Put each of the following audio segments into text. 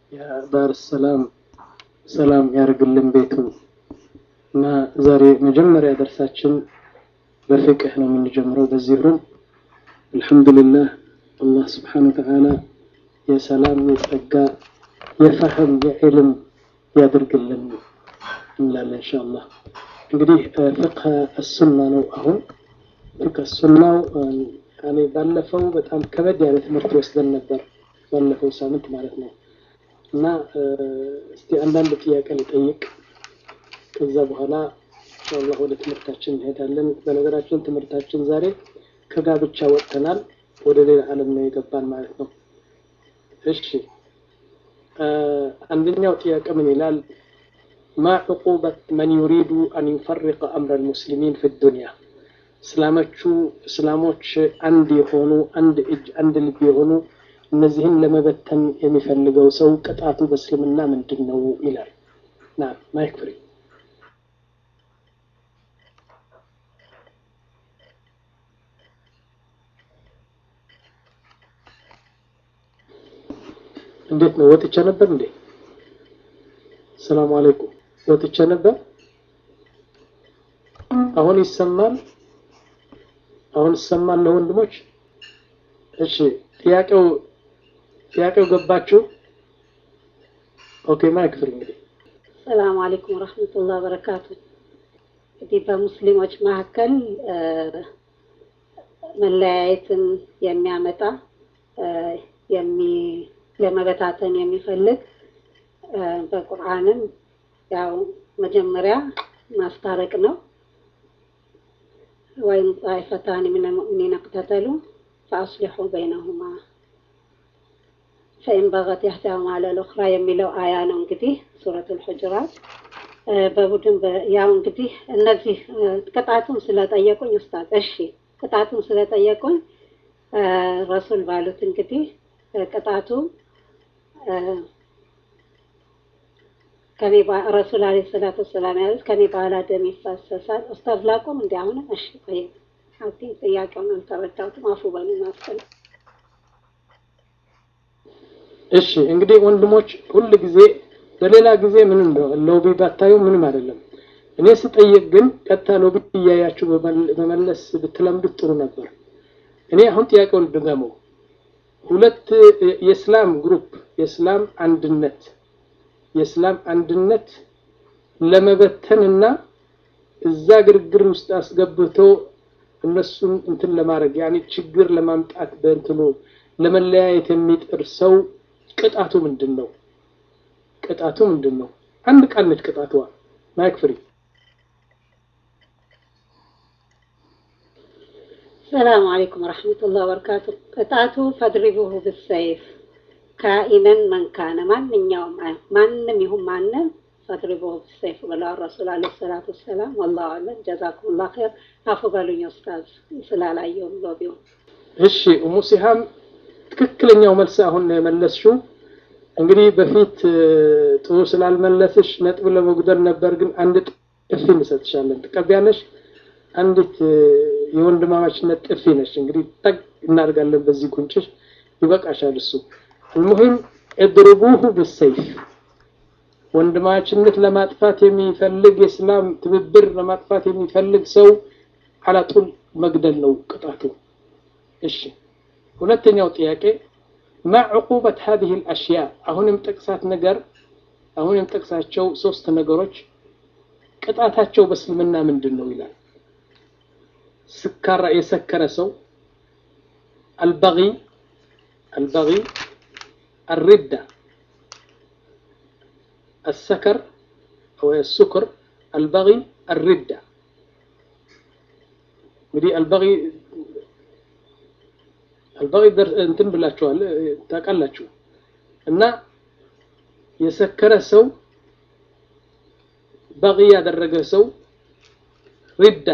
የዳር ሰላም ሰላም ያርግልን ቤቱ እና ዛሬ መጀመሪያ ደርሳችን በፍቅህ ነው የምንጀምረው። በዚህ ሩም አልሐምዱሊላህ አላህ ስብሓነ ወተዓላ የሰላም የጸጋ የፈህም የዕልም ያድርግልን እንላለን ኢንሻአላህ። እንግዲህ ፍቅህ አሱና ነው። አሁን ፍቅህ አሱናው እኔ ባለፈው በጣም ከበድ ያለ ትምህርት ወስደን ነበር፣ ባለፈው ሳምንት ማለት ነው። እና እስቲ አንዳንድ ጥያቄ ልጠይቅ፣ ከዛ በኋላ ኢንሻአላህ ወደ ትምህርታችን እንሄዳለን። በነገራችን ትምህርታችን ዛሬ ከጋብቻ ወጥተናል፣ ወደ ሌላ ዓለም ነው የገባን ማለት ነው። እሺ አንደኛው ጥያቄ ምን ይላል? ማ ዕቁበት መን ዩሪዱ አን ዩፈሪቀ አምረ ልሙስሊሚን ፊ ዱንያ እስላሞቹ እስላሞች አንድ የሆኑ አንድ እጅ አንድ ልብ የሆኑ እነዚህን ለመበተን የሚፈልገው ሰው ቅጣቱ በእስልምና ምንድን ነው ይላል። ና ማይክ ፍሪ እንዴት ነው? ወጥቼ ነበር እንዴ? ሰላም አለይኩም። ወጥቼ ነበር። አሁን ይሰማል? አሁን ይሰማል ለወንድሞች? እሺ ጥያቄው ጥያቄው ገባችሁ? ኦኬ ማይክ ፍሪ እንግዲህ ሰላም አለይኩም ወራህመቱላሂ ወበረካቱ። እንግዲህ በሙስሊሞች መካከል መለያየትን የሚያመጣ የሚ ለመበታተን የሚፈልግ በቁርአንም ያው መጀመሪያ ማስታረቅ ነው። ወይም ጣይፈታን ሚነ ልሙእሚኒን እቅተተሉ ፈአስሊሑ በይነሁማ ፈኢን በገት ኢሕዳሁማ ዐለል ኡኽራ የሚለው አያ ነው። እንግዲህ ሱረቱል ሑጁራት በቡድን ያው እንግዲህ እነዚህ ቅጣቱን ስለጠየቁኝ ኡስታዝ፣ እሺ ቅጣቱን ስለጠየቁኝ ረሱል ባሉት እንግዲህ ቅጣቱ ከኔ ረሱል አለይሂ ሰላቱ ወሰላም ያሉት ከኔ በኋላ ደም ይፋሰሳል። ኡስታዝ ላቁም እንዲ አሁንም እሺ ቆይ አቲ ጥያቄውን አልተረዳሁትም። አፉ በሉ ማስተል እሺ እንግዲህ ወንድሞች ሁል ጊዜ በሌላ ጊዜ ምን እንደው ሎቢ ባታዩ ምንም አይደለም። እኔ ስጠይቅ ግን ቀጥታ ሎቢ እያያችሁ በመለስ ብትለምዱት ጥሩ ነበር። እኔ አሁን ጥያቄውን ድገመው። ሁለት የእስላም ግሩፕ የእስላም አንድነት የእስላም አንድነት ለመበተንና እዛ ግርግር ውስጥ አስገብቶ እነሱን እንትን ለማድረግ ያኔ ችግር ለማምጣት በእንትኑ ለመለያየት የሚጥር ሰው ቅጣቱ ምንድን ነው? ቅጣቱ ምንድን ነው? አንድ ቃል ነች ቅጣቷ። ማይክ ፍሪ ሰላም አለይኩም ወራህመቱላሂ ወበረካቱ። ቅጣቱ ፈድሪቡሁ ብሰይፍ ካኢነን መንካነ ማንኛውም ማንም ይሁን ማንም ፈድሪቡሁ ብሰይፍ ብለዋል ረሱል አለይሂ ሰላቱ ወሰላም። ወላሁ አለም ጀዛኩሙላህ ኸይር። አፉ በሉኝ ኡስታዝ ስላላየውም ሎቢው። እሺ ኡሙ ሲሃም ትክክለኛው መልስ አሁን ነው የመለስሽው። እንግዲህ በፊት ጥሩ ስላልመለስሽ ነጥብ ለመጉደል ነበር፣ ግን አንድ ጥፊ እንሰጥሻለን። ትቀቢያለሽ? አንዲት የወንድማማችነት ጥፊ ነች። እንግዲህ ጠቅ እናደርጋለን በዚህ ጉንጭሽ፣ ይበቃሻል እሱ። المهم اضربوه بالسيف ወንድማችነት ለማጥፋት የሚፈልግ የእስላም ትብብር ለማጥፋት የሚፈልግ ሰው አላጡል መግደል ነው ቅጣቱ። እሺ ሁለተኛው ጥያቄ ማ ዕቁበት ሀዚህ ልአሽያ አሁንም ጠቅሳት ነገር አሁንም ጠቅሳቸው ሶስት ነገሮች ቅጣታቸው በእስልምና ምንድን ነው ይላል። ስካራ የሰከረ ሰው አልበጊ አልበጊ الردة السكر أو السكر البغي الردة እንግዲህ አልበጊ አልበጊ እንትን ብላችኋል ታውቃላችሁ። እና የሰከረ ሰው በጊ ያደረገ ሰው ሪዳ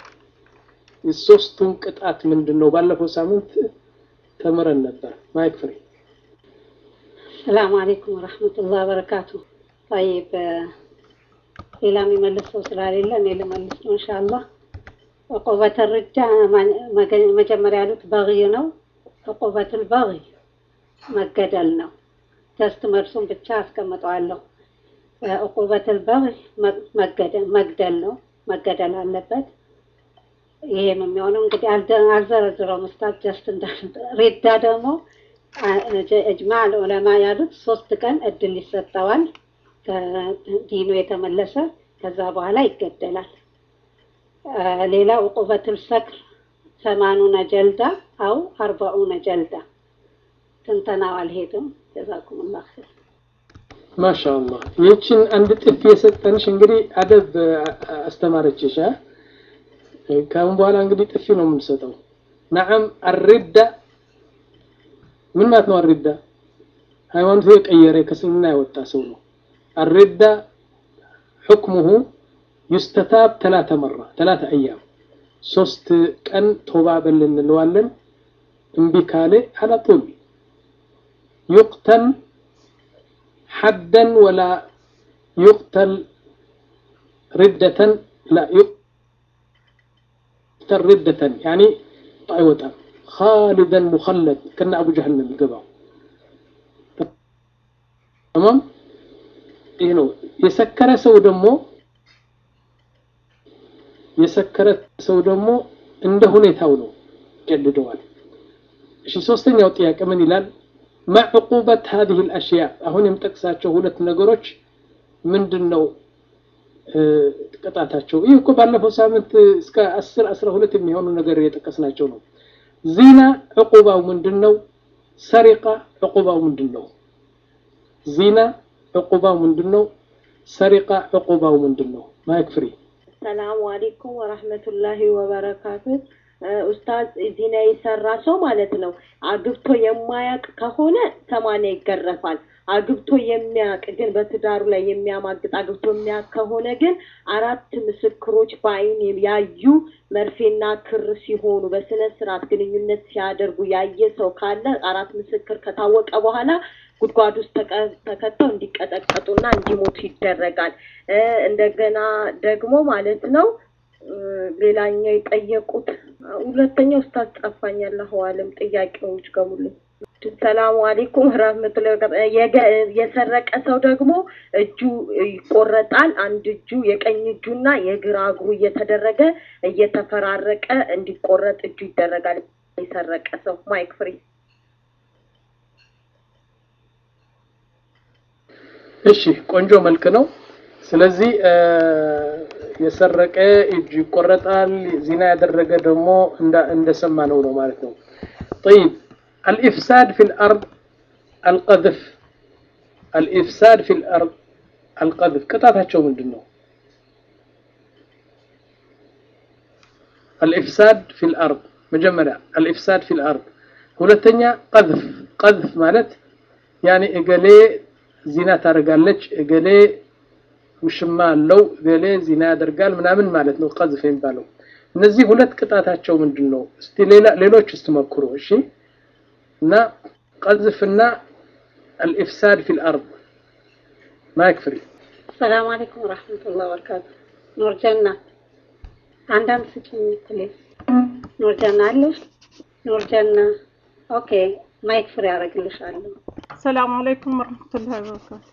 የሶስቱን ቅጣት ምንድን ነው? ባለፈው ሳምንት ተምረን ነበር። ማይክ ፍሬ ሰላም አለይኩም ወራህመቱላሂ ወበረካቱ። ጠይብ ሌላ የሚመልስ ሰው ስለሌለ እኔ ልመልስ ነው ኢንሻአላህ። ዕቁበት ርዳ መጀመሪያ ያሉት በጊ ነው። ዕቁበቱል በጊ መገደል ነው። ጀስት መልሱን ብቻ አስቀምጠዋለሁ። ዕቁበቱል በግይ መግደል ነው፣ መገደል አለበት። ይሄ ነው የሚሆነው። እንግዲህ አልዘረዝረውም ኡስታዝ ጀስት ሪዳ ደግሞ እጅማ ዑለማ ያሉት ሶስት ቀን እድል ይሰጠዋል ከዲኑ የተመለሰ ከዛ በኋላ ይገደላል። ሌላ ዕቁበቱል ሰክር ሰማኑነ ጀልዳ አው አርባኡነ ጀልዳ ትንተናው አልሄድም። ጀዛኩሙላህ ኸይር። ማሻአላህ ይህችን አንድ ጥፊ የሰጠንሽ እንግዲህ አደብ አስተማረችሽ። ከአሁን በኋላ እንግዲህ ጥፊ ነው የምንሰጠው። ነዓም አሪዳ ምን ማለት ነው? አሪዳ ሃይማኖቱ የቀየረ ከስልምና የወጣ ሰው ነው። አሪዳ ሕክሙሁ ዩስተታብ ተላተ መራ ተላተ አያም ሶስት ቀን ቶባ በል እንለዋለን። እምቢ ካለ አላጡል ዩቅተል ሐደን ወላ ዩቅተል ሪደተን ላ ዩቅተል ሪደተን ያኒ አይወጣም። ኻሊደን ሙኸለድ ከነ አቡ ጀህል ነው የሚገባው። ተማም ይህ ነው። የሰከረ ሰው ደግሞ የሰከረ ሰው ደግሞ እንደ ሁኔታው ነው ጀልደዋል። እሺ ሶስተኛው ጥያቄ ምን ይላል? ማ ዕቁበት هذه الاشياء አሁን የምጠቅሳቸው ሁለት ነገሮች ምንድን ነው ቅጣታቸው? ይህ እኮ ባለፈው ሳምንት እስከ 10 12 የሚሆኑ ነገር የጠቀስናቸው ነው። ዚና ዕቁባው ምንድን ነው? ሰሪቃ ዕቁባው ምንድን ነው? ዚና ዕቁባው ምንድን ነው? ሰሪቃ ዕቁባው ምንድን ነው? ማይክ ፍሪ ሰላሙ አሌይኩም ወራህመቱላሂ ወበረካቱ። ኡስታዝ ዚና የሰራ ሰው ማለት ነው አግብቶ የማያውቅ ከሆነ ሰማንያ ይገረፋል። አግብቶ የሚያውቅ ግን በትዳሩ ላይ የሚያማግጥ አግብቶ የሚያውቅ ከሆነ ግን አራት ምስክሮች በአይን ያዩ መርፌና ክር ሲሆኑ በስነ ስርዓት ግንኙነት ሲያደርጉ ያየ ሰው ካለ አራት ምስክር ከታወቀ በኋላ ጉድጓድ ውስጥ ተከተው እንዲቀጠቀጡና እንዲሞቱ ይደረጋል። እንደገና ደግሞ ማለት ነው ሌላኛው የጠየቁት ሁለተኛው ኡስታዝ ጠፋኝ። አላሁ አለም ጥያቄዎች ገሙልኝ። ሰላሙ አሌይኩም ረህመቱላሂ የሰረቀ ሰው ደግሞ እጁ ይቆረጣል። አንድ እጁ የቀኝ እጁና የግራ እግሩ እየተደረገ እየተፈራረቀ እንዲቆረጥ እጁ ይደረጋል። የሰረቀ ሰው ማይክ ፍሪ እሺ ቆንጆ መልክ ነው። ስለዚህ የሰረቀ እጁ ይቆረጣል፣ ዚና ያደረገ ደግሞ እንደሰማ ነው ነው ማለት ነው። طيب الإفساد في الأرض القذف الإفساد في الأرض القذف ቅጣታቸው ምንድን ነው? الإفساد في الأرض መጀመሪያ الإفساد في الأرض ሁለተኛ ቀذፍ ቀذፍ ማለት ያኔ እገሌ ዚና ታደርጋለች፣ እገሌ ውሽማ አለው፣ እገሌ ዚና ያደርጋል ምናምን ማለት ነው ቀዝፍ የሚባለው። እነዚህ ሁለት ቅጣታቸው ምንድን ነው? እስቲ ሌላ ሌሎች እስቲ ሞክሩ። እሺ እና ቀዝፍና አልኢፍሳድ ፊል አርድ ማይክ ፍሪ። ሰላም አለይኩም ወራህመቱላሂ ወበረካቱ። ኑር ጀና አንዳንድ ስጭኝ ፕሊዝ። ኑር ጀና አለሽ? ኑር ጀና ኦኬ፣ ማይክ ፍሪ አደርግልሻለሁ። አሰላሙ አለይኩም ወረህመቱላሂ ወበረካቱ።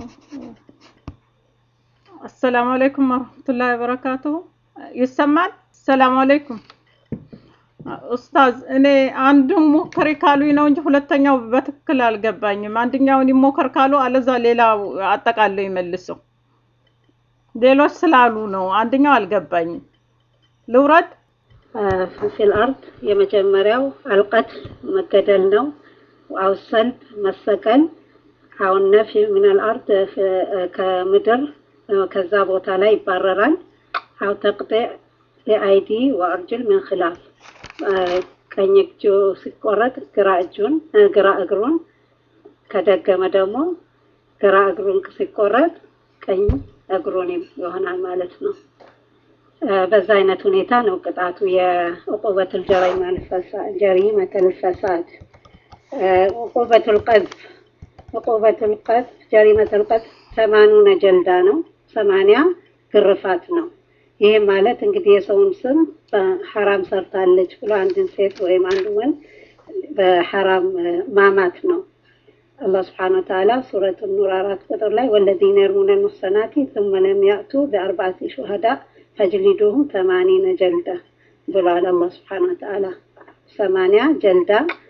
አሰላሙ አለይኩም ወረህመቱላሂ ወበረካቱ። ይሰማል? ሰላም አለይኩም ኡስታዝ። እኔ አንዱን ሞከሪ ካሉኝ ነው እንጂ ሁለተኛው በትክክል አልገባኝም። አንደኛውን ይሞከር ካሉ አለዛ ሌላ አጠቃለው ይመልሰው። ሌሎች ስላሉ ነው። አንደኛው አልገባኝም። ልውረድ። ፊል አርድ የመጀመሪያው አልቀትል መገደል ነው። አው ሰልብ መሰቀል፣ አው ነፊ ሚነል አርድ ከምድር ከዛ ቦታ ላይ ይባረራል። አው ተቅጢዕ የአይዲ ወአርጅል ምን ኺላፍ ቀኝ እጁ ሲቆረጥ ግራ እጁን ግራ እግሩን ከደገመ ደግሞ ግራ እግሩን ሲቆረጥ ቀኝ እግሩን ይሆናል ማለት ነው። በዛ አይነት ሁኔታ ነው ቅጣቱ የዕቁበቱል ጀሪመቱል ፈሳድ ዕቁበቱል ቀዝፍ ዕቁበቱል ቀዝፍ ጀሪመቱል ቀዝፍ ሰማኑነ ጀልዳ ነው። ሰማንያ ግርፋት ነው። ይህ ማለት እንግዲህ የሰውን ስም በሐራም ሰርታለች ብሎ አንድን ሴት ወይም አንድ ወንድ በሐራም ማማት ነው። አላህ ስብሓነ ወተዓላ ሱረት ኑር አራት ቁጥር ላይ ወለዚነ የርሙነ ልሙሕሰናቲ ثم لم يأتوا بأربعة شهداء فاجلدوهم ثمانين جلدة ብሏል አላህ ስብሓነ ወተዓላ። ሰማንያ ጀልዳ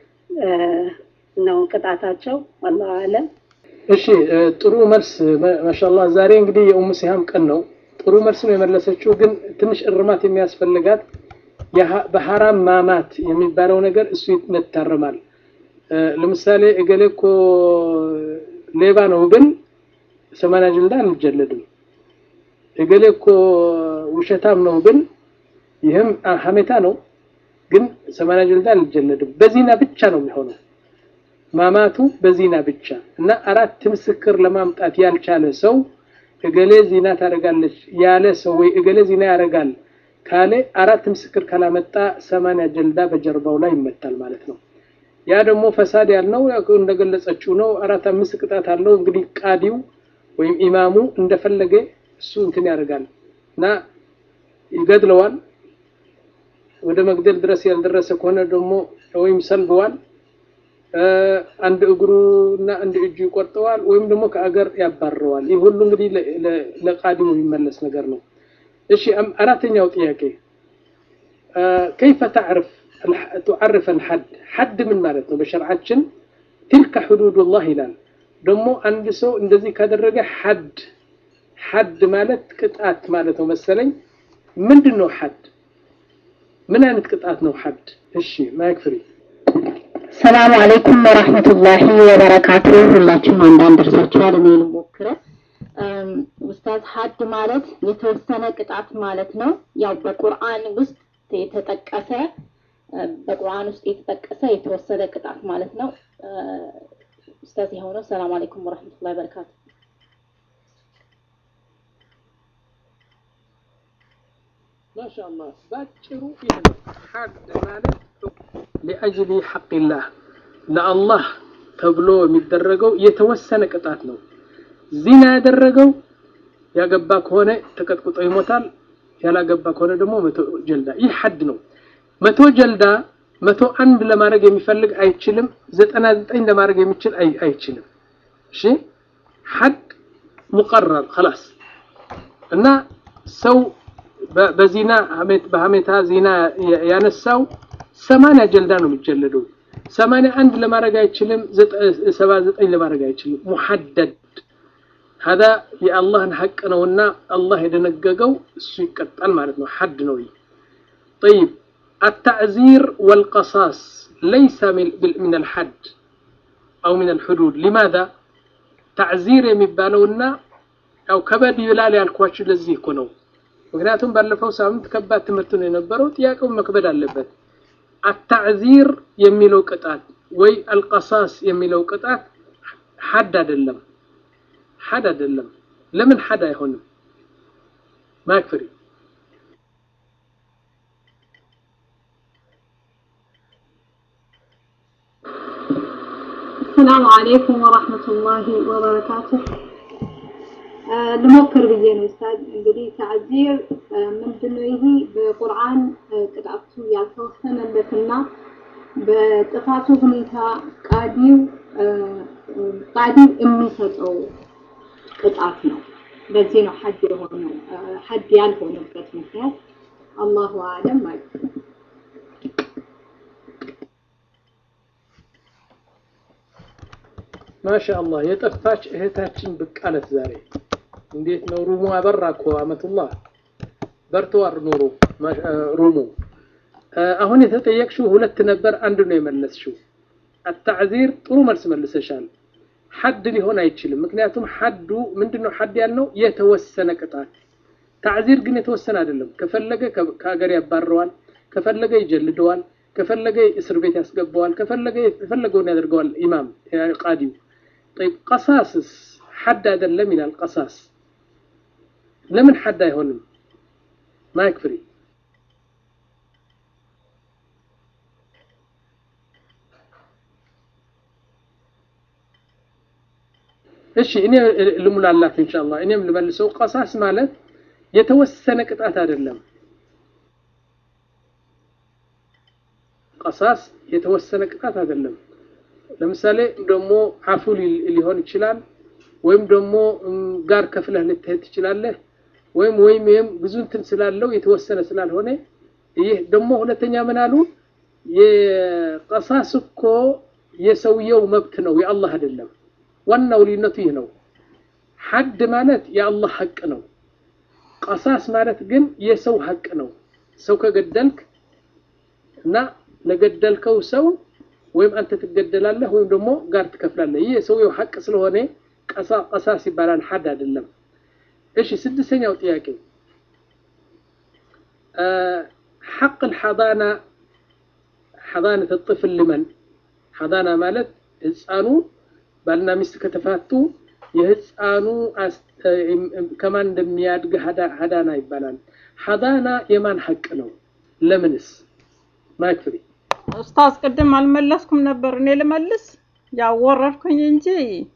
ነው ቅጣታቸው። ወላሁ አለም። እሺ ጥሩ መልስ ማሻአላህ። ዛሬ እንግዲህ የኡሙ ሲሃም ቀን ነው። ጥሩ መልስ ነው የመለሰችው፣ ግን ትንሽ እርማት የሚያስፈልጋት በሐራም ማማት የሚባለው ነገር እሱ ይታረማል። ለምሳሌ እገሌ እኮ ሌባ ነው ብል ሰማንያ ጀልዳ አንጀለድም። እገሌ እኮ ውሸታም ነው ብል ይህም ሀሜታ ነው፣ ግን ሰማንያ ጀልዳ አንጀለድም። በዚና ብቻ ነው የሚሆነው ማማቱ በዚና ብቻ እና አራት ምስክር ለማምጣት ያልቻለ ሰው እገሌ ዚና ታደርጋለች ያለ ሰው ወይ እገሌ ዚና ያደርጋል ካለ አራት ምስክር ካላመጣ ሰማንያ ጀልዳ በጀርባው ላይ ይመታል ማለት ነው። ያ ደግሞ ፈሳድ ያልነው እንደገለጸችው ነው። አራት አምስት ቅጣት አለው። እንግዲህ ቃዲው ወይም ኢማሙ እንደፈለገ እሱ እንትን ያደርጋል እና ይገድለዋል። ወደ መግደል ድረስ ያልደረሰ ከሆነ ደግሞ ወይም ሰልበዋል አንድ እግሩ እና አንድ እጁ ይቆርጠዋል ወይም ደግሞ ከአገር ያባረዋል። ይህ ሁሉ እንግዲህ ለቃዲሙ የሚመለስ ነገር ነው። እሺ አራተኛው ጥያቄ ከይፈ ተዕርፍ ቱዓርፍ አልሐድ ሐድ ምን ማለት ነው? በሸርዓችን ትልከ ሕዱዱላህ ይላል። ደግሞ አንድ ሰው እንደዚህ ካደረገ ሐድ ሐድ ማለት ቅጣት ማለት ነው መሰለኝ። ምንድን ነው ሐድ? ምን አይነት ቅጣት ነው ሐድ? እሺ ማይክ ፍሪ ሰላም አለይኩም ወራህመቱላሂ ወበረካቱ። ሁላችሁም አንዳንድ ደርሳችኋል። እኔ ልሞክረ ኡስታዝ ሀድ ማለት የተወሰነ ቅጣት ማለት ነው። ያው በቁርአን ውስጥ የተጠቀሰ በቁርአን ውስጥ የተጠቀሰ የተወሰነ ቅጣት ማለት ነው። ኡስታዝ ይኸው ነው። ሰላም አለይኩም ወራህመቱላሂ ወበረካቱ። ማሻአላህ ባጭሩ ይህ ነው ሐድ ማለት ሊአጅሊ ሐቅላህ ለአላህ ተብሎ የሚደረገው የተወሰነ ቅጣት ነው። ዚና ያደረገው ያገባ ከሆነ ተቀጥቅጦ ይሞታል። ያላገባ ከሆነ ደግሞ መቶ ጀልዳ። ይህ ሐድ ነው። መቶ ጀልዳ መቶ አንድ ለማድረግ የሚፈልግ አይችልም። ዘጠና ዘጠኝ ለማድረግ የሚችል አይችልም። እሺ ሐድ ሙቀረር خلاص እና ሰው በዚና በሀሜታ ዚና ያነሳው ሰማንያ ጀልዳ ነው የሚጀለደው። ሰማንያ አንድ ለማድረግ አይችልም። ሰባ ዘጠኝ ለማድረግ አይችልም። ሙሐደድ ሀዳ የአላህን ሐቅ ነውና አላህ የደነገገው እሱ ይቀጣል ማለት ነው። ሐድ ነው። ጠይብ التعزير والقصاص ليس من الحد أو من الحدود لماذا تعزير የሚባለውና ያው ከበድ ይላል ያልኳችሁ ለዚህ እኮ ነው። ምክንያቱም ባለፈው ሳምንት ከባድ ትምህርት ነው የነበረው። ጥያቄው መክበድ አለበት። አታዕዚር የሚለው ቅጣት ወይ አልቀሳስ የሚለው ቅጣት ሐድ አይደለም፣ ሐድ አይደለም። ለምን ሐድ አይሆንም? ማክፍሪ ሰላም አለይኩም ወራህመቱላሂ ወበረካቱህ። ልሞክር ብዬ ነው ኡስታዝ። እንግዲህ ተዕዚር ምንድነው? ይሄ በቁርአን ቅጣቱ ያልተወሰነለትና በጥፋቱ ሁኔታ ቃዲው ቃዲው የሚሰጠው ቅጣት ነው። በዚህ ነው ሐድ የሆነው ሐድ ያልሆነበት ምክንያት አላሁ አለም ማለት ነው። ማሻአላህ የጠፋች እህታችን ብቅ አለት ዛሬ። እንዴት ነው ሩሙ አበራ እኮ አመቱላህ በርተዋር ኑሩ ሩሙ። አሁን የተጠየቅሽው ሁለት ነበር፣ አንድ ነው የመለስሽው። አታዕዚር ጥሩ መልስ መልሰሻል። ሐድ ሊሆን አይችልም። ምክንያቱም ሐዱ ምንድነው? ሐድ ያልነው የተወሰነ ቅጣት። ታዕዚር ግን የተወሰነ አይደለም። ከፈለገ ከሀገር ያባረዋል፣ ከፈለገ ይጀልደዋል፣ ከፈለገ እስር ቤት ያስገባዋል፣ ከፈለገ የፈለገውን ያደርገዋል ኢማም ቃዲው። ጠይብ ቀሳስስ ሐድ አይደለም ይላል። ቀሳስ ለምን ሐድ አይሆንም? ማይክ ፍሪ እሺ እኔ ልሙላላት ኢንሻአላህ እኔም ልመልሰው። ቀሳስ ማለት የተወሰነ ቅጣት አይደለም። ቀሳስ የተወሰነ ቅጣት አይደለም። ለምሳሌ ደግሞ አፉ ሊሆን ይችላል ወይም ደግሞ ጋር ከፍለህ ልትሄድ ትችላለህ ወይም ወይም ይህም ብዙ እንትን ስላለው የተወሰነ ስላልሆነ ይህ ደግሞ ሁለተኛ ምን አሉ የቀሳስ እኮ የሰውየው መብት ነው የአላህ አይደለም ዋናው ልዩነቱ ይህ ነው ሐድ ማለት የአላህ ሐቅ ነው ቀሳስ ማለት ግን የሰው ሐቅ ነው ሰው ከገደልክ እና ለገደልከው ሰው ወይም አንተ ትገደላለህ ወይም ደግሞ ጋር ትከፍላለህ ይህ የሰውየው ሐቅ ስለሆነ ቀሳስ ይባላል ሐድ አይደለም እሺ ስድስተኛው ጥያቄ ሐቅ الحضانة حضانة الطفل لمن حضانة ማለት ህፃኑ ባልና ሚስት ከተፋቱ የህፃኑ ከማን እንደሚያድግ ሀዳና ይባላል ሀዳና የማን ሐቅ ነው ለምንስ ማይክ ፍሪ ኡስታዝ ቅድም አልመለስኩም ነበር እኔ ልመልስ ያው ወረድኩኝ እንጂ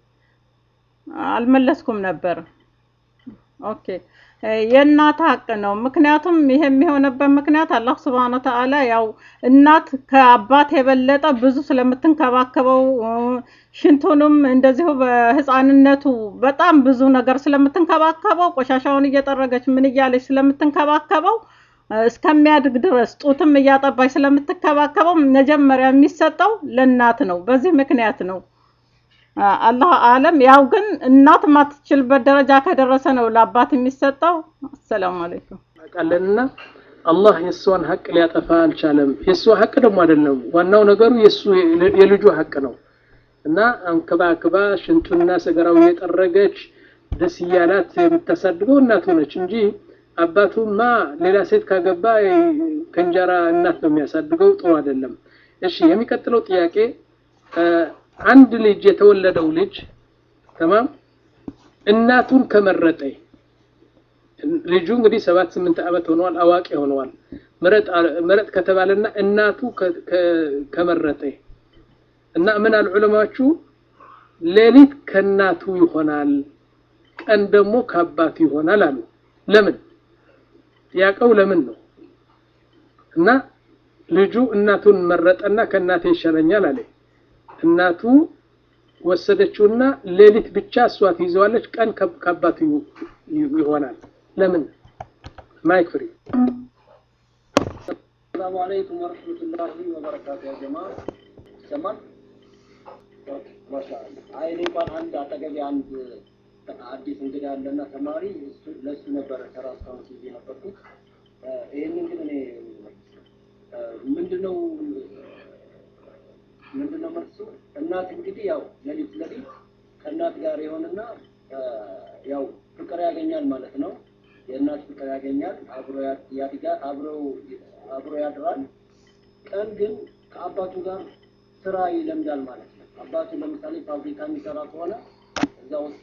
አልመለስኩም ነበር ኦኬ የእናት ሀቅ ነው ምክንያቱም ይሄ የሚሆነበት ምክንያት አላህ ስብሐነ ወተዓላ ያው እናት ከአባት የበለጠ ብዙ ስለምትንከባከበው ሽንቱንም እንደዚሁ በህፃንነቱ በጣም ብዙ ነገር ስለምትንከባከበው ቆሻሻውን እየጠረገች ምን እያለች ስለምትንከባከበው እስከሚያድግ ድረስ ጡትም እያጠባች ስለምትከባከበው መጀመሪያ የሚሰጠው ለእናት ነው በዚህ ምክንያት ነው አላህ አለም ያው ግን እናት ማትችልበት ደረጃ ከደረሰ ነው ለአባት የሚሰጠው አሰላሙ አለይኩም ቃለንና አላህ የእሷን ሀቅ ሊያጠፋ አልቻለም የእሷ ሀቅ ደግሞ አይደለም ዋናው ነገሩ የሱ የልጁ ሀቅ ነው እና አንከባክባ ሽንቱና ሰገራው እየጠረገች ደስ እያላት የምታሳድገው እናቱ ነች እንጂ አባቱማ ሌላ ሴት ካገባ ከእንጀራ እናት ነው የሚያሳድገው ጥሩ አይደለም እሺ የሚቀጥለው ጥያቄ አንድ ልጅ የተወለደው ልጅ ተማም እናቱን ከመረጠ ልጁ እንግዲህ ሰባት ስምንት ዓመት ሆነዋል አዋቂ ሆነዋል ምረጥ ከተባለና እናቱ ከመረጠ እና ምን አሉ ዑለማዎቹ ሌሊት ከእናቱ ይሆናል ቀን ደግሞ ከአባቱ ይሆናል አሉ ለምን ጥያቄው ለምን ነው እና ልጁ እናቱን መረጠና ከእናቴ ይሻለኛል አለ እናቱ ወሰደችውና ሌሊት ብቻ እሷ ትይዘዋለች ቀን ከአባቱ ይሆናል ለምን ማይክ ፍሪ ሰላሙ አለይኩም ወረህመቱላሂ ወበረካቱ ያ ጀማ ይሰማል ማሻአላ አይ እኔ እንኳን አንድ አጠገቤ አንድ አዲስ እንግዳ ያለና ተማሪ ለሱ ነበረ ተራ እስካሁን ጊዜ ነበርኩት ይህንን ግን እኔ ምንድነው ምንድነው መልሱ እናት እንግዲህ ያው ሌሊት ሌሊት ከእናት ጋር የሆነና ያው ፍቅር ያገኛል ማለት ነው የእናት ፍቅር ያገኛል አብሮ ያድጋል አብረው አብሮ ያድራል ቀን ግን ከአባቱ ጋር ስራ ይለምዳል ማለት ነው አባቱ ለምሳሌ ፋብሪካ የሚሰራ ከሆነ እዛ ወስዶ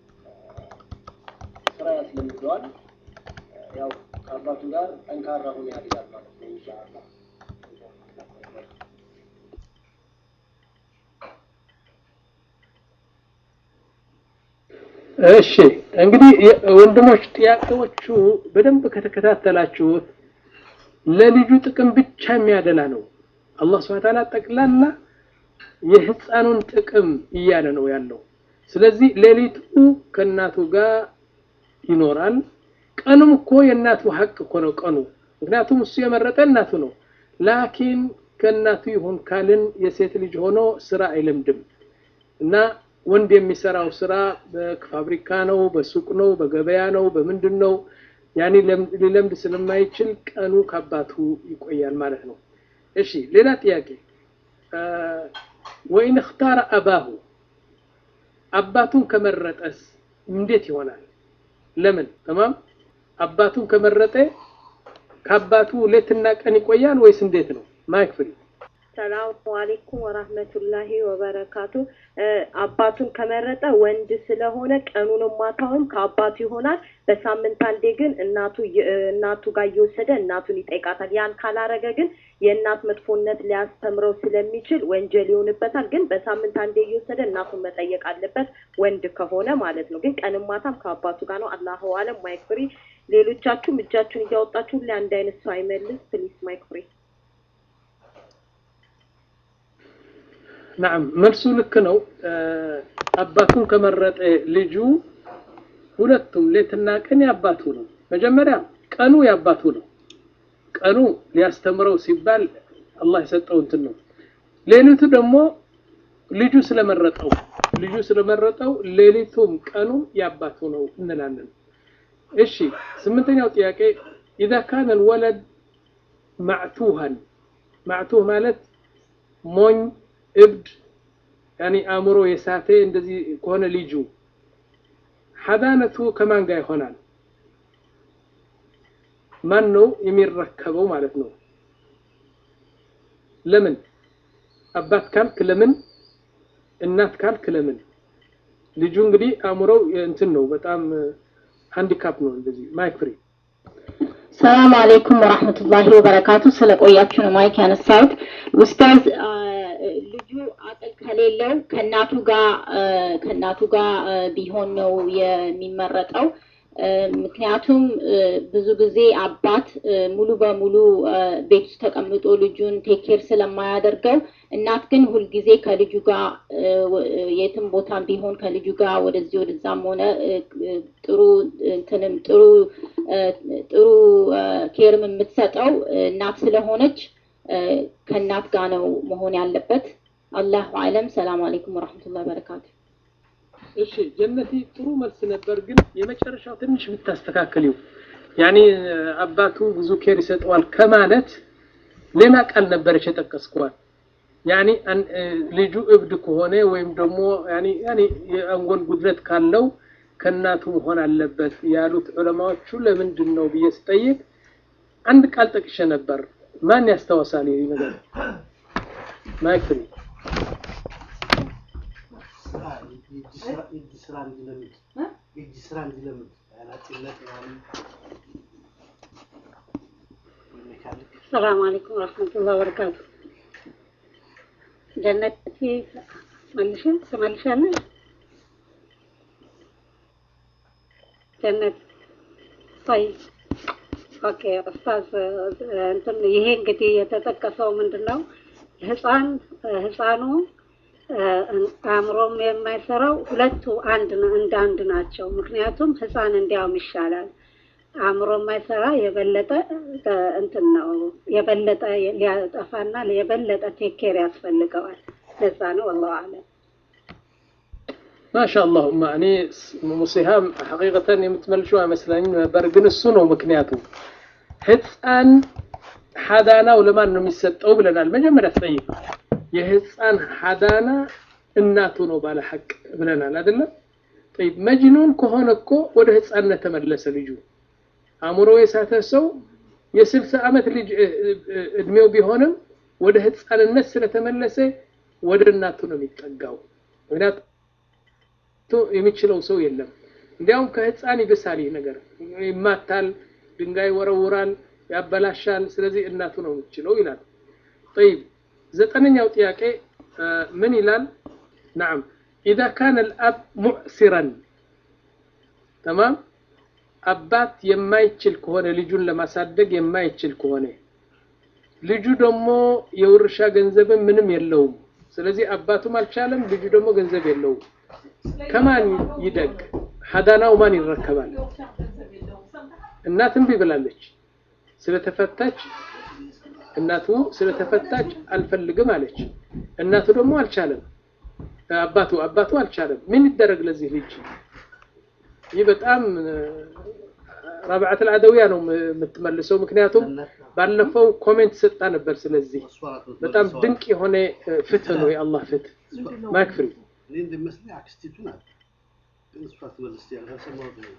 ስራ ያስለምደዋል ያው ከአባቱ ጋር ጠንካራ ሆኖ ያድጋል ማለት ነው ኢንሻአላህ እሺ እንግዲህ ወንድሞች ጥያቄዎቹ በደንብ ከተከታተላችሁት ለልጁ ጥቅም ብቻ የሚያደላ ነው አላህ ስብሐ ተዓላ ጠቅላላ የህፃኑን ጥቅም እያለ ነው ያለው ስለዚህ ሌሊቱ ከእናቱ ጋር ይኖራል ቀኑም እኮ የእናቱ ሀቅ እኮ ነው ቀኑ ምክንያቱም እሱ የመረጠ እናቱ ነው ላኪን ከእናቱ ይሁን ካልን የሴት ልጅ ሆኖ ስራ አይለምድም እና ወንድ የሚሰራው ስራ በፋብሪካ ነው በሱቅ ነው በገበያ ነው በምንድን ነው ያኔ ሊለምድ ስለማይችል ቀኑ ከአባቱ ይቆያል ማለት ነው እሺ ሌላ ጥያቄ ወይን እክታረ አባሁ አባቱን ከመረጠስ እንዴት ይሆናል ለምን ተማም አባቱን ከመረጠ ከአባቱ ሌትና ቀን ይቆያል ወይስ እንዴት ነው ማይክ ፍሪ ሰላሙ አሌይኩም ወራህመቱላሂ ወበረካቱ አባቱን ከመረጠ ወንድ ስለሆነ ቀኑንም ማታውንም ከአባቱ ይሆናል በሳምንት አንዴ ግን እናቱ እናቱ ጋር እየወሰደ እናቱን ይጠይቃታል ያን ካላረገ ግን የእናት መጥፎነት ሊያስተምረው ስለሚችል ወንጀል ይሆንበታል ግን በሳምንት አንዴ እየወሰደ እናቱን መጠየቅ አለበት ወንድ ከሆነ ማለት ነው ግን ቀንም ማታም ከአባቱ ጋር ነው አላሁ አለም ማይክ ፍሪ ሌሎቻችሁም እጃችሁን እያወጣችሁ ሁሌ አንድ አይነት ሰው አይመልስ ፕሊስ ማይክ ፍሪ ናም መልሱ ልክ ነው። አባቱን ከመረጠ ልጁ ሁለቱም ሌትና ቀን የአባቱ ነው። መጀመሪያ ቀኑ የአባቱ ነው። ቀኑ ሊያስተምረው ሲባል አላህ የሰጠው እንትን ነው። ሌሊቱ ደግሞ ልጁ ስለመረጠው ልጁ ስለመረጠው ሌሊቱም ቀኑም የአባቱ ነው እንላለን። እሺ ስምንተኛው ጥያቄ ኢዛ ካነ ልወለድ ማዕቱሃን ማዕቱህ ማለት ሞኝ እብድ ያኒ አእምሮ የሳተ እንደዚህ ከሆነ ልጁ ሐዳነቱ ከማን ጋር ይሆናል? ማን ነው የሚረከበው ማለት ነው? ለምን አባት ካልክ ለምን እናት ካልክ ለምን? ልጁ እንግዲህ አእምሮው እንትን ነው በጣም ሃንዲካፕ ነው። እንደዚህ ማይክ ፍሪ ሰላም አለይኩም ወራህመቱላሂ ወበረካቱ። ስለቆያችሁ ነው ማይክ ያነሳሁት። ኡስታዝ ልጁ አቅል ከሌለው ከእናቱ ጋር ከእናቱ ጋር ቢሆን ነው የሚመረጠው። ምክንያቱም ብዙ ጊዜ አባት ሙሉ በሙሉ ቤት ውስጥ ተቀምጦ ልጁን ቴኬር ስለማያደርገው እናት ግን ሁልጊዜ ከልጁ ጋር የትም ቦታም ቢሆን ከልጁ ጋር ወደዚህ ወደዛም ሆነ ጥሩ እንትንም ጥሩ ጥሩ ኬርም የምትሰጠው እናት ስለሆነች ከእናት ጋር ነው መሆን ያለበት። አላሁ አለም። ሰላም አለይኩም ወረሕመቱላሂ ወበረካቱ። እሺ ጀነቲ ጥሩ መልስ ነበር፣ ግን የመጨረሻው ትንሽ ብታስተካከሊው ያኒ አባቱ ብዙ ኬር ይሰጠዋል ከማለት ሌላ ቃል ነበረች የጠቀስኳት። ያኒ ልጁ እብድ ከሆነ ወይም ደግሞ ያኒ ያኒ የአንጎል ጉድለት ካለው ከእናቱ መሆን አለበት ያሉት ዑለማዎቹ ለምንድን ነው ብዬ ስጠይቅ አንድ ቃል ጠቅሼ ነበር። ማን ያስታውሳል ይህ ነገር? ማይክ ፍሪ የእጅ ስራ እንዲለምድ የእጅ ስራ እንዲለምድ አናጢነት ምናምን ሜካኒክ ሰላም አለይኩም ወረሕመቱላሂ ወበረካቱ። ጀነት መልሽ ትመልሻለሽ? ጀነት طيب ኦኬ ኡስታዝ እንትን ይሄ እንግዲህ የተጠቀሰው ምንድን ነው ህፃን ህፃኑ አእምሮም የማይሰራው ሁለቱ አንድ ነው እንደ አንድ ናቸው። ምክንያቱም ህፃን እንዲያውም ይሻላል። አእምሮ የማይሰራ የበለጠ እንትን ነው የበለጠ ሊያጠፋና የበለጠ ቴኬር ያስፈልገዋል። ለዛ ነው ወላሁ አለም። ማሻአላህ ማ እኔ ሙሲሃም ሐቂቀተን የምትመልሺው አይመስለኝም ነበር፣ ግን እሱ ነው ምክንያቱ። ህፃን ሐዳናው ለማን ነው የሚሰጠው ብለናል። መጀመሪያ ትጠይቅ የህፃን ሐዳና እናቱ ነው ባለ ሐቅ ብለናል አይደለም? ጠይብ መጅኑን ከሆነ እኮ ወደ ህፃንነት ተመለሰ ልጁ። አእምሮ የሳተ ሰው የስልሳ ዓመት ልጅ እድሜው ቢሆንም ወደ ህፃንነት ስለተመለሰ ወደ እናቱ ነው የሚጠጋው። ምክንያቱ የሚችለው ሰው የለም። እንዲያውም ከህፃን ይብሳል ይህ ነገር። ይማታል፣ ድንጋይ ወረውራል፣ ያበላሻል። ስለዚህ እናቱ ነው የምትችለው ይላል። ጠይብ ዘጠነኛው ጥያቄ ምን ይላል? ናም ኢዛ ካነ ልአብ ሙዕሲረን ተማም አባት የማይችል ከሆነ ልጁን ለማሳደግ የማይችል ከሆነ ልጁ ደግሞ የውርሻ ገንዘብን ምንም የለውም። ስለዚህ አባቱም አልቻለም፣ ልጁ ደግሞ ገንዘብ የለውም። ከማን ይደግ? ሀዳናው ማን ይረከባል? እናት እምቢ ብላለች ስለተፈታች እናቱ ስለተፈታች አልፈልግም አለች። እናቱ ደግሞ አልቻለም። አባቱ አባቱ አልቻለም። ምን ይደረግ ለዚህ ልጅ? ይህ በጣም ረብዓት አልአደውያ ነው የምትመልሰው። ምክንያቱም ባለፈው ኮሜንት ሰጣ ነበር። ስለዚህ በጣም ድንቅ የሆነ ፍትህ ነው የአላህ ፍትህ። ማክፍሪ እኔ እንደሚመስለኝ አክስቲቱ ናት፣ ግን እሷ ትመልስ ያልሰማሁት ነው።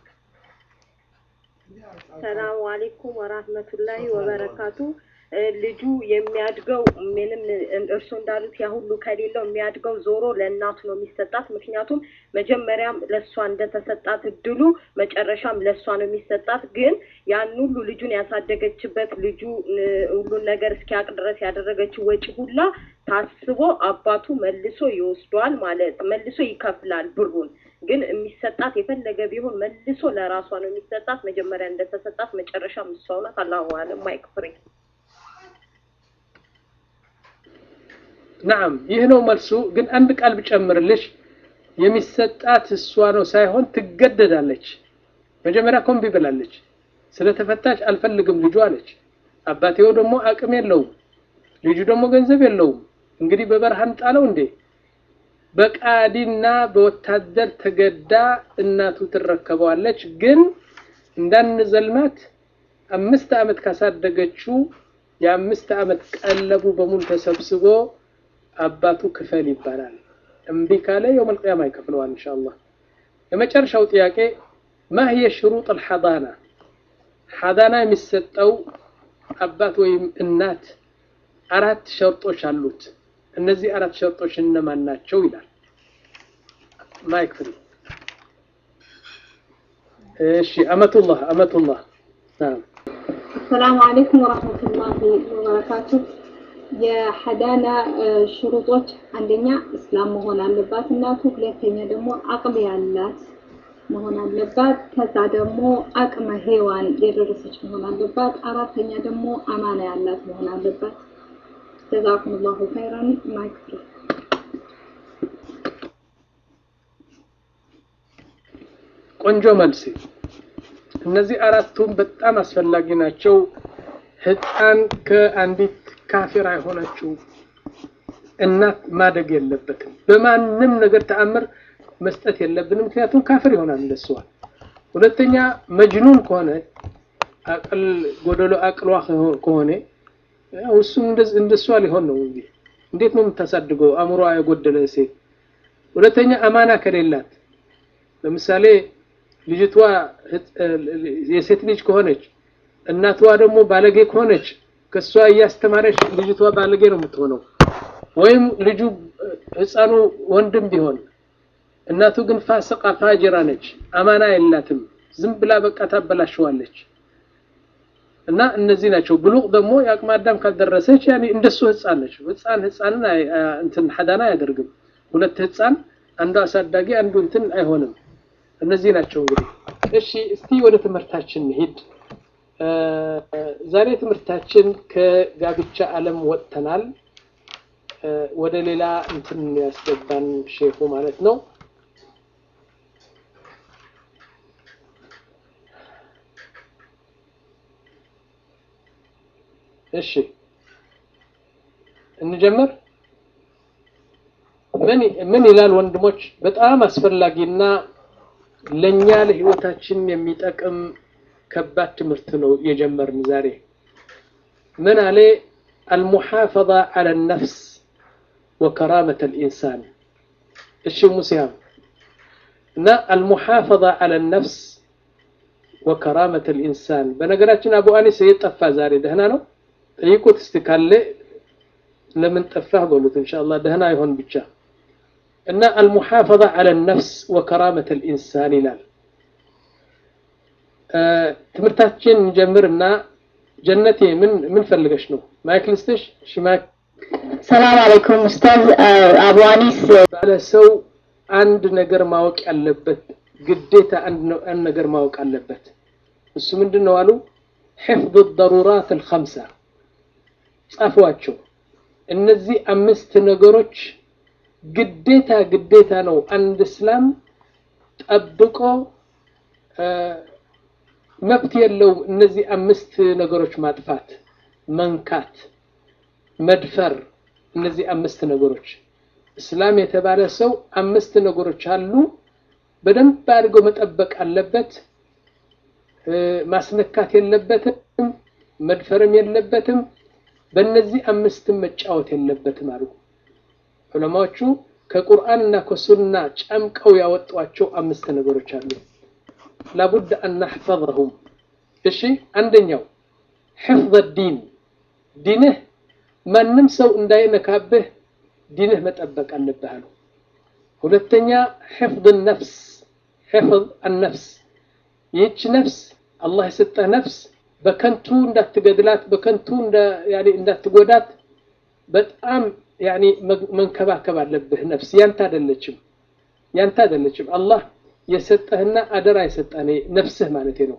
ሰላሙ አሌይኩም ወራህመቱላሂ ወበረካቱ። ልጁ የሚያድገው ምንም እርሱ እንዳሉት ያ ሁሉ ከሌለው የሚያድገው ዞሮ ለእናቱ ነው የሚሰጣት። ምክንያቱም መጀመሪያም ለእሷ እንደተሰጣት እድሉ መጨረሻም ለእሷ ነው የሚሰጣት። ግን ያን ሁሉ ልጁን ያሳደገችበት ልጁ ሁሉን ነገር እስኪያውቅ ድረስ ያደረገችው ወጪ ሁላ ታስቦ አባቱ መልሶ ይወስዷል ማለት መልሶ ይከፍላል ብሩን። ግን የሚሰጣት የፈለገ ቢሆን መልሶ ለራሷ ነው የሚሰጣት። መጀመሪያ እንደተሰጣት መጨረሻም እሷ ናት። አላሁ አለም ማይክ ፍሬ ናም ይህ ነው መልሱ። ግን አንድ ቃል ብጨምርልሽ የሚሰጣት እሷ ነው ሳይሆን ትገደዳለች። መጀመሪያ ኮምቢ ብላለች። ስለተፈታች አልፈልግም ልጁ አለች። አባቴው ደግሞ አቅም የለውም፣ ልጁ ደግሞ ገንዘብ የለውም። እንግዲህ በበረሃን ጣለው እንዴ? በቃዲና በወታደር ተገዳ እናቱ ትረከበዋለች። ግን እንዳንዘልማት አምስት ዓመት ካሳደገችው የአምስት ዓመት ቀለቡ በሙሉ ተሰብስቦ አባቱ ክፈል ይባላል። እምቢ ካለ የውመል ቂያማ ይከፍለዋል ኢንሻአላህ። የመጨረሻው ጥያቄ ማ هي شروط الحضانة ሐዳና የሚሰጠው አባት ወይም እናት አራት ሸርጦች አሉት። እነዚህ አራት ሸርጦች እነማን ናቸው ይላል። ማይክ ፍሪ። እሺ አመቱላህ አመቱላህ ናም አሰላሙ አለይኩም ወራህመቱላሂ ወበረካቱ። የሐዳና ሽሩጦች አንደኛ እስላም መሆን አለባት እናቱ፣ ሁለተኛ ደግሞ አቅም ያላት መሆን አለባት። ከዛ ደግሞ አቅመ ሔዋን የደረሰች መሆን አለባት። አራተኛ ደግሞ አማና ያላት መሆን አለባት። ጀዛኩሙላሁ ኸይራን ማይክፍሪ ቆንጆ መልስ። እነዚህ አራቱም በጣም አስፈላጊ ናቸው። ህፃን ከአንዲት ካፊራ የሆነችው እናት ማደግ የለበትም። በማንም ነገር ተአምር መስጠት የለብንም። ምክንያቱም ካፍር ይሆናል እንደሷ። ሁለተኛ መጅኑን ከሆነ አቅል ጎደሎ አቅሏ ከሆነ ያው እሱም እንደሷ ሊሆን ነው እንጂ እንዴት ነው የምታሳድገው አእምሯ የጎደለ ሴት። ሁለተኛ አማና ከሌላት ለምሳሌ ልጅቷ የሴት ልጅ ከሆነች እናቷ ደግሞ ባለጌ ከሆነች ከሷ እያስተማረች ልጅቷ ባለጌ ነው የምትሆነው። ወይም ልጁ ህፃኑ ወንድም ቢሆን እናቱ ግን ፋስቃ ፋጅራ ነች፣ አማና የላትም። ዝም ብላ በቃ ታበላሸዋለች። እና እነዚህ ናቸው። ብሉቅ ደግሞ የአቅመ አዳም ካልደረሰች ያኔ እንደሱ ህፃን ነች። ህፃን ህፃንን እንትን ሐዳና አያደርግም። ሁለት ህፃን አንዱ አሳዳጊ አንዱ እንትን አይሆንም። እነዚህ ናቸው እንግዲህ። እሺ እስቲ ወደ ትምህርታችን እንሂድ። ዛሬ ትምህርታችን ከጋብቻ ዓለም ወጥተናል። ወደ ሌላ እንትን ያስገባን ሼኹ ማለት ነው። እሺ እንጀምር። ምን ምን ይላል ወንድሞች? በጣም አስፈላጊና ለኛ ለህይወታችን የሚጠቅም ከባድ ትምህርት ነው የጀመርን ዛሬ። ምን አለ? አልሙሐፈዛ ዐለ ነፍስ ወከራመተ ልኢንሳን። እሺ ሙሲያም እና አልሙሐፈዛ ዐለ ነፍስ ወከራመተ ልኢንሳን። በነገራችን አቡ አኒስ የጠፋ ዛሬ ደህና ነው? ጠይቁት እስቲ ካለ ለምን ጠፋህ በሉት። ኢንሻአላህ ደህና ይሆን ብቻ እና አልሙሐፈዛ ዐለ ነፍስ ወከራመተ ልኢንሳን ይላል። ትምህርታችን እንጀምርና ጀነቴ ምን ምን ፈልገሽ ነው? ማይክ ልስጥሽ? እሺ ማይክ። ሰላም አለይኩም ኡስታዝ አቡ አኒስ ባለ ሰው አንድ ነገር ማወቅ ያለበት ግዴታ አንድ ነገር ማወቅ አለበት። እሱ ምንድን ነው አሉ? ሕፍظ الضرورات الخمسة ጻፏቸው። እነዚህ አምስት ነገሮች ግዴታ ግዴታ ነው አንድ እስላም ጠብቆ መብት የለውም። እነዚህ አምስት ነገሮች ማጥፋት፣ መንካት፣ መድፈር፣ እነዚህ አምስት ነገሮች እስላም የተባለ ሰው አምስት ነገሮች አሉ። በደንብ አድርጎ መጠበቅ አለበት። ማስነካት የለበትም፣ መድፈርም የለበትም። በእነዚህ አምስትም መጫወት የለበትም አሉ ዑለማዎቹ። ከቁርአን እና ከሱና ጨምቀው ያወጧቸው አምስት ነገሮች አሉ። ላቡድ አን ነሕፈظሁም። እሺ አንደኛው ሕፍظ ዲን ዲንህ ማንም ሰው እንዳይነካብህ ዲንህ መጠበቅ አለብህ አሉ። ሁለተኛ ሕፍظ ነፍስ ሕፍظ አነፍስ ይህች ነፍስ አላህ የሰጠህ ነፍስ በከንቱ እንዳትገድላት በከንቱ እንዳትጎዳት በጣም ያኒ መንከባከብ አለብህ። ነፍስ ያንተ አይደለችም፣ ያንተ አይደለችም። አላህ የሰጠህና አደራ የሰጠህ ነፍስህ ማለት ነው።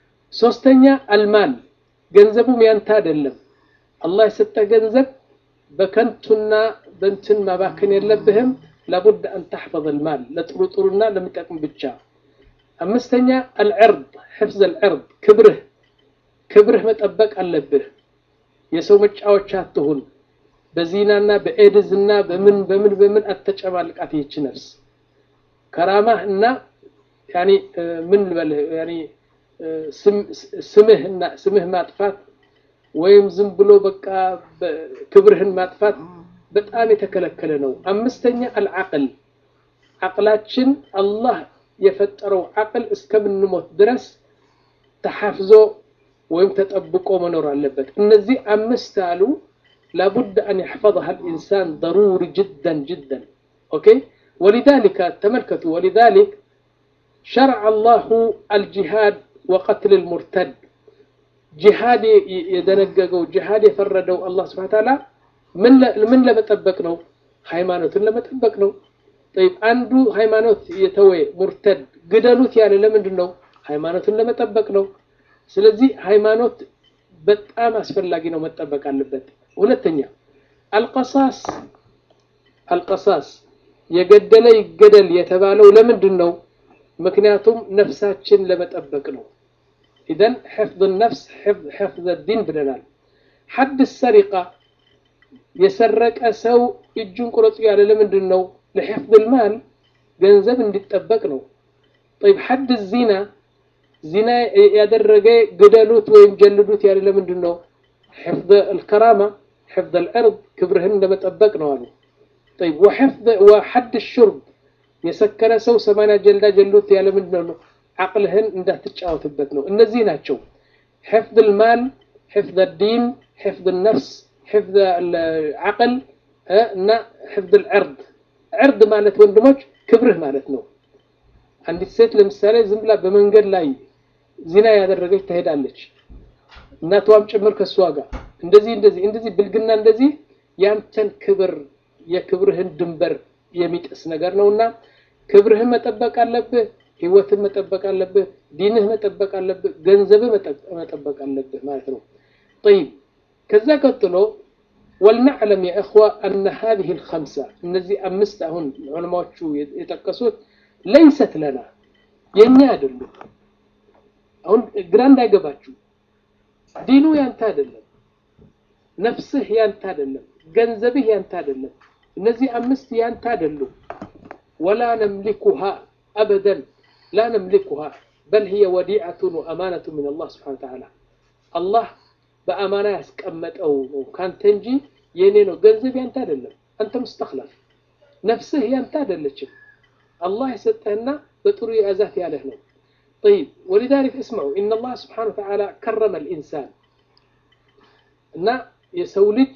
ሶስተኛ አልማል ገንዘቡም ያንተ አይደለም። አላህ የሰጠህ ገንዘብ በከንቱና በንትን ማባከን የለብህም ላቡድ አን ተሕፈظ ልማል ለጥሩ ጥሩና ለሚጠቅም ብቻ አምስተኛ አልዕርድ ሕፍዝ አልዕርድ ክብርህ ክብርህ መጠበቅ አለብህ የሰው መጫወቻ አትሁን በዚናና በኤድዝና በምን በምን በምን አተጨማልቃት ይህች ነፍስ ከራማህ እና ያኒ ምን ልበልህ ያኒ ስምህና ስምህ ማጥፋት ወይም ዝም ብሎ በቃ ክብርህን ማጥፋት በጣም የተከለከለ ነው። አምስተኛ አልዓቅል ዓቅላችን አላህ የፈጠረው ዓቅል እስከምንሞት ድረስ ተሐፍዞ ወይም ተጠብቆ መኖር አለበት። እነዚህ አምስት አሉ ላቡድ አን የሕፈظሃ ልኢንሳን ضሩሪ ጅደን ጅደን ኦኬ ወሊዛሊከ ተመልከቱ ወሊዛሊክ ሸርዐ አላሁ አልጂሃድ ወቀትል ልሙርተድ ጂሃድ የደነገገው ጂሃድ የፈረደው አላህ ስብሐ ተዓላ ምን ለመጠበቅ ነው? ሃይማኖትን ለመጠበቅ ነው። ጠይብ አንዱ ሃይማኖት የተወ ሙርተድ ግደሉት ያለ ለምንድን ነው? ሃይማኖትን ለመጠበቅ ነው። ስለዚህ ሃይማኖት በጣም አስፈላጊ ነው፣ መጠበቅ አለበት። ሁለተኛ አልቀሳስ አልቀሳስ የገደለ ይገደል የተባለው ለምንድን ነው? ምክንያቱም ነፍሳችን ለመጠበቅ ነው። ኢዘን ሕፍዝ ነፍስ ሕፍዝ ዲን ብለናል። ሐድ ሰሪቃ የሰረቀ ሰው እጁን ቁረጡ ያለ ለምንድን ነው? ለሕፍዝ ልማል ገንዘብ እንዲጠበቅ ነው። ጠይብ ሐድ ዚና ዚና ያደረገ ግደሉት ወይም ጀልዱት ያለ ለምንድን ነው? ሕፍዝ ልከራማ ሕፍዝ ልዕርድ ክብርህን ለመጠበቅ ነው አሉ። ጠይብ ወሐድ ሹርብ የሰከረ ሰው ሰማንያ ጀልዳ ጀሉት ያለ ምንድን ነው? ዓቅልህን እንዳትጫወትበት ነው። እነዚህ ናቸው ሕፍዝ ልማል፣ ሕፍዝ ዲን፣ ሕፍዝ ነፍስ፣ ሕፍዝ ዓቅል እና ሕፍዝ ልዕርድ። ዕርድ ማለት ወንድሞች ክብርህ ማለት ነው። አንዲት ሴት ለምሳሌ ዝም ብላ በመንገድ ላይ ዚና ያደረገች ትሄዳለች፣ እናቷም ጭምር ከእሷ ጋር እንደዚህ እንደዚህ እንደዚህ ብልግና እንደዚህ ያንተን ክብር የክብርህን ድንበር የሚጥስ ነገር ነውና ክብርህን መጠበቅ አለብህ። ህይወትን መጠበቅ አለብህ። ዲንህ መጠበቅ አለብህ። ገንዘብህ መጠበቅ አለብህ ማለት ነው። ጠይብ ከዛ ቀጥሎ ወልነዕለም ያ እኽዋ አነ ሃዚህ ልከምሳ እነዚህ አምስት አሁን ዑለማዎቹ የጠቀሱት ለይሰት ለና የእኛ አይደሉም። አሁን ግራ እንዳይገባችሁ ዲኑ ያንተ አይደለም፣ ነፍስህ ያንተ አይደለም፣ ገንዘብህ ያንተ አይደለም። እነዚህ አምስት ያንተ አይደሉም። ወላ ነምሊኩሃ አበደን ላ ነምሊኩሃ በል ህየ ወዲዐቱን ወአማነቱ ምን አላህ ስብሓነ ወተዓላ አላህ በአማና ያስቀመጠው ነው ካንተ እንጂ የእኔ ነው። ገንዘብ ያንተ አይደለም፣ አንተ ሙስተኽለፍ። ነፍስህ ያንተ አይደለችም፣ አላህ የሰጠህና በጥሩ የያዛት ያለህ ነው። ጠይብ ወሊዛሊክ እስመዑ ኢነ አላህ ስብሓነ ወተዓላ ከረመ ልኢንሳን እና የሰው ልጅ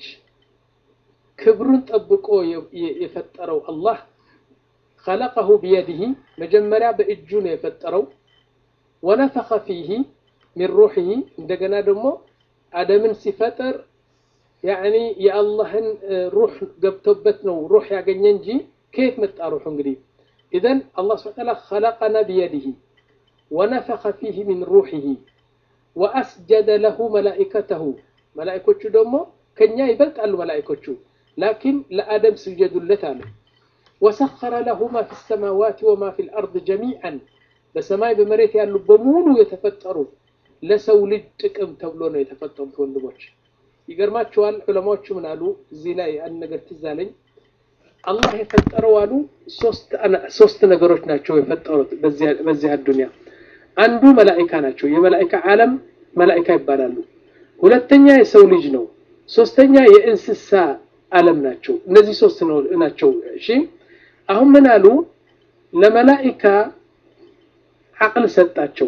ክብሩን ጠብቆ የፈጠረው አላህ خلقه بيده መጀመሪያ በእጁ ነው የፈጠረው ወነፈኸ ፊህ ሚን ሩሒሂ እንደገና ደግሞ አደምን ሲፈጥር ያዕኒ የአላህን ሩሕ ገብቶበት ነው ሩሕ ያገኘ እንጂ ከየት መጣ ሩሑ እንግዲህ ኢዘን አላህ ስብሐ ወተዓላ خلقنا بيده ونفخ فيه من روحه وأسجد له ملائكته መላኢኮቹ ደግሞ ከኛ ይበልጣሉ መላኢኮቹ ላኪን ለአደም ስጀዱለት አለ ወሰኸረ ለሁ ማ ፊ ሰማዋት ወማ ፊ ልአርድ ጀሚዓን በሰማይ በመሬት ያሉ በሙሉ የተፈጠሩ ለሰው ልጅ ጥቅም ተብሎ ነው የተፈጠሩት። ወንድሞች ይገርማቸዋል። ዑለማዎቹ ምን አሉ? እዚህ ላይ አንድ ነገር ትዝ አለኝ። አላህ የፈጠረው አሉ ሶስት ነገሮች ናቸው የፈጠሩት በዚህ አዱንያ። አንዱ መላኢካ ናቸው። የመላኢካ ዓለም መላኢካ ይባላሉ። ሁለተኛ የሰው ልጅ ነው። ሶስተኛ የእንስሳ ዓለም ናቸው። እነዚህ ሶስት ናቸው። እሺ አሁን ምን አሉ? ለመላኢካ ዓቅል ሰጣቸው፣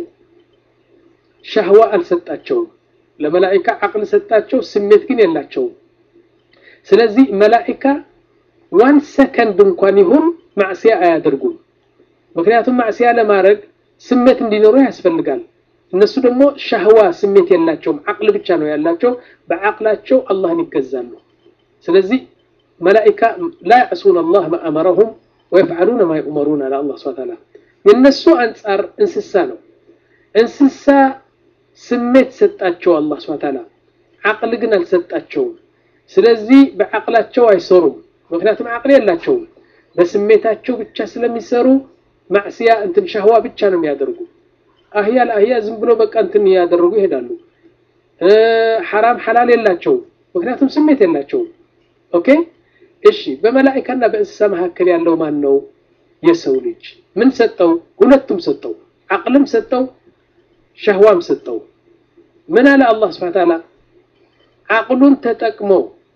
ሻህዋ አልሰጣቸውም። ለመላኢካ ዓቅል ሰጣቸው፣ ስሜት ግን የላቸውም። ስለዚህ መላኢካ ዋን ሰከንድ እንኳን ይሁን ማዕስያ አያደርጉም። ምክንያቱም ማዕስያ ለማድረግ ስሜት እንዲኖሩ ያስፈልጋል። እነሱ ደግሞ ሻህዋ ስሜት የላቸውም፣ ዓቅል ብቻ ነው ያላቸው። በዓቅላቸው አላህን ይገዛሉ። ስለዚህ መላኢካ ላ ያዕሱን አላህ ማ አመረሁም ወየፍዓሉነ ማ ዩእመሩን አለ አላህ ሱብሓነሁ ወተዓላ። የእነሱ አንጻር እንስሳ ነው። እንስሳ ስሜት ሰጣቸው አላህ ሱብሓነሁ ወተዓላ፣ ዓቅል ግን አልሰጣቸውም። ስለዚህ በአቅላቸው አይሰሩም። ምክንያቱም አቅል የላቸውም። በስሜታቸው ብቻ ስለሚሰሩ ማዕስያ እንትን ሻህዋ ብቻ ነው የሚያደርጉ። አህያ ለአህያ ዝም ብሎ በቃ እንትን እያደረጉ ይሄዳሉ። ሐራም ሐላል የላቸውም፣ ምክንያቱም ስሜት የላቸውም። ኦኬ እሺ። በመላኢካና በእንስሳ መካከል ያለው ማን ነው? የሰው ልጅ ምን ሰጠው? ሁለቱም ሰጠው። አቅልም ሰጠው፣ ሸህዋም ሰጠው። ምን አለ አላህ ስብሐ ወተዓላ አቅሉን ተጠቅሞ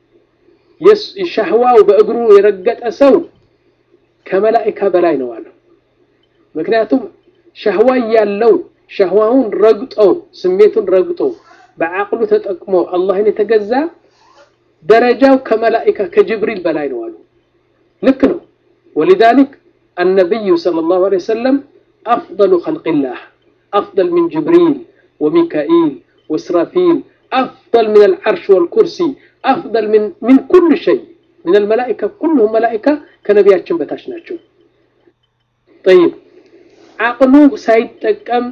ሸህዋው በእግሩ የረገጠ ሰው ከመላኢካ በላይ ነው አለው። ምክንያቱም ሸህዋ ያለው ሸህዋውን ረግጦ ስሜቱን ረግጦ በአቅሉ ተጠቅሞ አላህን የተገዛ ደረጃው ከመላኢካ ከጅብሪል በላይ ነው አሉ። ልክ ነው። ወሊዛሊክ النبي صلى الله عليه وسلم أفضل خلق الله أفضل من جبريل وميكائيل وإسرافيل أفضل من العرش والكرسي أفضل من من كل شيء من الملائكة كلهم ملائكة كنبياتهم بتاشناتهم طيب عقله ሳይጠቀም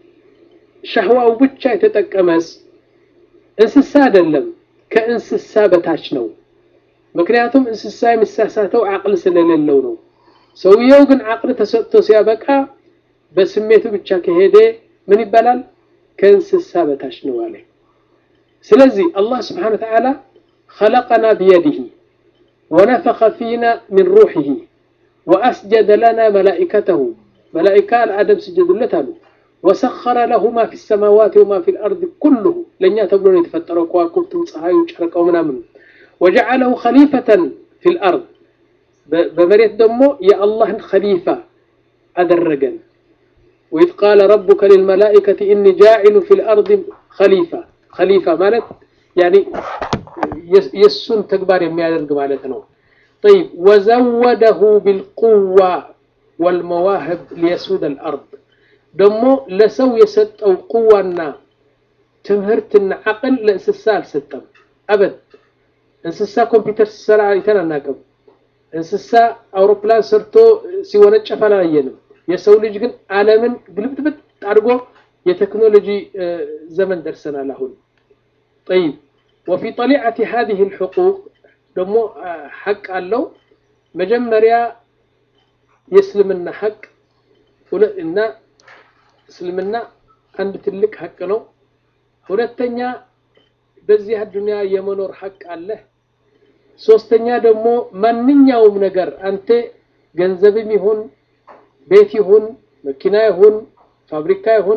ሸህዋው ብቻ የተጠቀመስ እንስሳ አይደለም፣ ከእንስሳ በታች ነው። ምክንያቱም እንስሳ የሚሳሳተው አቅል ስለሌለው ነው። ሰውየው ግን አቅል ተሰጥቶ ሲያበቃ በስሜቱ ብቻ ከሄደ ምን ይባላል? ከእንስሳ በታች ነው አለ። ስለዚህ አላህ ስብሓነሁ ወተዓላ خلقنا بيده ونفخ فينا من روحه وأسجد لنا ملائكته ملائكة الآدم سجد لتالو وسخر له ما في السماوات وما في الأرض كله لن يتبلون يتفتروا كواكبتم صحاي وشركوا من أمن وجعله خليفة في الأرض بمريت دمو يا الله خليفة أدرجا وإذ قال ربك للملائكة إني جاعل في الأرض خليفة خليفة مالت يعني يسون تكبار يميادرق مالتنا طيب وزوده بالقوة والمواهب ليسود الأرض دمو لسو يسطو قوانا تمهرتنا عقل لانسسا الستم أبد እንስሳ ኮምፒውተር ሲሰራ አይተን አናውቅም። እንስሳ አውሮፕላን ሰርቶ ሲወነጨፍ አላየንም። የሰው ልጅ ግን ዓለምን ግልብጥብጥ አድርጎ የቴክኖሎጂ ዘመን ደርሰናል አሁን። ጠይብ ወፊ ጠሊዓቲ ሀዚህ ልሕቁቅ ደግሞ ሐቅ አለው። መጀመሪያ የእስልምና ሐቅ እና እስልምና አንድ ትልቅ ሐቅ ነው። ሁለተኛ በዚህ አዱንያ የመኖር ሐቅ አለህ። ሶስተኛ ደግሞ ማንኛውም ነገር አንተ ገንዘብም ይሁን ቤት ይሁን መኪና ይሁን ፋብሪካ ይሁን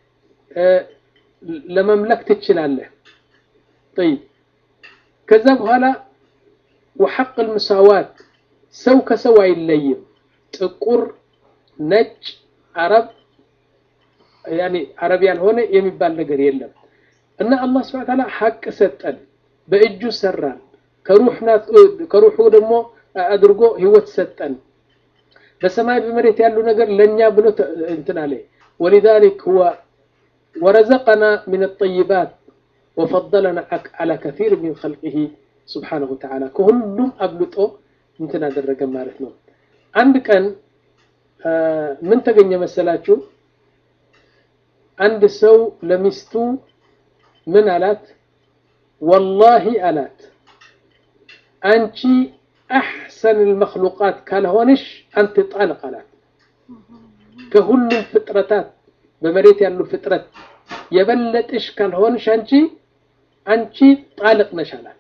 ለመምለክ ትችላለህ። ጠይብ ከዛ በኋላ ወሐቅ ልምሳዋት ሰው ከሰው አይለይም። ጥቁር፣ ነጭ፣ አረብ ያኔ አረብ ያልሆነ የሚባል ነገር የለም እና አላህ ስብሐ ወተዓላ ሐቅ ሰጠን፣ በእጁ ሰራን፣ ከሩሑ ደግሞ አድርጎ ህይወት ሰጠን። በሰማይ በመሬት ያሉ ነገር ለኛ ብሎ እንትን አለ ወሊዛሊክ ሁወ ወረዘቀና ሚን ጠይባት ወፈደለና አላ ከሲር ሚን ኸልቂሂ ስብሓነሁ ወተዓላ ከሁሉም አብልጦ እንትን አደረገ ማለት ነው። አንድ ቀን ምን ተገኘ መሰላችሁ? አንድ ሰው ለሚስቱ ምን አላት? ወላሂ አላት አንቺ አሕሰን ልመክሉቃት ካልሆንሽ አንተ ጣልቅ አላት። ከሁሉም ፍጥረታት በመሬት ያሉ ፍጥረት የበለጥሽ ካልሆንሽ አንቺ አንቺ ጣልቅ ነሽ አላት።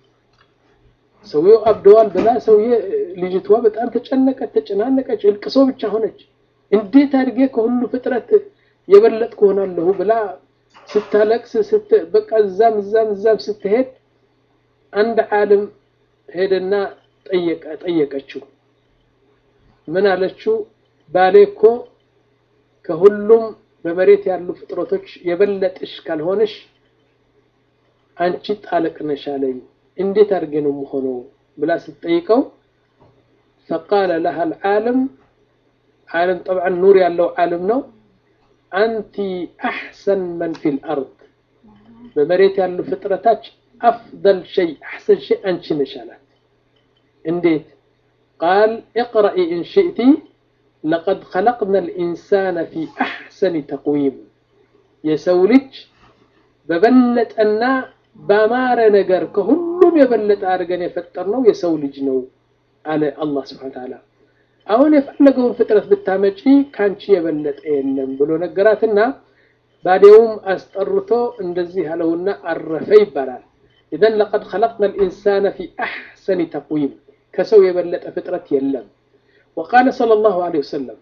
ሰውየው አብደዋል ብላ ሰውዬ ልጅቷ በጣም ተጨነቀች፣ ተጨናነቀች፣ እልቅሶ ብቻ ሆነች። እንዴት አድርጌ ከሁሉ ፍጥረት የበለጥኩ ሆናለሁ ብላ ስታለቅስ በቃ እዛም እዛም እዛም ስትሄድ አንድ ዓለም ሄደና ጠየቀችው። ምን አለችው? ባሌ እኮ ከሁሉም በመሬት ያሉ ፍጥረቶች የበለጥሽ ካልሆንሽ አንቺ ጣልቅ ነሽ አለኝ። እንዴት አድርጌ ነው የምሆነው ብላ ስትጠይቀው ፈቃለ ለሃ ልዓለም ዓለም ጠብዓን ኑር ያለው ዓለም ነው አንቲ አሕሰን መን ፊል አርድ በመሬት ያሉ ፍጥረታች አፍደል ሸይ አሕሰን ሸይ አንቺ ነሽ አላት። እንዴት ቃል እቅረኢ ኢን ሽእቲ ለቀድ ኸለቅና ልኢንሳነ ፊ አሕሰኒ ተቅዊም የሰው ልጅ በበለጠና ባማረ ነገር ከሁሉም የበለጠ አድርገን የፈጠርነው የሰው ልጅ ነው አለ አላህ ስብሐነ ወተዓላ። አሁን የፈለገውን ፍጥረት ብታመጪ ካንቺ የበለጠ የለም ብሎ ነገራትና ባዴውም አስጠርቶ እንደዚህ አለውና አረፈ ይባላል። ኢዘን ለቀድ ኸለቅና ልኢንሳነ ፊ አሕሰኒ ተቅዊም ከሰው የበለጠ ፍጥረት የለም። ወቃለ ሰለላሁ ዐለይሂ ወሰለም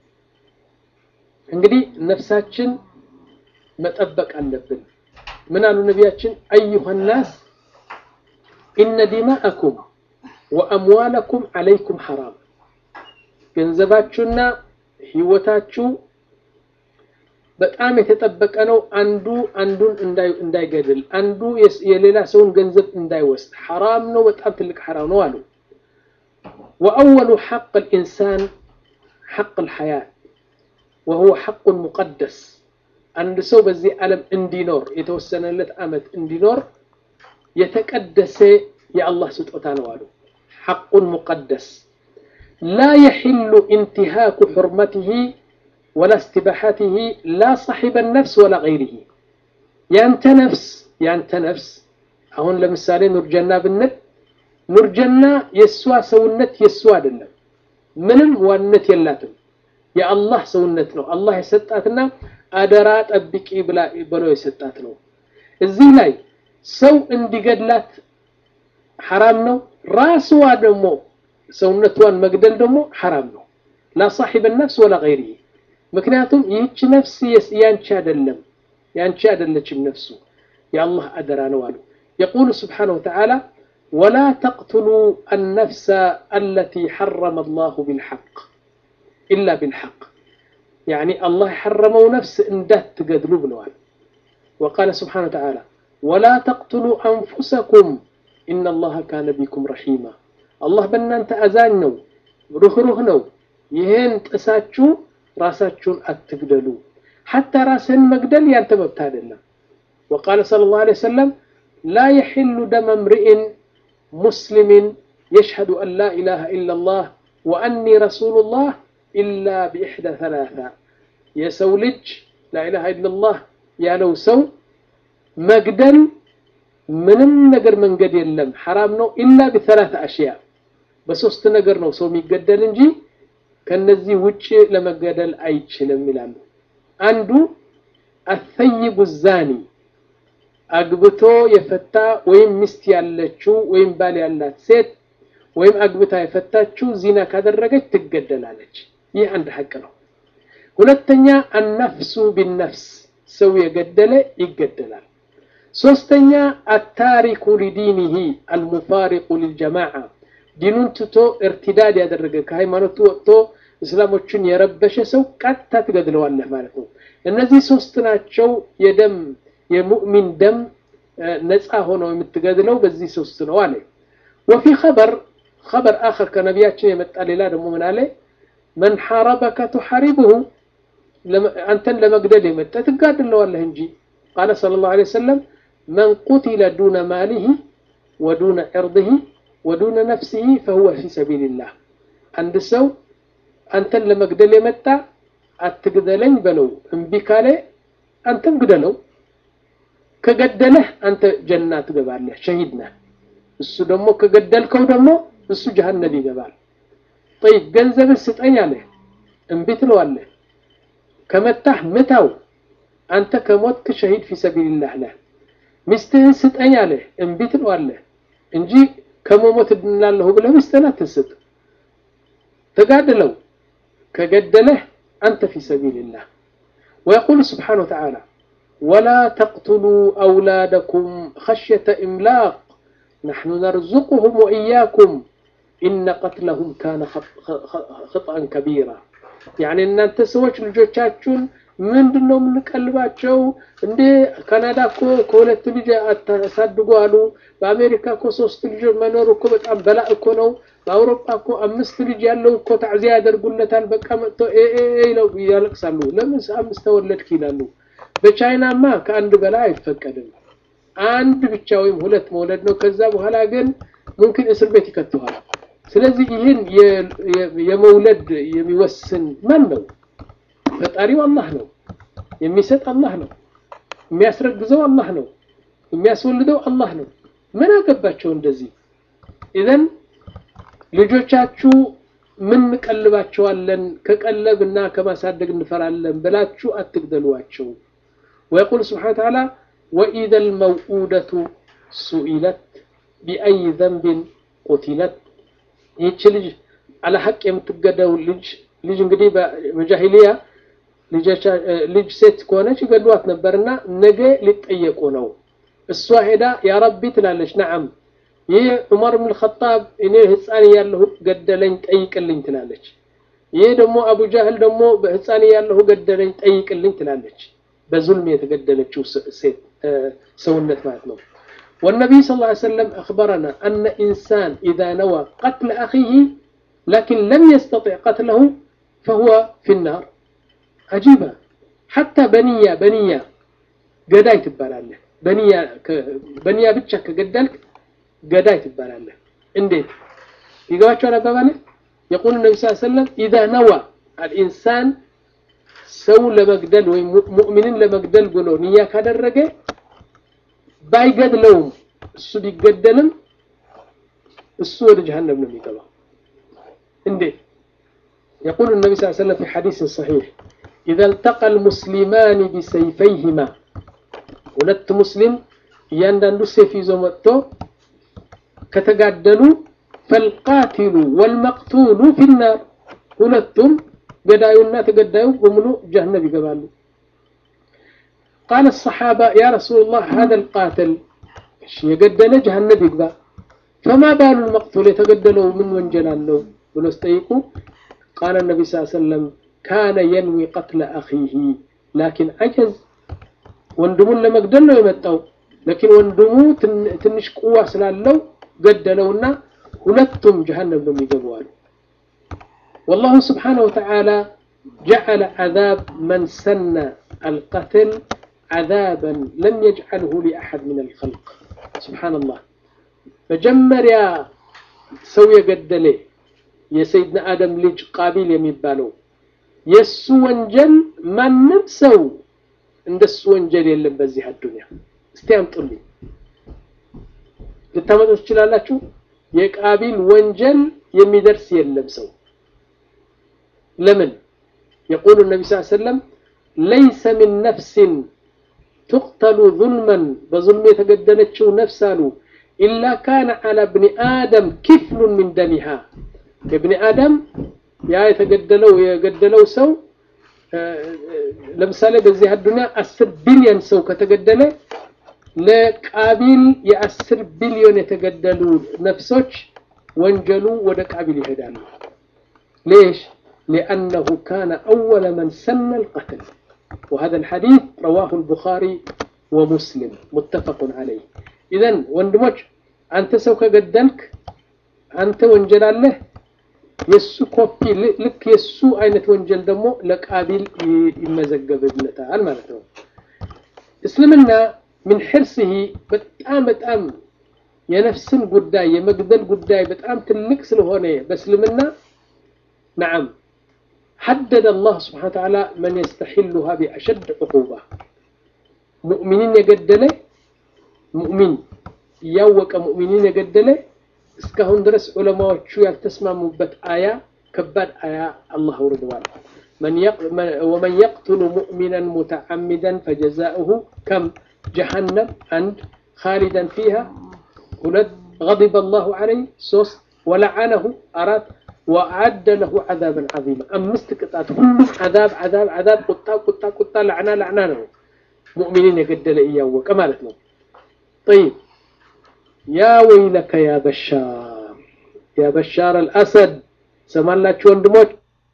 እንግዲህ ነፍሳችን መጠበቅ አለብን። ምን አሉ ነቢያችን? አዩሃ ናስ ኢነ ዲማአኩም ወአምዋለኩም ዐለይኩም ሐራም ገንዘባችሁና ህይወታችሁ በጣም የተጠበቀ ነው። አንዱ አንዱን እንዳይገድል፣ አንዱ የሌላ ሰውን ገንዘብ እንዳይወስድ ሐራም ነው። በጣም ትልቅ ሐራም ነው አሉ። ወአወሉ ሐቅ ልኢንሳን ሐቅ ልሐያት ወሁወ ሐቁን ሙቀደስ አንድ ሰው በዚህ ዓለም እንዲኖር የተወሰነለት ዓመት እንዲኖር የተቀደሰ የአላህ ስጦታ ነው አሉ። ሐቁን ሙቀደስ ላ የሒሉ ኢንትሃኩ ሑርመትህ ወላ እስትባሓትህ ላ ሳሒበ ነፍስ ወላ ገይሪህ። ያንተ ነፍስ ያንተ ነፍስ አሁን ለምሳሌ ኑርጀና ብንል ኑርጀና የእሷ ሰውነት የእሷ አይደለም፣ ምንም ዋነት የላትም። የአላህ ሰውነት ነው። አላህ የሰጣትና አደራ ጠብቂ ብሎ የሰጣት ነው። እዚህ ላይ ሰው እንዲገድላት ሐራም ነው። ራስዋ ደግሞ ሰውነቷን መግደል ደግሞ ሐራም ነው። ላ ሳሒበ ነፍስ ወላ ገይሪህ። ምክንያቱም ይህች ነፍስ ያንቺ አይደለም፣ ያንቺ አይደለችም ነፍሱ የአላህ አደራ ነው አሉ። የቁሉ ስብሓነሁ ወተዓላ ወላ ተቅትሉ አነፍሰ አለቲ ሐረመ አላሁ ቢልሐቅ ኢላ ቢልሐቅ ያኒ አላህ የሐረመው ነፍስ እንዳትገድሉ ብለዋል። ወቃለ ስብሓነሁ ወተዓላ ወላ ተቅትሉ አንፉሰኩም ኢነ አላህ ካነ ቢኩም ረሒማ አላህ በእናንተ አዛኝ ነው፣ ሩህሩህ ነው። ይህን ጥሳችሁ ራሳችሁን አትግደሉ። ሐታ ራስህን መግደል ያንተ መብት አይደለም። ወቃለ ሰለላሁ ዐለይሂ ወሰለም ላ የሒሉ ደመ እምሪእን ሙስሊምን የሽሀዱ አን ላ ኢላሃ ኢለላህ ወአኒ ረሱሉላህ ኢላ ቢኢሕዳ ሰላሳ የሰው ልጅ ላኢላሃ ኢለላህ ያለው ሰው መግደል ምንም ነገር መንገድ የለም ሐራም ነው። ኢላ ቢሰላሳ አሽያ በሶስት ነገር ነው ሰው የሚገደል እንጂ ከነዚህ ውጭ ለመገደል አይችልም ይላሉ። አንዱ አሰይቡ ዛኒ አግብቶ የፈታ ወይም ሚስት ያለችው ወይም ባል ያላት ሴት ወይም አግብታ የፈታችው ዚና ካደረገች ትገደላለች። ይህ አንድ ሐቅ ነው። ሁለተኛ አነፍሱ ቢነፍስ ሰው የገደለ ይገደላል። ሶስተኛ አታሪኩ ሊዲኒሂ አልሙፋሪቁ ሊልጀማዓ ዲኑን ትቶ እርቲዳድ ያደረገ ከሃይማኖቱ ወጥቶ እስላሞችን የረበሸ ሰው ቀጥታ ትገድለዋለህ ማለት ነው። እነዚህ ሶስት ናቸው። የደም የሙእሚን ደም ነፃ ሆነው የምትገድለው በዚህ ሶስት ነው አለ። ወፊ ኸበር ኸበር አኸር ከነቢያችን የመጣ ሌላ ደግሞ ምን አለ? መን ሐረበከ ቱሐሪብሁ አንተን ለመግደል የመጣ ትጋድለዋለህ እንጂ ቃለ ሰለላሁ ዐለይሂ ወሰለም መን ቁቲለ ዱነ ማሊሂ ወዱነ ዕርድሂ ወዱነ ነፍሲሂ ፈሁወ ፊ ሰቢልላህ። አንድ ሰው አንተን ለመግደል የመጣ አትግደለኝ በለው፣ እምቢ ካለ አንተም ግደለው። ከገደለህ አንተ ጀና ትገባለህ፣ ሸሂድ ነህ። እሱ ደግሞ ከገደልከው ደግሞ እሱ ጀሀነም ይገባል። ጠይብ ገንዘብን ስጠኝ አለህ፣ እምቢ ትለዋለህ። ከመታህ ምታው፣ አንተ ከሞትክ ሸሂድ ፊ ሰቢልላህ ነህ። ሚስትህን ስጠኝ አለህ፣ እምቢ ትለዋለህ እንጂ ከመሞት እድናለሁ ብለህ ሚስትህን አትስጥ። ተጋድለው፣ ከገደለህ አንተ ፊ ሰቢልላህ። ወየቁሉ ስብሓነሁ ወተዓላ ወላ ተቅቱሉ አውላደኩም ኸሽየተ ኢምላቅ ነሕኑ ነርዙቁሁም ወኢያኩም ኢነ ቀትለሁም ካነ ኸጥአን ከቢራ። ያኔ እናንተ ሰዎች ልጆቻችሁን ምንድን ነው የምንቀልባቸው? እንዴ ካናዳ እኮ ከሁለት ልጅ አታሳድጉ አሉ። በአሜሪካ እኮ ሶስት ልጅ መኖር እኮ በጣም በላእ እኮ ነው። በአውሮፓ እኮ አምስት ልጅ ያለው እኮ ታዕዚያ ያደርጉለታል። በቃ መጥተው ይለው ያለቅሳሉ። ለምን አምስት ተወለድክ ይላሉ። በቻይናማ ከአንድ በላይ አይፈቀድም። አንድ ብቻ ወይም ሁለት መውለድ ነው። ከዛ በኋላ ግን ሙምኪን እስር ቤት ይከተዋል። ስለዚህ ይህን የመውለድ የሚወስን ማን ነው? ፈጣሪው አላህ ነው። የሚሰጥ አላህ ነው። የሚያስረግዘው አላህ ነው። የሚያስወልደው አላህ ነው። ምን አገባቸው እንደዚህ ኢዘን ልጆቻችሁ ምን እንቀልባቸዋለን ከቀለብና ከማሳደግ እንፈራለን ብላችሁ አትግደሏቸው ويقول سبحانه وتعالى وإذا الموءودة سئلت بأي ذنب قتلت ይህች ልጅ አለ ሐቅ የምትገደው ልጅ ልጅ እንግዲህ በጃሂሊያ ልጅ ሴት ከሆነች ይገድሏት ነበርና ነገ ሊጠየቁ ነው እሷ ሄዳ ያ ረቢ ትላለች ነዓም ይህ ዑመር ብን ኸጣብ እኔ ህፃን እያለሁ ገደለኝ ጠይቅልኝ ትላለች ይህ ደግሞ አቡ ጃህል ደግሞ በህፃን እያለሁ ገደለኝ ጠይቅልኝ ትላለች በዙልም የተገደለችው ሴት ሰውነት ማለት ነው والنبي صلى الله عليه وسلم أخبرنا أن إنسان إذا نوى قتل أخيه لكن لم يستطع قتله فهو في النار عجيبة حتى بنية بنية قداي تبالاله بنية بنية بتشك قدلك قداي تبالاله انديت يقواتشو على باباله يقول النبي صلى الله عليه وسلم إذا نوى الإنسان ሰው ለመግደል ወይም ሙእሚንን ለመግደል ብሎ ንያ ካደረገ ባይገድለውም እሱ ቢገደልም እሱ ወደ ጀሃነም ነው የሚገባው እንዴት يقول النبي صلى الله عليه وسلم في حديث صحيح إذا التقى المسلمان بسيفيهما ሁለት ሙስሊም እያንዳንዱ ሴፍ ይዞ መጥቶ ከተጋደሉ ፈልቃቲሉ ወልመቅቱሉ ፊናር ሁለቱም ገዳዩና ተገዳዩ በሙሉ ጀሃነም ይገባሉ قال الصحابة يا رسول الله هذا القاتل يقدل جهنم يقبع فما بال المقتول يتقدلوا من وانجل له ونستيقوا قال النبي صلى الله عليه وسلم كان ينوي قتل أخيه لكن عجز وندمون لما قدلوا يمتوا لكن وندموا تنش قوة سلالوا قدلونا ولتم جهنم لم يقبوا والله سبحانه وتعالى جعل عذاب من سن القتل عذابا لم يجعله لأحد من الخلق سبحان الله مجمر يا سوي قدلي يا سيدنا آدم لج قابيل يميبالو يسو وانجل ما نمسو عند السو وانجل يلم بزيها الدنيا استيام طلي ልታመጡ ትችላላችሁ የቃቢል ወንጀል የሚደርስ የለም ሰው لمن يقول النبي صلى الله عليه وسلم ليس من نفس تقتل ظلما بظلم يتقدنتشو نفسه إلا كان على ابن آدم كفل من دمها ابن آدم يا يتقدلو يقدلو سو ለምሳሌ በዚህ አዱኛ አስር ቢሊዮን ሰው ከተገደለ ለቃቢል የአስር ቢሊዮን የተገደሉ ነፍሶች ወንጀሉ ወደ ቃቢል ይሄዳሉ ليش لأنه كان أول من سن القتل وهذا الحديث رواه البخاري ومسلم متفق عليه إذا وندمج أنت سوك قدلك أنت وانجل الله يسو كوبي لك يسو أين وانجل دمو لك قابل يمزقب ابنتها المعنى اسلمنا من حرصه بتأم بتأم የነፍስን ጉዳይ የመግደል ጉዳይ በጣም ትልቅ ስለሆነ በእስልምና نعم حدد الله سبحانه وتعالى من يستحلها بأشد عقوبة مؤمنين يقدله مؤمن يوك مؤمنين يقدله እስካሁን ድረስ ዑለማዎቹ ያልተስማሙበት አያ ከባድ አያ አላህ አውርደዋል ومن يقتل مؤمنا متعمدا فجزاؤه كم جهنم عند خالدا فيها ሁለት غضب الله عليه ሶስት ولعنه አራት وأعد له عذابا عظيما أمست قطعت هم عذاب عذاب عذاب قطة قطة قطة لعنة لعنة له مؤمنين يقدل إياه وكمالتنا طيب يا ويلك يا بشار يا بشار الأسد سمان لا تشون دموت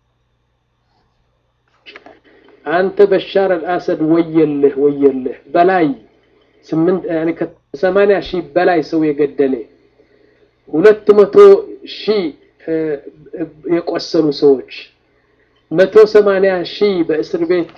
أنت بشار الأسد ويله ويله بلاي سمنت يعني كثمانية شي بلاي سوي قدلي ሁለት መቶ ሺህ የቆሰሉ ሰዎች መቶ ሰማንያ ሺህ በእስር ቤት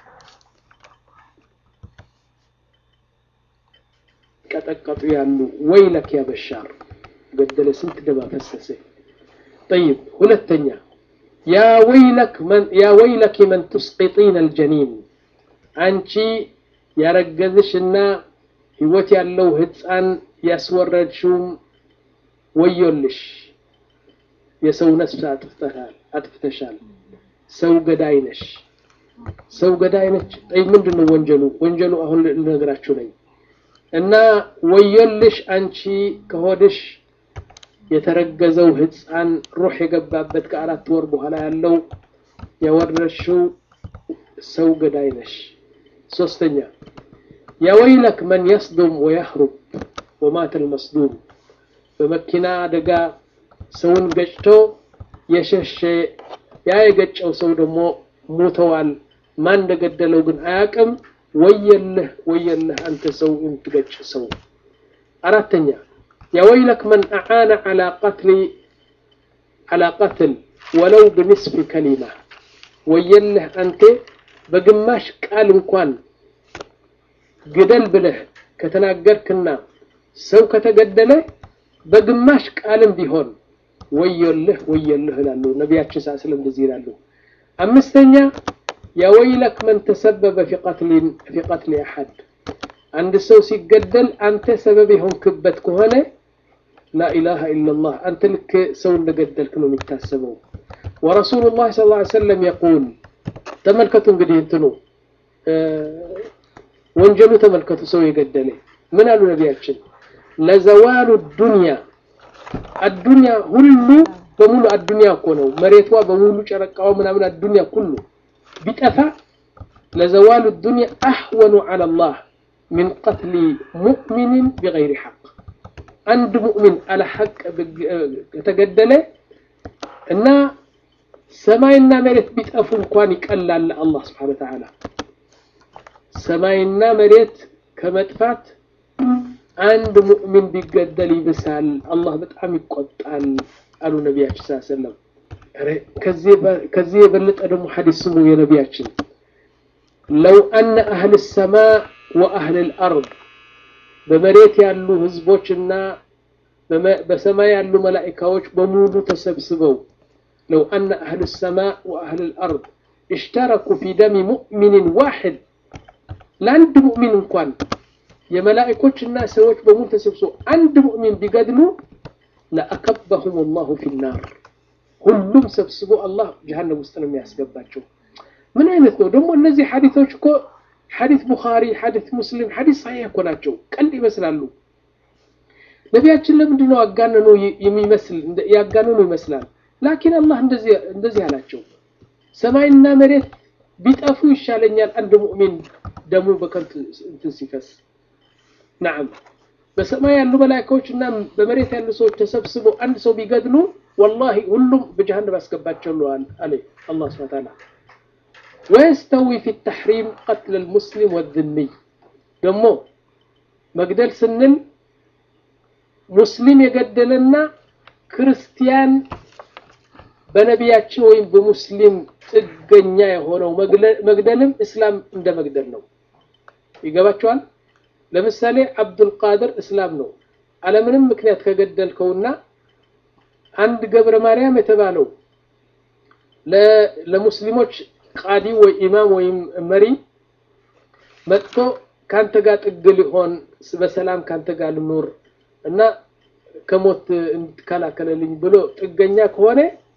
የሚቀጠቀጡ ያሉ ወይለክ ያ በሻር ገደለ ስንት ደም አፈሰሰ طيب ሁለተኛ ያ ወይለክ መን ያ ወይለክ መን ትስቂጢን አልጀኒን አንቺ ያረገዝሽና ህይወት ያለው ህፃን ያስወረድሽውም ወዮልሽ፣ የሰው ነፍስ አጥፍተሻል አጥፍተሻል፣ ሰው ገዳይ ነሽ፣ ሰው ገዳይ ነች። ጠይ ምንድን ነው ወንጀሉ? ወንጀሉ አሁን ልነግራችሁ ነኝ። እና ወዮልሽ አንቺ ከሆድሽ የተረገዘው ህፃን ሩህ የገባበት ከአራት ወር በኋላ ያለው የወረድሽው ሰው ገዳይ ነሽ። ሶስተኛ ያወይለክ መን የስዱም ወያህሩብ ወማተ ልመስዱም በመኪና አደጋ ሰውን ገጭቶ የሸሸ ያ የገጨው ሰው ደግሞ ሞተዋል። ማን እንደገደለው ግን አያውቅም። ወየልህ ወየልህ አንተ ሰው የምትገጭ ሰው። አራተኛ ያወይለክ መን አዓነ ዐላ ቀትሊ ዐላ ቀትል ወለው ብንስፊ ከሊማ ወየልህ አንተ በግማሽ ቃል እንኳን ግደል ብለህ ከተናገርክና ሰው ከተገደለ በግማሽ ቃልም ቢሆን ወዮልህ ወዮልህ ይላሉ ነቢያችን ሰለላሁ ዐለይሂ ወሰለም እንደዚህ ይላሉ። አምስተኛ ያወይለክ መን ተሰበበ ፊ ቀትሊን ፊ ቀትሊ አሐድ አንድ ሰው ሲገደል አንተ ሰበብ የሆንክበት ከሆነ ላኢላሃ ኢለላህ አንተ ልክ ሰው እንደገደልክ ነው የሚታሰበው። ወረሱሉላህ ሰለላሁ ዐለይሂ ወሰለም የቁል ተመልከቱ እንግዲህ እንትኑ ወንጀሉ ተመልከቱ። ሰው የገደለ ምን አሉ ነቢያችን? ለዘዋሉ ዱንያ አዱንያ ሁሉ በሙሉ አዱንያ እኮ ነው መሬቷ በሙሉ ጨረቃዋ ምናምን አዱንያ ሁሉ ቢጠፋ ለዘዋሉ ዱንያ አህወኑ ዐላ ላህ ሚን ቀትሊ ሙእሚንን ቢገይሪ ሐቅ አንድ ሙእሚን አለ ሐቅ ከተገደለ እና ሰማይና መሬት ቢጠፉ እንኳን ይቀላል አላህ ስብሓነሁ ወተዓላ ሰማይና መሬት ከመጥፋት አንድ ሙእሚን ቢገደል ይብሳል፣ አላህ በጣም ይቆጣል አሉ ነቢያችን ሰለላሁ ዐለይሂ ወሰለም። ከዚህ የበለጠ ደግሞ ሐዲስ ስሙ የነቢያችን ለው አነ አህል ሰማእ ወአህል ልአርድ በመሬት ያሉ ህዝቦችና በሰማይ ያሉ መላኢካዎች በሙሉ ተሰብስበው ለው አነ አህል ሰማእ ወአህል ልአርድ እሽተረኩ ፊ ደሚ ሙእሚንን ዋሕድ ለአንድ ሙእሚን እንኳን የመላኢኮችና ሰዎች በሙሉ ተሰብስበው አንድ ሙእሚን ቢገድሉ ለአከበሁም ላሁ ፊናር ሁሉም ሰብስቦ አላህ ጀሃነም ውስጥ ነው የሚያስገባቸው። ምን አይነት ነው ደግሞ እነዚህ ሐዲቶች እኮ ሐዲት ቡኻሪ፣ ሐዲት ሙስሊም፣ ሐዲት ሳሒህ እኮ ናቸው። ቀልድ ይመስላሉ። ነቢያችን ለምንድን ነው አጋነኑ የሚመስል ያጋነኑ ይመስላል። ላኪን አላህ እንደዚህ አላቸው፣ ሰማይና መሬት ቢጠፉ ይሻለኛል አንድ ሙእሚን ደሙ በከንቱ እንትን ሲፈስ። ነዓም በሰማይ ያሉ መላኢካዎች እና በመሬት ያሉ ሰዎች ተሰብስበው አንድ ሰው ቢገድሉ ወላሂ ሁሉም በጀሃነም ያስገባቸው አለ አላህ ሱብሓነሁ ወተዓላ። ወየስተዊ ፊ ተሕሪም ቀትል ልሙስሊም ወዝሚይ ደግሞ መግደል ስንል ሙስሊም የገደለና ክርስቲያን በነቢያችን ወይም በሙስሊም ጥገኛ የሆነው መግደልም እስላም እንደ መግደል ነው። ይገባቸዋል። ለምሳሌ አብዱልቃድር እስላም ነው። አለምንም ምክንያት ከገደልከውና አንድ ገብረ ማርያም የተባለው ለሙስሊሞች ቃዲ ወይ ኢማም ወይም መሪ መጥቶ ካንተ ጋር ጥግ ሊሆን በሰላም ካንተ ጋር ልኑር እና ከሞት እንድትከላከለልኝ ብሎ ጥገኛ ከሆነ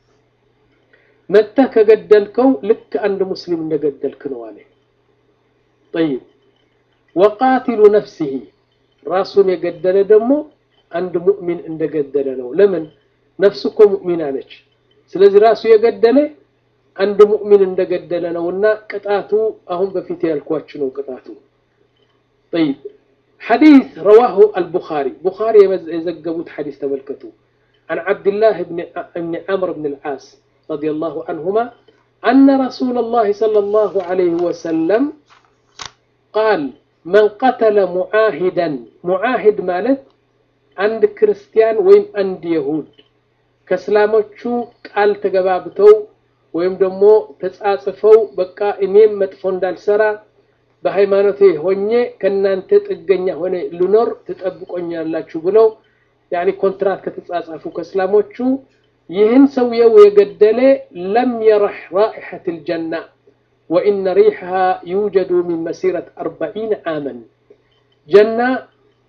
መጥተህ ከገደልከው ልክ አንድ ሙስሊም እንደገደልክ ነው አለ። ጠይብ ወቃቲሉ ነፍሲሂ ራሱን የገደለ ደግሞ አንድ ሙእሚን እንደገደለ ነው። ለምን ነፍሱ እኮ ሙእሚና ነች። ስለዚህ ራሱ የገደለ አንድ ሙእሚን እንደገደለ ነውና ቅጣቱ አሁን በፊት ያልኳችሁ ነው ቅጣቱ። ጠይብ ሐዲስ ረዋሁ አልቡኻሪ ቡኻሪ የዘገቡት ሐዲስ ተመልከቱ። عن عبد الله بن بن عمرو بن العاص رضي الله عنهما أن رسول الله صلى الله عليه وسلم قال من قتل معاهدا معاهد مالت عند كريستيان ويم عند يهود ከእስላሞቹ ቃል ተገባብተው ወይም ደግሞ ተጻጽፈው በቃ እኔም መጥፎ እንዳልሰራ በሃይማኖቴ ሆኜ ከእናንተ ጥገኛ ሆነ ልኖር ትጠብቆኛላችሁ ብለው ያኒ ኮንትራት ከተጻጻፉ ከእስላሞቹ ይህን ሰውየው የገደለ ለም የረሕ ራኢሐት ልጀና ወኢነ ሪሕሃ ዩጀዱ ሚን መሲረት አርበዒን ዓመን ጀና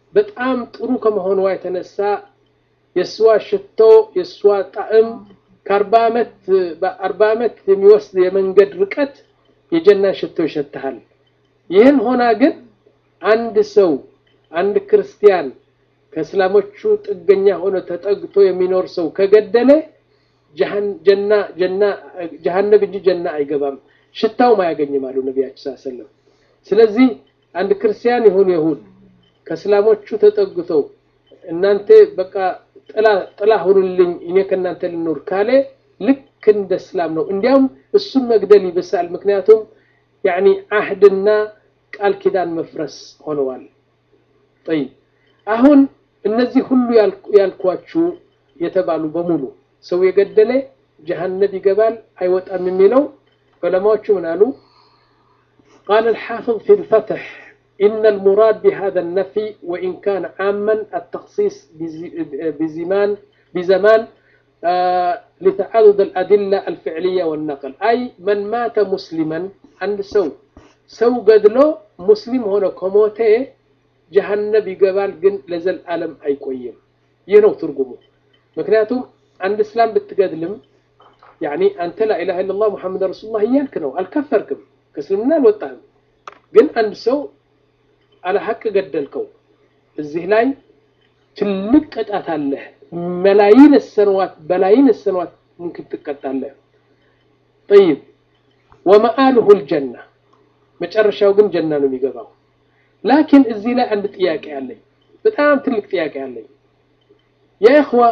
በጣም ጥሩ ከመሆኗ የተነሳ የእሷ ሽቶ የእሷ ጣዕም ከአርባ ዓመት በአርባ ዓመት የሚወስድ የመንገድ ርቀት የጀና ሽቶ ይሸትሃል። ይህን ሆና ግን አንድ ሰው አንድ ክርስቲያን ከእስላሞቹ ጥገኛ ሆኖ ተጠግቶ የሚኖር ሰው ከገደለ ጀና ጀና ጀሃነብ እንጂ ጀና አይገባም፣ ሽታውም አያገኝም አሉ ነቢያችን ሰለላሁ ዐለይሂ ወሰለም። ስለዚህ አንድ ክርስቲያን ይሁን ይሁን ከእስላሞቹ ተጠግተው እናንተ በቃ ጥላ ጥላ ሁኑልኝ እኔ ከእናንተ ልኖር ካለ ልክ እንደ እስላም ነው። እንዲያውም እሱን መግደል ይብሳል። ምክንያቱም ያኒ አህድና ቃል ኪዳን መፍረስ ሆነዋል። ጠይብ አሁን እነዚህ ሁሉ ያልኳችሁ የተባሉ በሙሉ ሰው የገደለ ጀሃነብ ይገባል አይወጣም የሚለው ዑለማዎቹ ምን አሉ? قال الحافظ في الفتح إن المراد بهذا النفي وإن كان عاما التخصيص بزمان بزمان آه لتعدد الأدلة الفعلية والنقل أي من مات مسلما عند سو سو قدلو مسلم هنا كموته جهنم يقبال جن لزل ألم أي قويم ينو ترجمه مكنياتهم عند إسلام بتقدلم يعني أنت لا إله إلا الله محمد رسول الله إياك نو الكفركم كسلمنا الوطن جن عند سو على حق قدلكو እዚህ ላይ ትልቅ ቅጣት አለ። መላይን ሰነዋት በላይን ሰነዋት ሙምኪን ትቀጣለህ። ጠይብ ወመአልሁ ልጀና መጨረሻው ግን ጀና ነው የሚገባው። ላኪን እዚህ ላይ አንድ ጥያቄ አለኝ፣ በጣም ትልቅ ጥያቄ አለኝ። የእኽዋ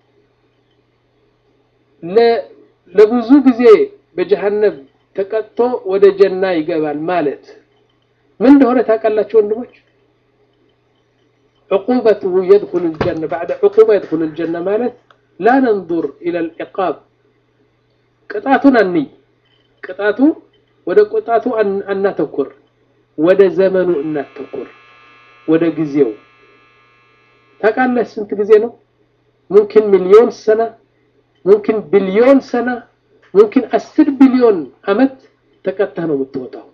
ለብዙ ጊዜ በጀሃነብ ተቀጥቶ ወደ ጀና ይገባል ማለት ምን እንደሆነ ታውቃላችሁ ወንድሞች? عقوبته يدخل الجنة بعد عقوبة يدخل الجنة مالت لا ننظر إلى العقاب قطعتنا الني قطعته وده قطعته أن أن نتكر وده زمن أن نتكر وده جزيو تقال سنت جزينو ممكن مليون سنة ممكن بليون سنة ممكن أسر بليون أمت تكتهنو متوتاو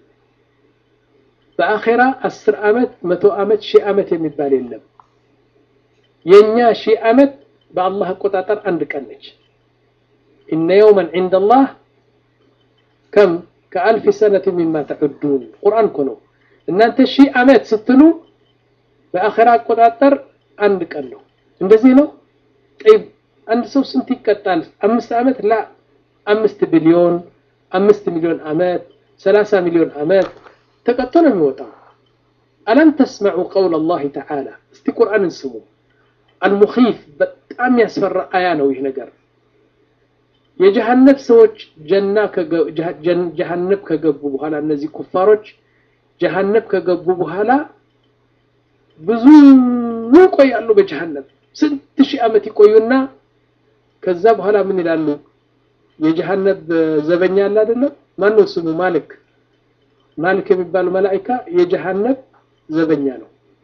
በአኼራ አስር ዓመት መቶ ዓመት ሺህ ዓመት የሚባል የለም። የእኛ ሺህ ዓመት በአላህ አቆጣጠር አንድ ቀን ነች። ኢነ የውመን ዒንደ አላህ ከም ከአልፍ ሰነት ሚማ ተዑዱን ቁርአን እኮ ነው። እናንተ ሺህ ዓመት ስትሉ በአኼራ አቆጣጠር አንድ ቀን ነው። እንደዚህ ነው። ጠይብ አንድ ሰው ስንት ይቀጣል? አምስት ዓመት ላ አምስት ቢሊዮን አምስት ሚሊዮን ዓመት ሰላሳ ሚሊዮን ዓመት ተቀጥቶ ነው የሚወጣው። አለም ተስመዑ ቀውል አላህ ተዓላ እስቲ ቁርአንን ስሙ። አልሙኺፍ በጣም ያስፈራ አያ ነው ይህ ነገር። የጀሃነብ ሰዎች ጀና ጀሃነብ ከገቡ በኋላ እነዚህ ኩፋሮች ጀሃነብ ከገቡ በኋላ ብዙ ይቆያሉ በጀሃነብ ስንት ሺህ ዓመት ይቆዩና ከዛ በኋላ ምን ይላሉ? የጀሃነብ ዘበኛ አለ አይደለም? ማነው ስሙ? ማልክ ማልክ የሚባለው መላኢካ የጀሃነብ ዘበኛ ነው።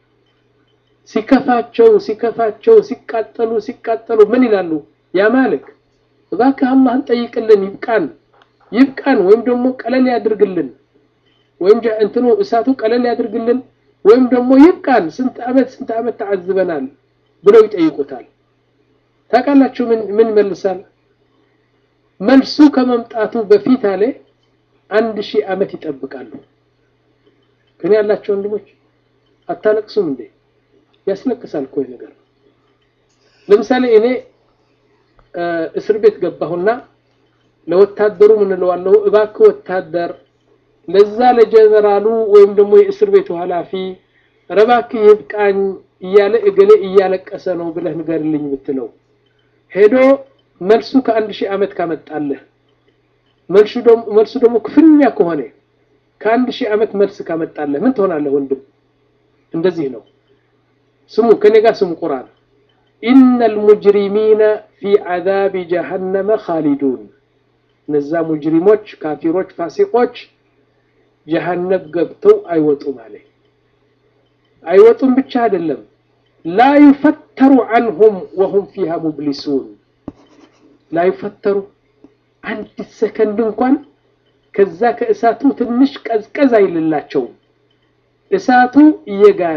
ሲከፋቸው ሲከፋቸው ሲቃጠሉ ሲቃጠሉ ምን ይላሉ? ያ ማልክ እባክህ አላህን ጠይቅልን ይብቃን ይብቃን፣ ወይም ደግሞ ቀለል ያድርግልን፣ ወይም እንትኑ እሳቱ ቀለል ያድርግልን፣ ወይም ደግሞ ይብቃን፣ ስንት ዓመት ስንት ዓመት ተዓዝበናል ብለው ይጠይቁታል። ታውቃላችሁ ምን ምን መልሳል? መልሱ ከመምጣቱ በፊት አለ አንድ ሺህ ዓመት ይጠብቃሉ። ከኔ ያላቸው ወንድሞች አታለቅሱም እንዴ? ያስለቅሳል እኮ ይህ ነገር። ለምሳሌ እኔ እስር ቤት ገባሁና ለወታደሩ ምን እለዋለሁ? እባክህ ወታደር ለዛ ለጀነራሉ ወይም ደግሞ የእስር ቤቱ ኃላፊ ኧረ እባክህ ይብቃኝ እያለ እገሌ እያለቀሰ ነው ብለህ ንገርልኝ ብትለው ሄዶ መልሱ ከአንድ ሺህ ዓመት ካመጣለህ መልሱ ደግሞ ክፍኛ ከሆነ ከአንድ ሺህ ዓመት መልስ ካመጣለህ ምን ትሆናለህ ወንድም? እንደዚህ ነው። ስሙ ከኔ ጋር ስሙ ቁርአን ኢነ ልሙጅሪሚነ ፊ ዓዛቢ ጀሃነመ ኻሊዱን እነዛ ሙጅሪሞች፣ ካፊሮች፣ ፋሲቆች ጀሃነብ ገብተው አይወጡም አለ። አይወጡም ብቻ አይደለም ላ ዩፈተሩ ዐንሁም ወሁም ፊሃ ሙብሊሱን ላ ዩፈተሩ አንድ ሰከንድ እንኳን ከዛ ከእሳቱ ትንሽ ቀዝቀዝ አይልላቸውም። እሳቱ እየጋለ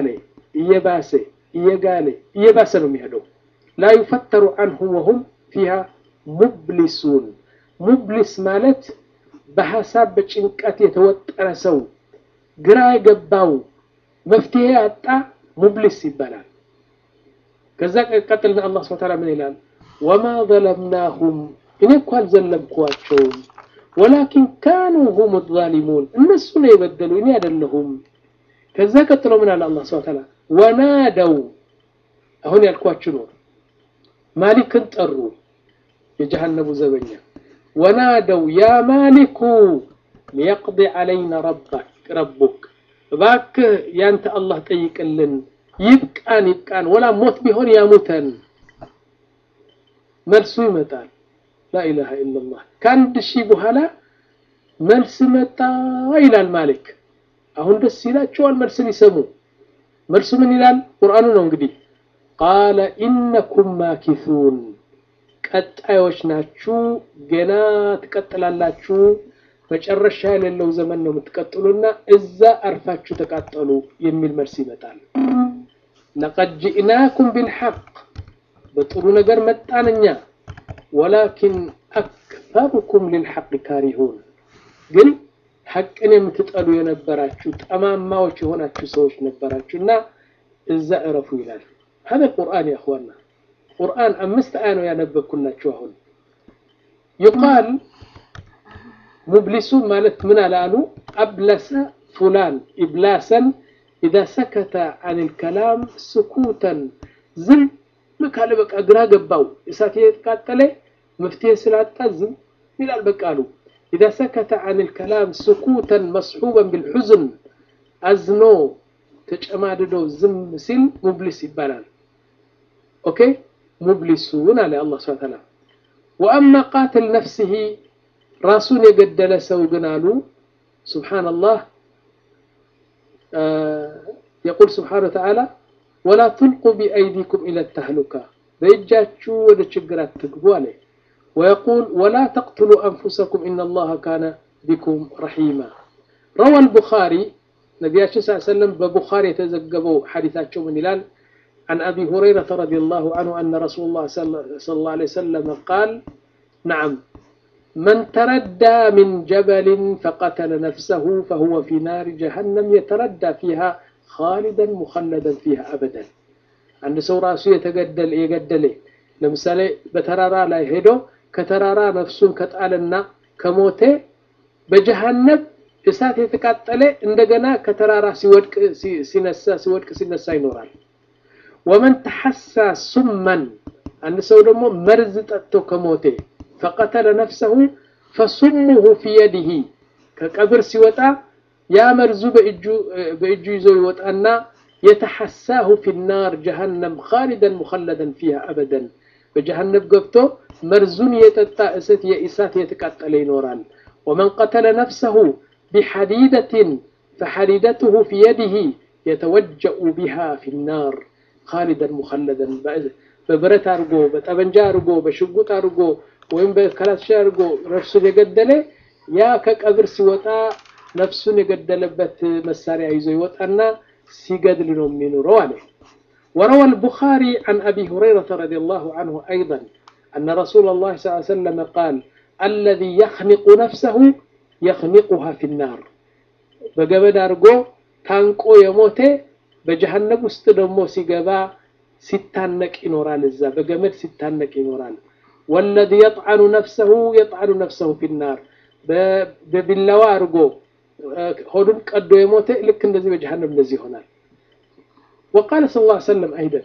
እየባሰ እየጋለ እየባሰ ነው የሚሄደው። ላ ዩፈተሩ አንሁም ወሁም ፊሃ ሙብሊሱን። ሙብሊስ ማለት በሀሳብ በጭንቀት የተወጠረ ሰው፣ ግራ የገባው መፍትሄ ያጣ ሙብሊስ ይባላል። ከዛ ቀጥልና አላህ ሱብሓነሁ ወተዓላ ምን ይላል? ወማ ዘለምናሁም እኔ እኮ አልዘለምኳቸውም፣ ወላኪን ካኑ ሁም ዛሊሙን እነሱ ነው የበደሉ እኔ አይደለሁም። ከዛ ቀጥሎ ምን አለ አላህ ሱብሓነሁ ወተዓላ ወናደው አሁን ያልኳችሁ ነው። ማሊክን ጠሩ፣ የጀሃነቡ ዘበኛ ወናደው ያ ማሊኩ ሊየቅዲ ዐለይና ረቡክ እባክህ ያንተ አላህ ጠይቅልን፣ ይብቃን ይብቃን፣ ወላ ሞት ቢሆን ያሙተን። መልሱ ይመጣል። ላኢላሃ ኢለላህ ከአንድ ሺህ በኋላ መልስ መጣ ይላል ማሊክ። አሁን ደስ ይላቸዋል መልስ ሊሰሙ። መልሱ ምን ይላል? ቁርአኑ ነው እንግዲህ ቃለ ኢነኩም ማኪሱን ቀጣዮች ናችሁ፣ ገና ትቀጥላላችሁ። መጨረሻ የሌለው ዘመን ነው የምትቀጥሉና እዛ አርፋችሁ ተቃጠሉ የሚል መልስ ይመጣል። ለቀድ ጅእናኩም ቢልሐቅ በጥሩ ነገር መጣን እኛ፣ ወላኪን አክፈሩኩም ሊልሐቅ ካሪሁን ግን ሐቅን የምትጠሉ የነበራችሁ ጠማማዎች የሆናችሁ ሰዎች ነበራችሁ እና እዛ እረፉ ይላል። هذا القرآن يا أخوانا ቁርአን አምስት አያ ነው ያነበብኩላችሁ። አሁን ይቃል ሙብሊሱ ማለት ምን አላሉ አብለሰ ፉላን ኢብላሰን ኢዛ ሰከተ አን ልከላም ስኩተን ዝም ካለ በቃ ግራ ገባው እሳት የተቃጠለ መፍትሄ ስላጣ ዝም ይላል። በቃ አሉ ኢዛ ሰከተ አን ልከላም ስኩተን መስሑበን ብልሑዝን አዝኖ ተጨማድዶ ዝም ሲል ሙብሊስ ይባላል። ኦኬ ሙብሊሱን አለ አላህ ሱብሓነሁ ወተዓላ። ወአማ ቃትል ነፍሲሂ ራሱን የገደለ ሰው ግን አሉ ሱብሓነላህ የቁል ሱብሓነሁ ወተዓላ ወላ ቱልቁ ቢአይዲኩም ኢለ ተህሉካ በእጃችሁ ወደ ችግር አትግቡ አለ። ወየቁል ወላ ተቅትሉ አንፉሰኩም ኢነላሃ ካነ ቢኩም ረሒማ ረዋ አልቡኻሪ ነቢያችን ስ ሰለም በቡኻሪ የተዘገበው ሐዲታቸው ምን ይላል? عن أبي هريرة رضي الله عنه أن رسول الله صلى الله عليه وسلم قال نعم من تردى من جبل فقتل نفسه فهو في نار جهنم يتردى فيها خالدا مخلدا فيها أبدا عند سو راسو يتقدل يقدل لمثال بترارا لا هدو كترارا نفسون كتالنا كموته بجهنم እሳት የተቃጠለ እንደገና ከተራራ ሲወድቅ ሲነሳ ሲወድቅ ሲነሳ ይኖራል። ወመን ተሐሳ ሱመን አንድ ሰው ደግሞ መርዝ ጠጥቶ ከሞቴ ፈቀተለ ነፍሰሁ ፈሱሙሁ ፊ የዲሂ ከቀብር ሲወጣ ያ መርዙ በእጁ ይዞ ይወጣና የተሐሳሁ ፊ ናር ጀሃነም ካሊደን ሙኸለደን ፊሃ አበደን በጀሃነም ገብቶ መርዙን የጠጣ እሰት የእሳት የተቃጠለ ይኖራል። ወመን ቀተለ ነፍሰሁ ቢሐዲደትን ፈሐዲደትሁ ፊ የዲሂ የተወጀኡ ቢሃ ፊ ናር ካሊደን ሙኸለደን በብረት አድርጎ በጠበንጃ አድርጎ በሽጉጥ አድርጎ ወይም በከላሻ አድርጎ ነፍሱን የገደለ ያ ከቀብር ሲወጣ ነፍሱን የገደለበት መሳሪያ ይዞ ይወጣና ሲገድል ነው የሚኖረው አለ። وروى البخاري عن أبي هريرة رضي الله عنه أيضا أن رسول الله صلى الله عليه وسلم قال الذي يخنق نفسه يخنقها في النار بقبل أرجو تانكو يموته በጀሃነም ውስጥ ደግሞ ሲገባ ሲታነቅ ይኖራል። እዛ በገመድ ሲታነቅ ይኖራል። ወለዚ የጥዓኑ ነፍሰሁ የጥዓኑ ነፍሰሁ ፊናር በቢላዋ አድርጎ ሆዱን ቀዶ የሞተ ልክ እንደዚህ በጀሃነም እንደዚህ ይሆናል። ወቃለ ስ ላ ሰለም አይደን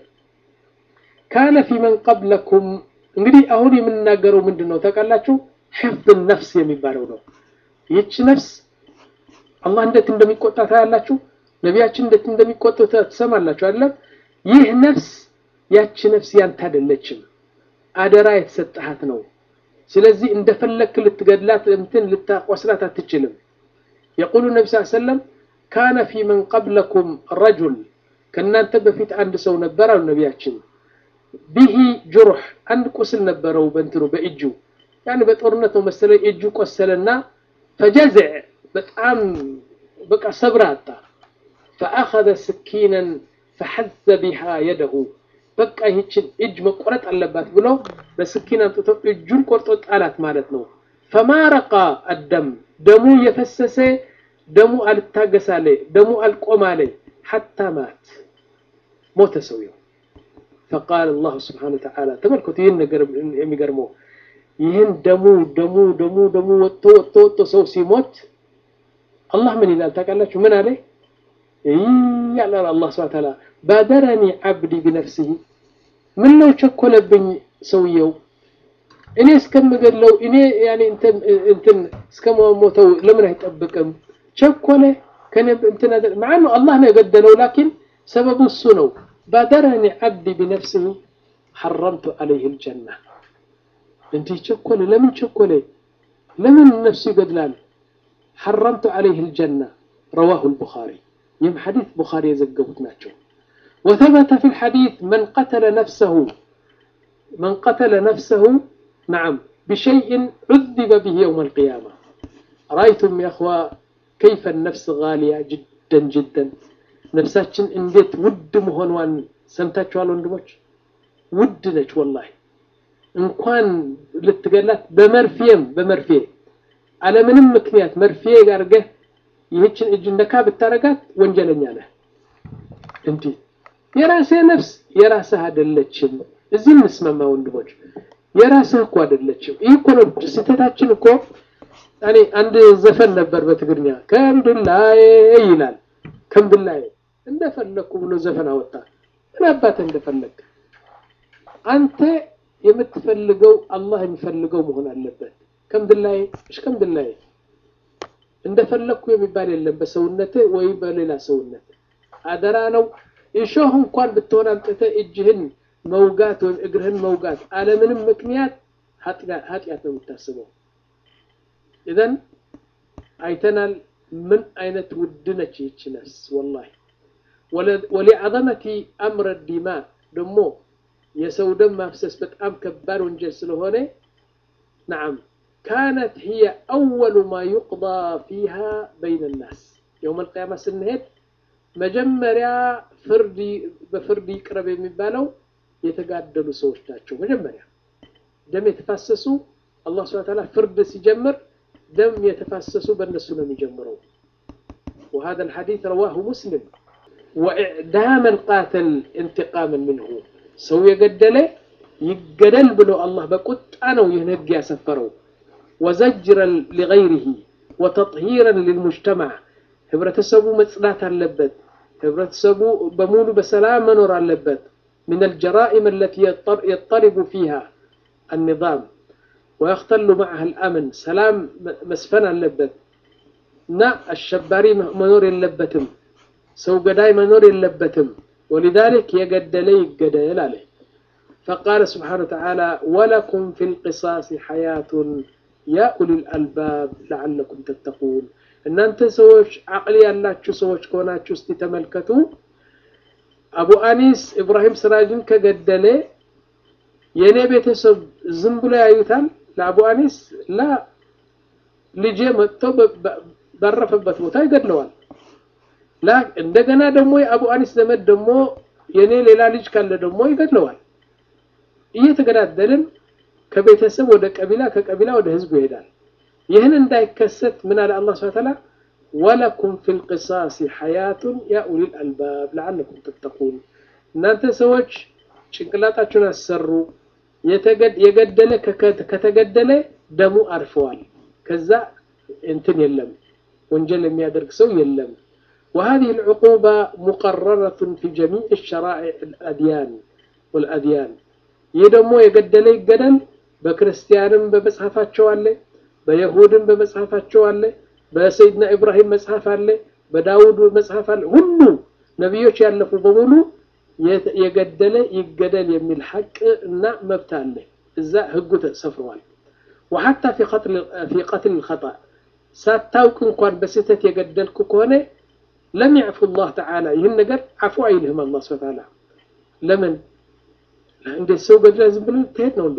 ካነ ፊ መን ቀብለኩም እንግዲህ አሁን የምንናገረው ምንድን ነው ታውቃላችሁ? ሕፍዝ ነፍስ የሚባለው ነው። ይህች ነፍስ አላህ እንዴት እንደሚቆጣ ታያላችሁ። ነቢያችን እንዴት እንደሚቆጡ ትሰማላችሁ አይደለም? ይህ ነፍስ ያቺ ነፍስ ያንተ አይደለችም፣ አደራ የተሰጠሃት ነው። ስለዚህ እንደፈለክ ልትገድላት እንትን ልታቆስላት አትችልም። የቁሉ ነቢ ስ ሰለም ካነ ፊ መን ቀብለኩም ረጁል ከእናንተ በፊት አንድ ሰው ነበር አሉ ነቢያችን። ቢሂ ጁሩሕ አንድ ቁስል ነበረው በእንትኑ በእጁ ያን በጦርነት ነው መሰለኝ እጁ ቆሰለና ፈጀዝዕ በጣም በቃ ሰብር አጣ ፈአኸዘ ስኪነን ፈሐዘ ቢሃ የደሁ በቃ ይህችን እጅ መቆረጥ አለባት ብሎ በስኪን አምጥቶ እጁን ቆርጦ ጣላት ማለት ነው። ፈማረቃ አደም ደሙ የፈሰሰ ደሙ አልታገሳለ ደሙ አልቆማለ ሐታ ማት ሞተ ሰውየው። ፈቃል አላሁ ስብሓነሁ ወተዓላ ተመልከቱ፣ ይህን ነገር የሚገርመው ይህን ደሙ ደሙ ደሙ ደሙ ወጥቶ ወጥቶ ወጥቶ ሰው ሲሞት አላህ ምን ይላል ታውቃላችሁ? ምን አለ ያላል አላህ ስብሐ ወተዓላ ባደረኒ ዓብዲ ቢነፍሲሂ ምን ነው ቸኮለብኝ ሰውየው እኔ እስከምገድለው እኔ ያኔ እንትን እንትን እስከሞተው ለምን አይጠብቅም? ቸኮለ ከኔ እንትን ማዓ ነው አላህ ነው የገደለው፣ ላኪን ሰበቡ እሱ ነው። ባደረኒ ዓብዲ ቢነፍሲሂ ሐረምቱ ዐለይሂ አልጀና እንዲህ ቸኮለ። ለምን ቸኮለ? ለምን ነፍሱ ይገድላል? ሐረምቱ ዐለይሂ አልጀና ረዋሁ አልቡኻሪ ይህም ሐዲስ ቡኻሪ የዘገቡት ናቸው። ወተበተ ፊ ልሐዲስ መን ቀተለ ነፍሰሁ መን ቀተለ ነፍሰሁ ነዓም ቢሸይእን ዑዚበ ብሂ የውም አልቅያማ ረአይቱም የእኽዋ ከይፈ ነፍስ ጋሊያ ጅደን ጅደን ነፍሳችን እንዴት ውድ መሆኗን ሰምታችኋል ወንድሞች? ውድ ነች ወላሂ። እንኳን ልትገላት በመርፌም በመርፌ አለምንም ምክንያት መርፌ አድርገህ ይህችን እጅ ነካ ብታረጋት ወንጀለኛ ነህ። እንዲህ የራስህ ነፍስ የራስህ አይደለችም። እዚህ እንስማማ ወንድሞች፣ የራስህ እኮ አይደለችም። ይህ እኮ ነው ስህተታችን እኮ። እኔ አንድ ዘፈን ነበር በትግርኛ ከምድላዬ ይላል። ከምድላዬ እንደፈለግኩ ብሎ ዘፈን አወጣ። ምን አባትህ እንደፈለግ አንተ የምትፈልገው አላህ የሚፈልገው መሆን አለበት። ከምድላዬ እሽ ከምድላዬ እንደፈለግኩ የሚባል የለም በሰውነትህ ወይ በሌላ ሰውነት አደራ ነው። እሾህ እንኳን ብትሆን አምጥተህ እጅህን መውጋት ወይም እግርህን መውጋት አለምንም ምክንያት ኃጢአት ነው የምታስበው። ኢዘን አይተናል ምን አይነት ውድ ነች ይህች ነፍስ ወላሂ። ወሊዐዘመቲ አምረ ዲማ ደግሞ የሰው ደም ማፍሰስ በጣም ከባድ ወንጀል ስለሆነ ነዓም ካነት ሂየ አወሉ ማ ዩቅዳ ፊሃ በይነ ናስ የውም አልቅያማ ስንሄድ መጀመሪያ ፍርድ በፍርድ ይቅረብ የሚባለው የተጋደሉ ሰዎች ናቸው። መጀመሪያ ደም የተፋሰሱ አላህ ሱብሓነሁ ወተዓላ ፍርድ ሲጀምር ደም የተፋሰሱ በእነሱ ነው የሚጀምረው። وهذا الحديث رواه مسلم وإعدام القاتل انتقاما منه ሰው የገደለ ይገደል ብሎ አላህ በቁጣ ነው ይህን ህግ ያሰፈረው። ወዘጅረን ሊገይሪሂ ወተጥሂረን ሊልሙጅተማዕ ህብረተሰቡ መጽዳት አለበት። ህብረተሰቡ በሙሉ በሰላም መኖር አለበት። ምን አልጀራኢም አለቲ የጠሪቡ ፊሃ አኒዛም ወየኽተሉ መዓሃ አልአምን ሰላም መስፈን አለበት እና አሸባሪ መኖር የለበትም። ሰው ገዳይ መኖር የለበትም። ولذلك يقدل يقدل عليه فقال سبحانه وتعالى ولكم في القصاص حياة يا أولي الألباب لعلكم تتقون إن أنت سوش عقلي الله شو سوش كونا شو استتملكتو أبو أنيس إبراهيم سراجن كقدل የኔ ቤተሰብ ዝም ብሎ ያዩታል ለአቡ አኒስ ላ ልጄ መጥቶ ባረፈበት ቦታ ይገድለዋል እንደገና ደግሞ የአቡ አኒስ ዘመድ ደግሞ የኔ ሌላ ልጅ ካለ ደግሞ ይገድለዋል። እየተገዳደልን ከቤተሰብ ወደ ቀቢላ ከቀቢላ ወደ ህዝቡ ይሄዳል። ይህን እንዳይከሰት ምን አለ አላህ ሱብሓነሁ ወተዓላ ወለኩም ፊል ቂሳሲ ሐያቱን ያ ኡሊል አልባብ ለዓለኩም ተተቁን። እናንተ ሰዎች ጭንቅላታችሁን አሰሩ። የገደለ ከተገደለ ደሙ አርፈዋል። ከዛ እንትን የለም ወንጀል የሚያደርግ ሰው የለም። وهذه العقوبة مقررة في جميع الشرائع الأديان والأديان يدمو يقدل يقدل بكريستيانم بمصحفاتشو አለ በይሁድም በመጽሐፋቸው አለ በሰይድና ኢብራሂም መጽሐፍ አለ በዳውድ መጽሐፍ አለ ሁሉ ነቢዮች ያለፉ በሙሉ የገደለ ይገደል የሚል ሐቅ እና መብት አለ እዛ ህጉ ተሰፍሯል وحتى في قتل في قتل الخطأ ሳታውቅ እንኳን በስህተት የገደልኩ ከሆነ ለም ያዕፉ ላህ ተዓላ ይህን ነገር አፉ አይልህም አላህ ስብሐ ተዓላ ለምን እንዴት ሰው ገድለህ ዝም ብለህ ትሄድ ነው እንዴ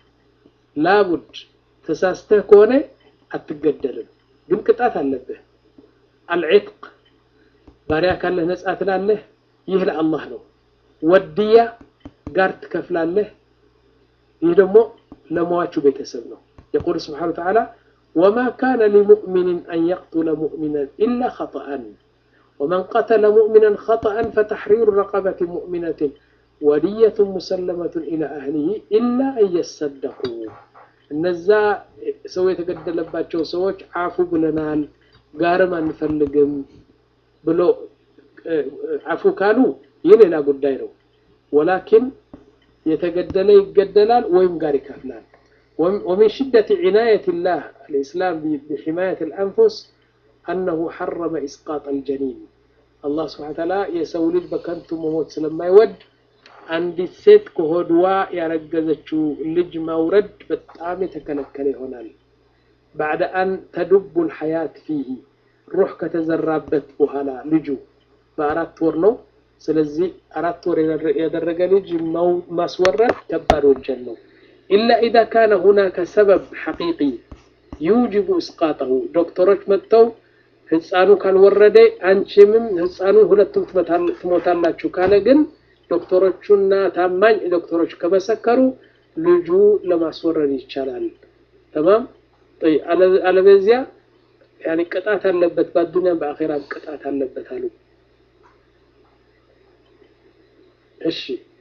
ላቡድ ተሳስተህ ከሆነ አትገደልም ግን ቅጣት አለብህ አልዕትቅ ባሪያ ካለህ ነጻ ትላለህ ይህ ለአላህ ነው። ወድያ ጋር ትከፍላለህ። ይህ ደግሞ ለሟቹ ቤተሰብ ነው። የቁል ስብሓነ ወተዓላ ወማ ካነ ሊሙእሚንን አን የቅቱለ ሙእሚናን ኢላ ኸጠአን ወመን ቀተለ ሙእሚናን ኸጠአን ፈተሕሪሩ ረቀበት ሙእሚነትን ወድየቱን ሙሰለመቱን ኢላ አህሊሂ ኢላ አን የሰደቁ እነዛ ሰው የተገደለባቸው ሰዎች አፉ ብለናል፣ ጋርም አንፈልግም ብሎ አፉ ካሉ ይህ ሌላ ጉዳይ ነው። ወላኪን የተገደለ ይገደላል ወይም ጋር ይከፍላል። ወሚን ሽደት ዒናየት ላህ አልኢስላም ቢሒማየት ልአንፉስ አነሁ ሐረመ ኢስቃጥ አልጀኒን አላህ ስብሓነ ወተዓላ የሰው ልጅ በከንቱ መሞት ስለማይወድ አንዲት ሴት ከሆድዋ ያረገዘችው ልጅ ማውረድ በጣም የተከለከለ ይሆናል። ባዕደ አን ተዱቡ ልሐያት ፊሂ ሩሕ ከተዘራበት በኋላ ልጁ በአራት ወር ነው። ስለዚህ አራት ወር ያደረገ ልጅ ማስወረድ ከባድ ወንጀል ነው። ኢላ ኢዛ ካነ ሁናከ ሰበብ ሐቂቂ ዩጅቡ እስቃጠሁ ዶክተሮች መጥተው ህፃኑ ካልወረደ አንቺምም ህፃኑ ሁለቱም ትሞታላችሁ ካለ ግን ዶክተሮቹና ታማኝ ዶክተሮች ከመሰከሩ ልጁ ለማስወረድ ይቻላል። ተማም አለበዚያ ያኔ ቅጣት አለበት፣ በአዱንያም በአኼራም ቅጣት አለበት አሉ። እሺ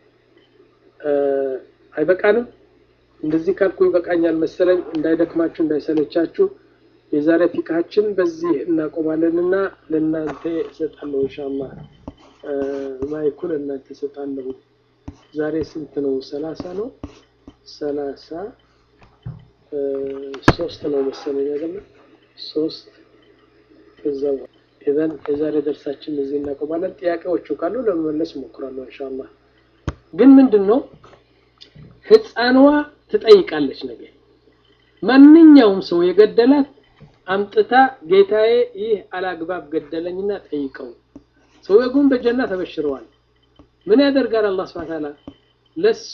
አይበቃንም? እንደዚህ ካልኩ ይበቃኛል መሰለኝ። እንዳይደክማችሁ እንዳይሰለቻችሁ የዛሬ ፊካችን በዚህ እናቆማለንና ለእናንተ እሰጣለሁ ኢንሻአላህ። ማይኩ ለእናንተ እሰጣለሁ። ዛሬ ስንት ነው? ሰላሳ ነው። ሰላሳ ሶስት ነው መሰለኝ አይደለ? ሶስት እዛው ኢዘን የዛሬ ደርሳችን እዚህ እናቆማለን። ጥያቄዎቹ ካሉ ለመመለስ እሞክራለሁ ኢንሻአላህ። ግን ምንድን ነው ህፃንዋ ትጠይቃለች ነገ ማንኛውም ሰው የገደላት አምጥታ ጌታዬ ይህ አላግባብ ገደለኝና ጠይቀው። ሰውዬው ግን በጀና ተበሽረዋል። ምን ያደርጋል አላህ ሱብሓነሁ ወተዓላ ለሷ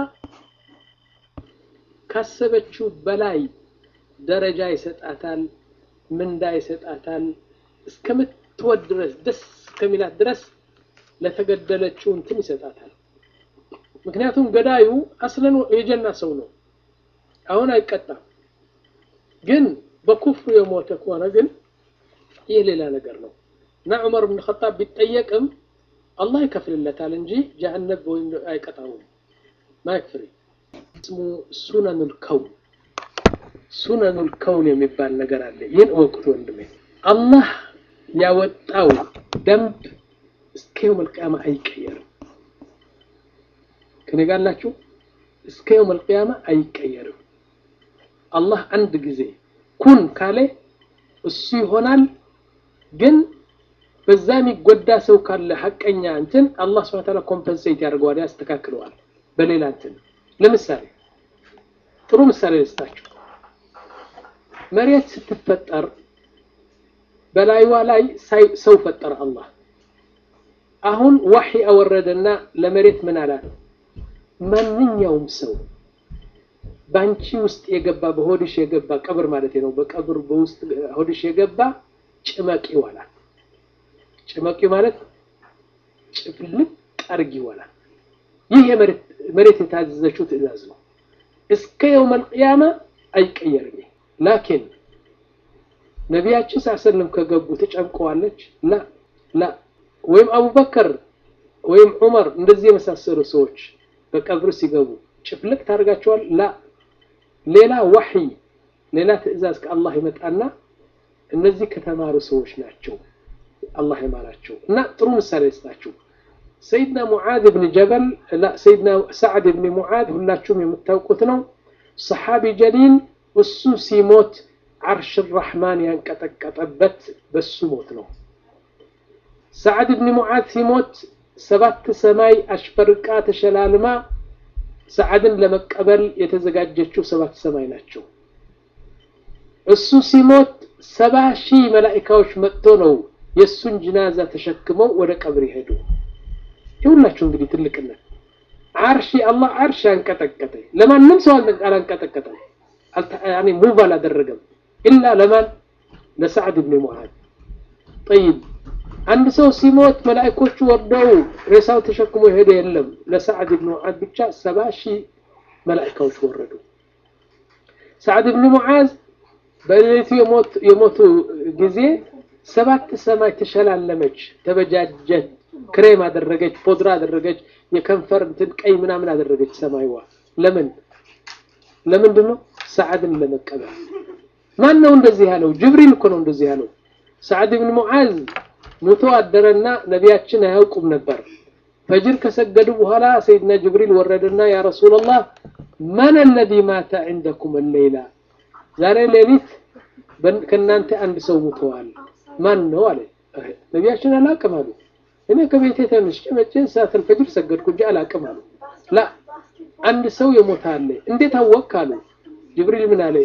ካሰበችው በላይ ደረጃ ይሰጣታል፣ ምንዳ ይሰጣታል። እስከምትወድ ድረስ ደስ እስከሚላት ድረስ ለተገደለችው እንትን ይሰጣታል። ምክንያቱም ገዳዩ አስለን የጀና ሰው ነው። አሁን አይቀጣም። ግን በኩፍሩ የሞተ ከሆነ ግን ይህ ሌላ ነገር ነው እና ዑመር ብን ኸጣብ ቢጠየቅም አላህ ይከፍልለታል እንጂ ጀሀነም ወይም አይቀጣውም። ማይክፍሪ ስሙ ሱነኑል ከውን ሱነኑል ከውን የሚባል ነገር አለ። ይህን እወቁት ወንድሜ። አላህ ያወጣው ደንብ እስከ የውመል ቂያማ አይቀየርም። ከኔ ጋር ናችሁ? እስከ የውመል ቂያማ አይቀየርም። አላህ አንድ ጊዜ ኩን ካለ እሱ ይሆናል። ግን በዛ የሚጎዳ ሰው ካለ ሐቀኛ እንትን አላህ ሱብሓነሁ ወተዓላ ኮምፐንሴት ያደርገዋል፣ ያስተካክለዋል በሌላ እንትን። ለምሳሌ ጥሩ ምሳሌ ልስጣችሁ። መሬት ስትፈጠር በላይዋ ላይ ሰው ፈጠረ አላህ። አሁን ዋሂ አወረደና ለመሬት ምን አላት? ማንኛውም ሰው ባንቺ ውስጥ የገባ በሆድሽ የገባ ቀብር ማለት ነው። በቀብር በውስጥ ሆድሽ የገባ ጭመቂ ይዋላል። ጭመቂ ማለት ጭፍልቅ አርግ ይዋላል። ይህ የመሬት የታዘዘችው ትዕዛዝ ነው። እስከ የውመል ቂያማ አይቀየርም። ላኪን ነቢያችን ሳሰለም ከገቡ ትጨምቀዋለች? ላ ላ ወይም አቡበከር ወይም ዑመር እንደዚህ የመሳሰሉ ሰዎች በቀብር ሲገቡ ጭፍልቅ ታደርጋቸዋል? ላ ሌላ ወሕይ ሌላ ትዕዛዝ ከአላህ ይመጣና እነዚህ ከተማሩ ሰዎች ናቸው አላህ ይማራቸው። እና ጥሩ ምሳሌ ልስጣችሁ። ሰይድና ሙዓዝ ብን ጀበል ሰይድና ሰዕድ ብን ሙዓዝ ሁላችሁም የምታውቁት ነው። ሰሓቢ ጀሊል እሱ ሲሞት ዓርሽ ራሕማን ያንቀጠቀጠበት በሱ ሞት ነው። ሰዕድ ብን ሙዓዝ ሲሞት ሰባት ሰማይ አሽፈርቃ ተሸላልማ ሰዓድን ለመቀበል የተዘጋጀችው ሰባት ሰማይ ናቸው። እሱ ሲሞት ሰባ ሺህ መላኢካዎች መጥቶ ነው የእሱን ጅናዛ ተሸክመው ወደ ቀብር ይሄዱ። ይሁላችሁ እንግዲህ ትልቅነት ዓርሽ አላህ ዓርሽ አንቀጠቀጠ። ለማንም ሰው አላንቀጠቀጠም፣ ያኔ ሙቭ አላደረገም። ኢላ ለማን ለሰዕድ ብን ሙዓዝ። ጠይብ አንድ ሰው ሲሞት መላእኮቹ ወርደው ሬሳው ተሸክሞ የሄደ የለም። ለሰዓድ ብን ሙዓዝ ብቻ ሰባ ሺህ መላእካዎች ወረዱ። ሰዓድ ብን ሙዓዝ በሌሊቱ የሞቱ ጊዜ ሰባት ሰማይ ተሸላለመች፣ ተበጃጀት፣ ክሬም አደረገች፣ ፖድራ አደረገች፣ የከንፈር እንትን ቀይ ምናምን አደረገች ሰማይዋ። ለምን ለምንድን ነው? ሰዓድን ለመቀበል። ማን ነው እንደዚህ ያለው? ጅብሪል እኮ ነው እንደዚህ ያለው። ሰዓድ ብን ሙዓዝ ሙቶ አደረና ነቢያችን አያውቁም ነበር። ፈጅር ከሰገዱ በኋላ ሰይድና ጅብሪል ወረደና ያ ረሱላላህ መን አለዚ ማተ ዐንደኩም አለይላ ዛሬ ሌሊት ከእናንተ አንድ ሰው ሙተዋል። ማን ነው አለ። ነቢያችን አላቅም አሉ። እኔ ከቤቴ ተነስቼ መቼ ሰዓተል ፈጅር ሰገድኩ እንጂ አላቅም አሉ። ላ አንድ ሰው የሞተ አለ። እንዴት አወቅ አሉ። ጅብሪል ምን አለ?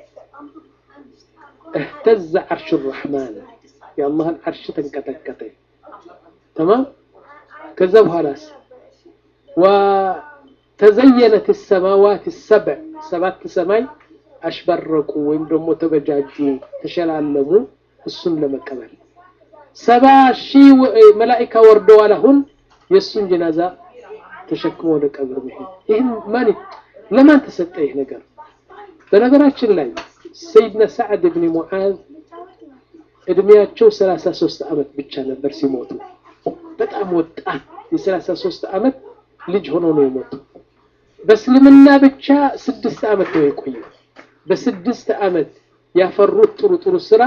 እህተዘ ዐርሽ ረሕማን የአላህን ዐርሽ ተንቀጠቀጠ። ተማም ከዛ በኋላስ ወተዘየነት ሰማዋት ሰብዕ ሰባት ሰማይ አሽበረቁ ወይም ደግሞ ተበጃጁ፣ ተሸላለሙ እሱን ለመቀበል ሰባ ሺህ መላኢካ ወርደዋል። አሁን የእሱን ጀናዛ ተሸክሞ ወደ ቀብር መሄድ ይህን ማን ለማን ተሰጠ ይህ ነገር? በነገራችን ላይ ሰይድና ሰዓድ ብን ሙዓዝ እድሜያቸው 33 ዓመት ብቻ ነበር ሲሞቱ። በጣም ወጣት የ33 ዓመት ልጅ ሆኖ ነው የሞቱ። በእስልምና ብቻ ስድስት ዓመት ነው የቆየው። በስድስት ዓመት ያፈሩት ጥሩ ጥሩ ስራ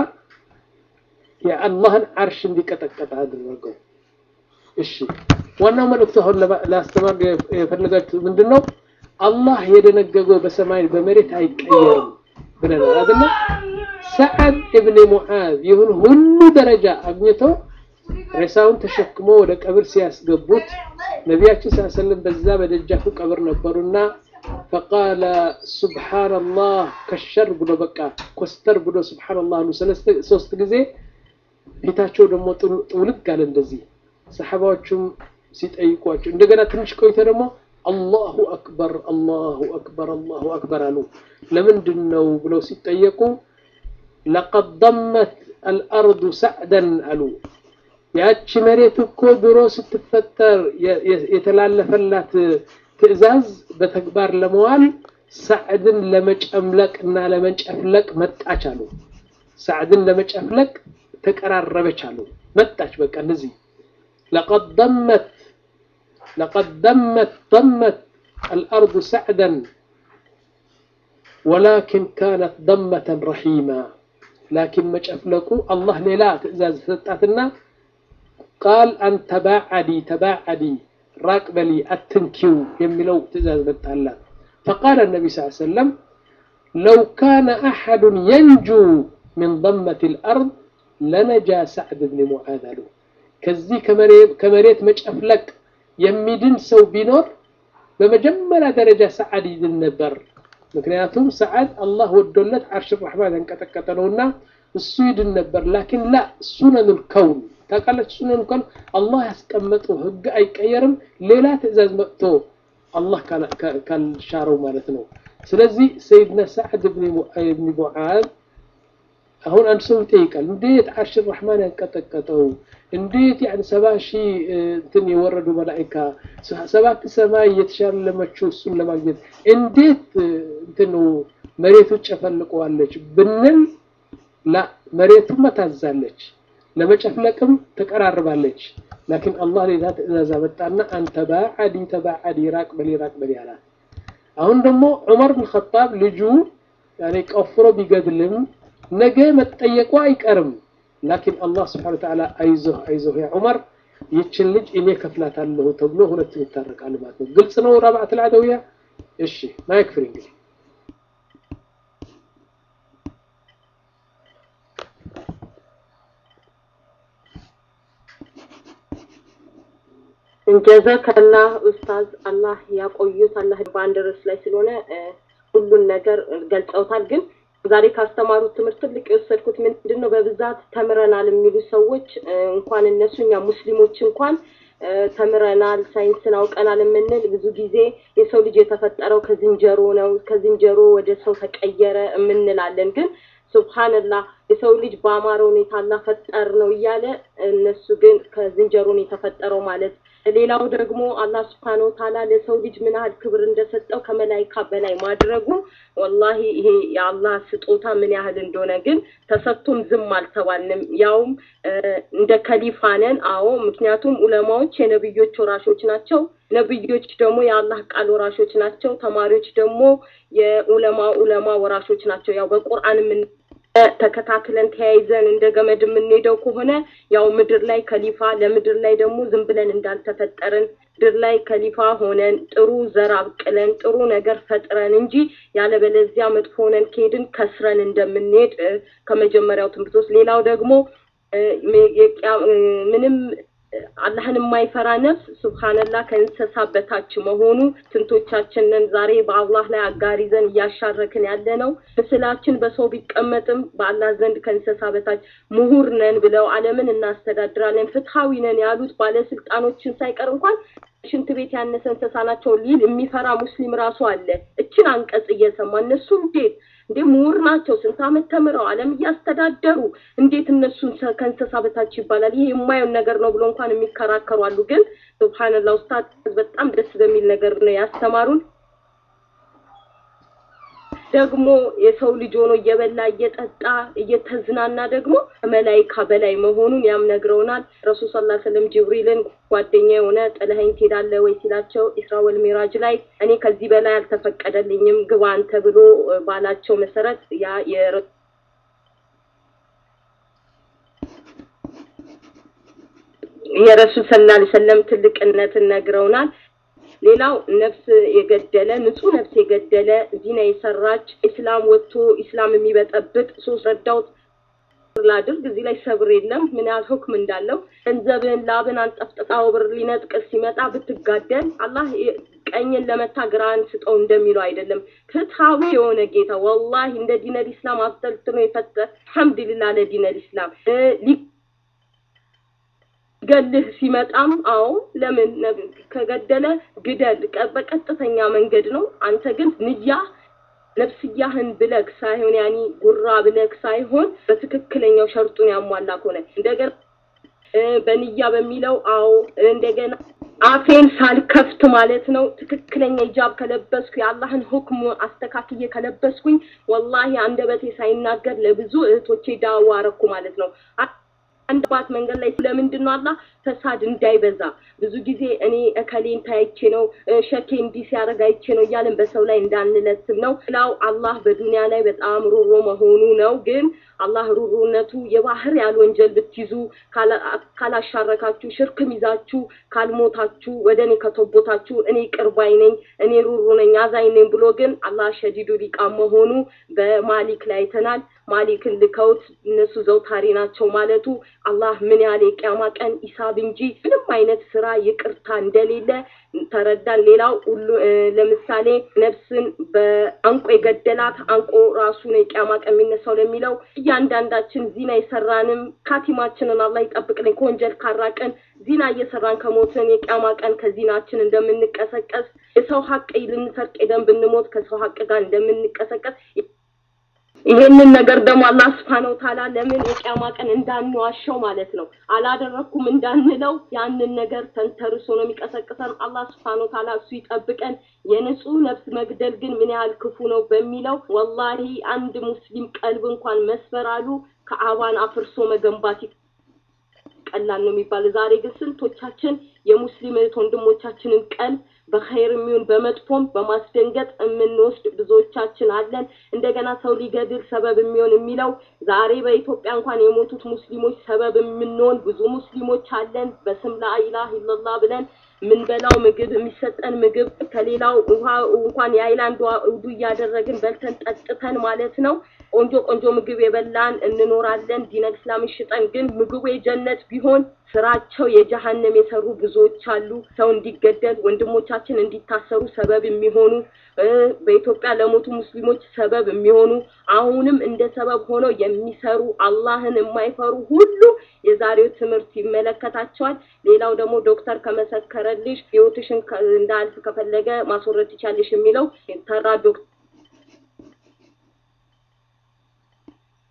የአላህን አርሽ እንዲቀጠቀጥ አደረገው። እሺ ዋናው መልእክቱ አሁን ለማስተማር የፈለጋችሁ ምንድን ነው? አላህ የደነገገው በሰማይ በመሬት አይቀየርም ብለናል አይደለ? ሰዓድ እብን ሙዓዝ ይሁን ሁሉ ደረጃ አግኝቶ ሬሳውን ተሸክሞ ወደ ቀብር ሲያስገቡት ነቢያችን ሰለላሁ ዐለይሂ ወሰለም በዛ በደጃፉ ቀብር ነበሩና ፈቃለ ሱብሓነላህ ከሸር ብሎ በቃ ኮስተር ብሎ ሱብሓነላህ አሉ ሶስት ጊዜ። ፊታቸው ደግሞ ጥውልግ አለ እንደዚህ። ሰሓባዎቹም ሲጠይቋቸው እንደገና ትንሽ ቆይቶ ደግሞ አላሁ አክበር አላሁ አክበር አላሁ አክበር አሉ። ለምንድን ነው ብለው ሲጠየቁ ለቀድ ደመት አልአርዱ ሰዕደን አሉ። ያቺ መሬት እኮ ድሮ ስትፈጠር የተላለፈላት ትዕዛዝ በተግባር ለመዋል ሰዕድን ለመጨምለቅ እና ለመጨፍለቅ መጣች አሉ። ሰዕድን ለመጨፍለቅ ተቀራረበች አሉ። መጣች በቃ እንደዚህ ለቀድ ደመት ለቀድ ደመት ደመት አልአርዱ ሰዕደን ወላኪን ካነት ደመተን ረሒማ ላኪን መጨፍለቁ አላህ ሌላ ትዕዛዝ ሰጣትና ቃል አን ተባዓዲ ተባዓዲ ራቅ በሊ አትንኪው የሚለው ትዕዛዝ መጣላት። ፈቃለ ነቢ ስ ሰለም ለው ካነ አሐዱን የንጁ ምን ደመት ልአርድ ለነጃ ሰዕድ ብን ሙዓዝ አሉ። ከዚህ ከመሬት መጨፍለቅ የሚድን ሰው ቢኖር በመጀመሪያ ደረጃ ሰዓድ ይድን ነበር። ምክንያቱም ሰዓድ አላህ ወዶለት ዓርሽ ረሕማን ያንቀጠቀጠ ነውና እሱ ይድን ነበር። ላኪን ላ ሱነኑል ከውን ታውቃለች። ሱነኑል ከውን አላህ ያስቀመጠው ህግ አይቀየርም። ሌላ ትዕዛዝ መጥቶ አላህ ካልሻረው ማለት ነው። ስለዚህ ሰይድና ሰዓድ ብን ሙዓዝ አሁን አንድ ሰው ይጠይቃል፣ እንዴት ዓርሽ ረሕማን ያንቀጠቀጠው እንዴት ያን ሰባ ሺህ እንትን የወረዱ መላኢካ ሰባት ሰማይ እየተሻለመችው እሱን ለማግኘት እንዴት እንትኑ መሬቱ ጨፈልቀዋለች ብንል ላ መሬቱም ታዛለች፣ ለመጨፍለቅም ተቀራርባለች። ላኪን አላህ ሌላ ትዕዛዝ አመጣና አንተ ባዓዲ ተባዓዲ ራቅ በሊ ራቅ በሊ አላት። አሁን ደግሞ ዑመር ብን ኸጣብ ልጁ ያኔ ቆፍሮ ቢገድልም ነገ መጠየቁ አይቀርም። ላኪን አላህ ስብሓነ ወተዓላ አይዞህ አይዞህ ያ ዑመር ይችን ልጅ እኔ ከፍላታለሁ ተብሎ ሁለቱም ይታረቃሉ ማለት ነው። ግልጽ ነው። ረብዓት ልዓደውያ እሺ፣ ማይክ ፍሪ እንግዲህ ጀዛከላህ ኡስታዝ፣ አላህ ያቆዩት። አላህ በአንድ ርዕስ ላይ ስለሆነ ሁሉን ነገር ገልጸውታል። ግን ዛሬ ካስተማሩት ትምህርት ትልቅ የወሰድኩት ምንድን ነው፣ በብዛት ተምረናል የሚሉ ሰዎች እንኳን እነሱ እኛ ሙስሊሞች እንኳን ተምረናል፣ ሳይንስን አውቀናል የምንል ብዙ ጊዜ የሰው ልጅ የተፈጠረው ከዝንጀሮ ነው፣ ከዝንጀሮ ወደ ሰው ተቀየረ የምንላለን። ግን ሱብሃንላህ የሰው ልጅ በአማረ ሁኔታ አላህ ፈጠር ነው እያለ እነሱ ግን ከዝንጀሮ ነው የተፈጠረው ማለት ሌላው ደግሞ አላህ ስብሐነ ወተዓላ ለሰው ልጅ ምን ያህል ክብር እንደሰጠው ከመላይካ በላይ ማድረጉ ወላሂ ይሄ የአላህ ስጦታ ምን ያህል እንደሆነ ግን ተሰጥቶም ዝም አልተባልንም። ያውም እንደ ከሊፋ ነን። አዎ፣ ምክንያቱም ኡለማዎች የነብዮች ወራሾች ናቸው። ነብዮች ደግሞ የአላህ ቃል ወራሾች ናቸው። ተማሪዎች ደግሞ የኡለማ ኡለማ ወራሾች ናቸው። ያው በቁርአን ምን ተከታትለን ተያይዘን እንደ ገመድ የምንሄደው ከሆነ ያው ምድር ላይ ከሊፋ ለምድር ላይ ደግሞ ዝም ብለን እንዳልተፈጠርን ምድር ላይ ከሊፋ ሆነን ጥሩ ዘር አብቅለን ጥሩ ነገር ፈጥረን እንጂ ያለበለዚያ መጥፎ ሆነን ከሄድን ከስረን እንደምንሄድ ከመጀመሪያው ትምህርት ውስጥ ሌላው ደግሞ ምንም አላህን የማይፈራ ነፍስ ሱብሃንላህ ከእንስሳ በታች መሆኑ ስንቶቻችንን ዛሬ በአላህ ላይ አጋር ይዘን እያሻረክን ያለ ነው። ምስላችን በሰው ቢቀመጥም በአላህ ዘንድ ከእንስሳ በታች ምሁር ነን ብለው ዓለምን እናስተዳድራለን ፍትሐዊ ነን ያሉት ባለስልጣኖችን ሳይቀር እንኳን ሽንት ቤት ያነሰ እንስሳ ናቸው ሊል የሚፈራ ሙስሊም ራሱ አለ። እችን አንቀጽ እየሰማ እነሱ እንዴት እንዴ ምሁር ናቸው፣ ስንት ዓመት ተምረው ዓለም እያስተዳደሩ እንዴት እነሱን ከእንስሳ በታች ይባላል? ይሄ የማየውን ነገር ነው ብሎ እንኳን የሚከራከሩ አሉ። ግን ሱብሃንላህ ኡስታዝ በጣም ደስ በሚል ነገር ነው ያስተማሩን። ደግሞ የሰው ልጅ ሆኖ እየበላ እየጠጣ እየተዝናና ደግሞ ከመላይካ በላይ መሆኑን ያም ነግረውናል። ረሱል ሰለላሁ ዐለይሂ ወሰለም ጅብሪልን ጓደኛ የሆነ ጥለኸኝ ትሄዳለህ ወይ ሲላቸው ኢስራ ወል ሚራጅ ላይ እኔ ከዚህ በላይ አልተፈቀደልኝም ግባ አንተ ብሎ ባላቸው መሰረት ያ የረሱል ሰለላሁ ዐለይሂ ወሰለም ትልቅነትን ነግረውናል። ሌላው ነፍስ የገደለ ንጹህ ነፍስ የገደለ ዚና የሰራች ኢስላም ወጥቶ ኢስላም የሚበጠብጥ ሶስት ረዳውት ላድርግ እዚህ ላይ ሰብር የለም ምን ያህል ሁክም እንዳለው ገንዘብን ላብን አንጠፍጥጣው ብር ሊነጥቅ ሲመጣ ብትጋደል አላህ ቀኝን ለመታ ግራን ስጠው እንደሚለው አይደለም ፍትሃዊ የሆነ ጌታ ወላሂ እንደ ዲነል ኢስላም አብጠልጥኖ የፈጠ አልሐምዱሊላህ ለዲነል ኢስላም ገልህ ሲመጣም አዎ ለምን ከገደለ ግደል በቀጥተኛ መንገድ ነው አንተ ግን ንያ ነፍስያህን ብለክ ሳይሆን ያኒ ጉራ ብለክ ሳይሆን በትክክለኛው ሸርጡን ያሟላ ከሆነ እንደገና በንያ በሚለው አዎ እንደገና አፌን ሳልከፍት ማለት ነው ትክክለኛ ሂጃብ ከለበስኩ የአላህን ሁክም አስተካክዬ ከለበስኩኝ ወላሂ አንደበቴ ሳይናገር ለብዙ እህቶቼ ዳዋ አረኩ ማለት ነው አንድ ባት መንገድ ላይ ስለምንድን ነው አላህ ፈሳድ እንዳይበዛ ብዙ ጊዜ እኔ እከሌን ታይቼ ነው ሸኬ እንዲህ ሲያደርግ አይቼ ነው እያለን በሰው ላይ እንዳንለስብ ነው ሌላው አላህ በዱንያ ላይ በጣም ሩሮ መሆኑ ነው ግን አላህ ሩሩነቱ የባህር ያህል ወንጀል ብትይዙ ካላሻረካችሁ ሽርክም ይዛችሁ ካልሞታችሁ ወደ እኔ ከተቦታችሁ እኔ ቅርባይ ነኝ እኔ ሩሩ ነኝ አዛኝ ነኝ ብሎ ግን አላህ ሸዲዱ ሊቃም መሆኑ በማሊክ ላይ አይተናል ማሊክን ልከውት እነሱ ዘውታሪ ናቸው ማለቱ አላህ ምን ያህል የቂያማ ቀን ሂሳብ እንጂ ምንም አይነት ስራ ይቅርታ እንደሌለ ተረዳን። ሌላው ሁሉ ለምሳሌ ነፍስን በአንቆ የገደላት አንቆ ራሱ ነው የቂያማ ቀን የሚነሳው ለሚለው እያንዳንዳችን ዚና የሰራንም ካቲማችንን አላህ ይጠብቅልን ከወንጀል ካራቀን ዚና እየሰራን ከሞትን የቂያማ ቀን ከዚናችን እንደምንቀሰቀስ የሰው ሀቅ ልንሰርቅ ሄደን ብንሞት ከሰው ሀቅ ጋር እንደምንቀሰቀስ ይሄንን ነገር ደግሞ አላህ Subhanahu Ta'ala ለምን የቂያማ ቀን እንዳንዋሸው ማለት ነው አላደረኩም እንዳንለው ያንን ነገር ተንተርሶ ነው የሚቀሰቅሰን አላህ Subhanahu Ta'ala እሱ ይጠብቀን የንጹህ ነፍስ መግደል ግን ምን ያህል ክፉ ነው በሚለው ወላሂ አንድ ሙስሊም ቀልብ እንኳን መስበር አሉ ከአባን አፍርሶ መገንባት ቀላል ነው የሚባል ዛሬ ግን ስንቶቻችን የሙስሊም እህት ወንድሞቻችንን ቀልብ በኸይር የሚሆን በመጥፎም በማስደንገጥ የምንወስድ ብዙዎቻችን አለን። እንደገና ሰው ሊገድል ሰበብ የሚሆን የሚለው ዛሬ በኢትዮጵያ እንኳን የሞቱት ሙስሊሞች ሰበብ የምንሆን ብዙ ሙስሊሞች አለን። በስም ላኢላህ ኢላላህ ብለን የምንበላው ምግብ የሚሰጠን ምግብ ከሌላው ውሃ እንኳን የአይላንድ ውዱ እያደረግን በልተን ጠጥተን ማለት ነው ቆንጆ ቆንጆ ምግብ የበላን እንኖራለን። ዲነል እስላምን ሽጠን ግን ምግቡ የጀነት ቢሆን ስራቸው የጀሃነም የሰሩ ብዙዎች አሉ። ሰው እንዲገደል ወንድሞቻችን እንዲታሰሩ ሰበብ የሚሆኑ በኢትዮጵያ ለሞቱ ሙስሊሞች ሰበብ የሚሆኑ አሁንም እንደ ሰበብ ሆነው የሚሰሩ አላህን የማይፈሩ ሁሉ የዛሬው ትምህርት ይመለከታቸዋል። ሌላው ደግሞ ዶክተር ከመሰከረልሽ ህይወትሽን እንዳልፍ ከፈለገ ማስወረድ ትቻለሽ የሚለው ተራ ዶክተር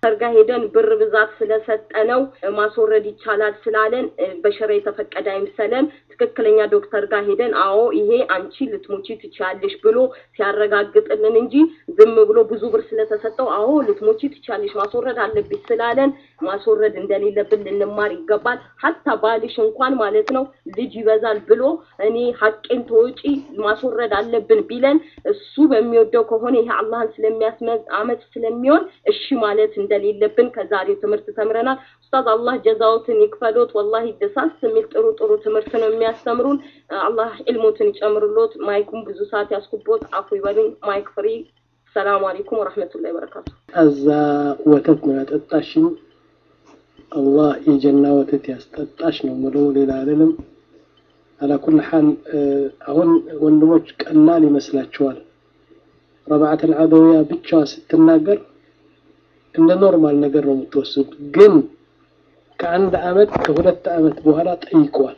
ጋ ሄደን ብር ብዛት ስለሰጠነው ማስወረድ ይቻላል ስላለን በሸራ የተፈቀደ አይምሰለን። ትክክለኛ ዶክተር ጋር ሄደን አዎ ይሄ አንቺ ልትሞቺ ትችያለሽ ብሎ ሲያረጋግጥልን እንጂ ዝም ብሎ ብዙ ብር ስለተሰጠው አዎ ልትሞቺ ትችያለሽ ማስወረድ አለብሽ ስላለን ማስወረድ እንደሌለብን ልንማር ይገባል። ሀታ ባልሽ እንኳን ማለት ነው ልጅ ይበዛል ብሎ እኔ ሀቄን ተወጪ ማስወረድ አለብን ቢለን እሱ በሚወደው ከሆነ ይሄ አላህን ስለሚያስመ ስለሚሆን እሺ ማለት እንደሌለብን ከዛሬው ትምህርት ተምረናል። ኡስታዝ አላህ ጀዛዎትን ይክፈሎት። ወላሂ ደሳስ የሚል ጥሩ ጥሩ ትምህርት ነው የሚያስተምሩን። አላህ ዕልሞትን ይጨምርሎት። ማይኩም ብዙ ሰዓት ያስኩቦት አፉ ይበሉኝ። ማይክ ፍሪ። ሰላም አለይኩም ወረህመቱላሂ ወበረካቱ። እዛ ወተት ነው ያጠጣሽኝ። አላህ የጀና ወተት ያስጠጣሽ ነው ምለው፣ ሌላ አይደለም። አላኩል ሐል አሁን ወንድሞች ቀላል ይመስላችኋል። ረብዓት አልዓደውያ ብቻዋ ስትናገር እንደ ኖርማል ነገር ነው የምትወስዱት። ግን ከአንድ አመት ከሁለት አመት በኋላ ጠይቋት።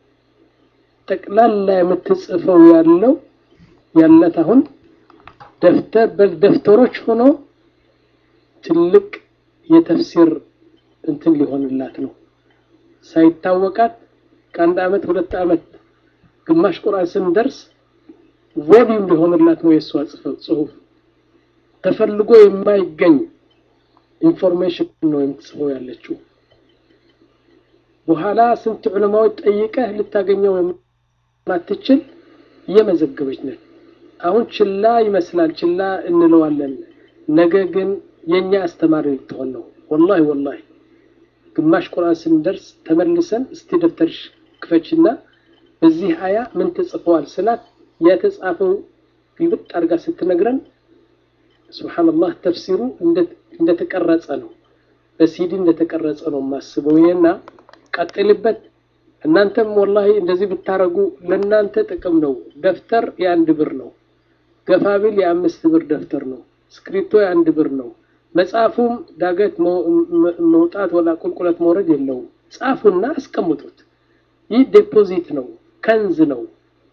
ጠቅላላ የምትጽፈው ያለው ያለት አሁን ደፍተር በደፍተሮች ሆኖ ትልቅ የተፍሲር እንትን ሊሆንላት ነው ሳይታወቃት ከአንድ አመት ሁለት አመት ግማሽ ቁርአን ስንደርስ ቮሊዩም ሊሆንላት ነው የእሷ ጽሁፍ። ተፈልጎ የማይገኝ ኢንፎርሜሽን ነው የምትጽፈው ያለችው። በኋላ ስንት ዑለማዎች ጠይቀህ ልታገኘው የማትችል እየመዘገበች ነች። አሁን ችላ ይመስላል፣ ችላ እንለዋለን። ነገ ግን የኛ አስተማሪ ልትሆን ነው። ወላሂ ወላሂ ግማሽ ቁርአን ስንደርስ ተመልሰን እስቲ ደብተርሽ ክፈችና በዚህ አያ ምን ተጽፈዋል ስላት የተጻፈው ግልብጥ አድርጋ ስትነግረን ሱብሃንአላህ ተፍሲሩ እንደተቀረጸ ነው፣ በሲዲ እንደተቀረጸ ነው የማስበው። ይሄና ቀጥልበት። እናንተም ወላሂ እንደዚህ ብታረጉ ለእናንተ ጥቅም ነው። ደፍተር የአንድ ብር ነው። ገፋቢል የአምስት ብር ደፍተር ነው። ስክሪፕቶ የአንድ ብር ነው። መጽሐፉም ዳገት መውጣት ወላ ቁልቁለት መውረድ የለውም። ጻፉና አስቀምጡት። ይህ ዴፖዚት ነው፣ ከንዝ ነው፣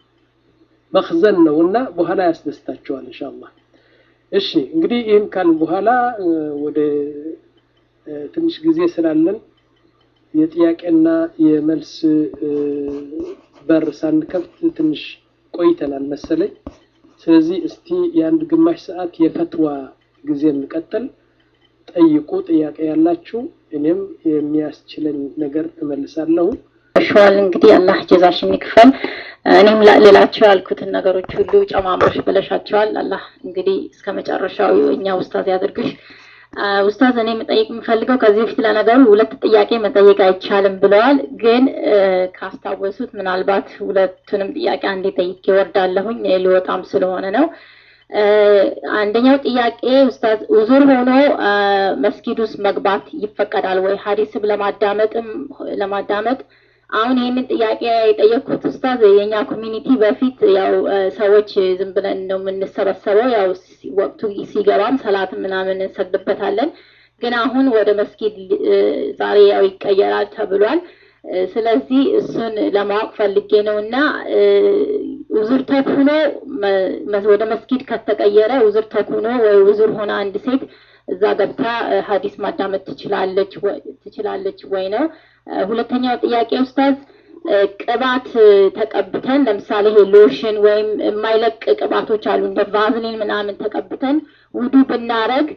መክዘን ነው እና በኋላ ያስደስታቸዋል ኢንሻአላህ። እሺ እንግዲህ ይህን ካልን በኋላ ወደ ትንሽ ጊዜ ስላለን የጥያቄና የመልስ በር ሳንከፍት ትንሽ ቆይተናል መሰለኝ። ስለዚህ እስቲ የአንድ ግማሽ ሰዓት የፈትዋ ጊዜ እንቀጥል። ጠይቁ፣ ጥያቄ ያላችሁ እኔም የሚያስችለኝ ነገር እመልሳለሁ። ሸዋል እንግዲህ አላህ ጀዛሽን ይክፈል። እኔም ልላቸው ያልኩትን ነገሮች ሁሉ ጨማምረሽ ብለሻቸዋል። አላህ እንግዲህ እስከ መጨረሻው እኛ ኡስታዝ ያድርግሽ። ኡስታዝ እኔ መጠየቅ የምፈልገው ከዚህ በፊት ለነገሩ ሁለት ጥያቄ መጠየቅ አይቻልም ብለዋል። ግን ካስታወሱት ምናልባት ሁለቱንም ጥያቄ አንዴ ጠይቄ ወርዳለሁኝ ሊወጣም ስለሆነ ነው። አንደኛው ጥያቄ ኡስታዝ ኡዙር ሆኖ መስጊድ ውስጥ መግባት ይፈቀዳል ወይ? ሀዲስም ለማዳመጥም ለማዳመጥ አሁን ይህንን ጥያቄ የጠየቅኩት ኡስታዝ የኛ ኮሚኒቲ በፊት ያው ሰዎች ዝም ብለን ነው የምንሰበሰበው። ያው ወቅቱ ሲገባም ሰላት ምናምን እንሰግድበታለን። ግን አሁን ወደ መስጊድ ዛሬ ያው ይቀየራል ተብሏል። ስለዚህ እሱን ለማወቅ ፈልጌ ነው እና ውዝር ተኩኖ ወደ መስጊድ ከተቀየረ ውዝር ተኩኖ ወይ ውዝር ሆነ አንድ ሴት እዛ ገብታ ሀዲስ ማዳመጥ ትችላለች ትችላለች ወይ ነው። ሁለተኛው ጥያቄ ኡስታዝ ቅባት ተቀብተን ለምሳሌ ይሄ ሎሽን ወይም የማይለቅ ቅባቶች አሉ እንደ ቫዝሊን ምናምን ተቀብተን ውዱ ብናረግ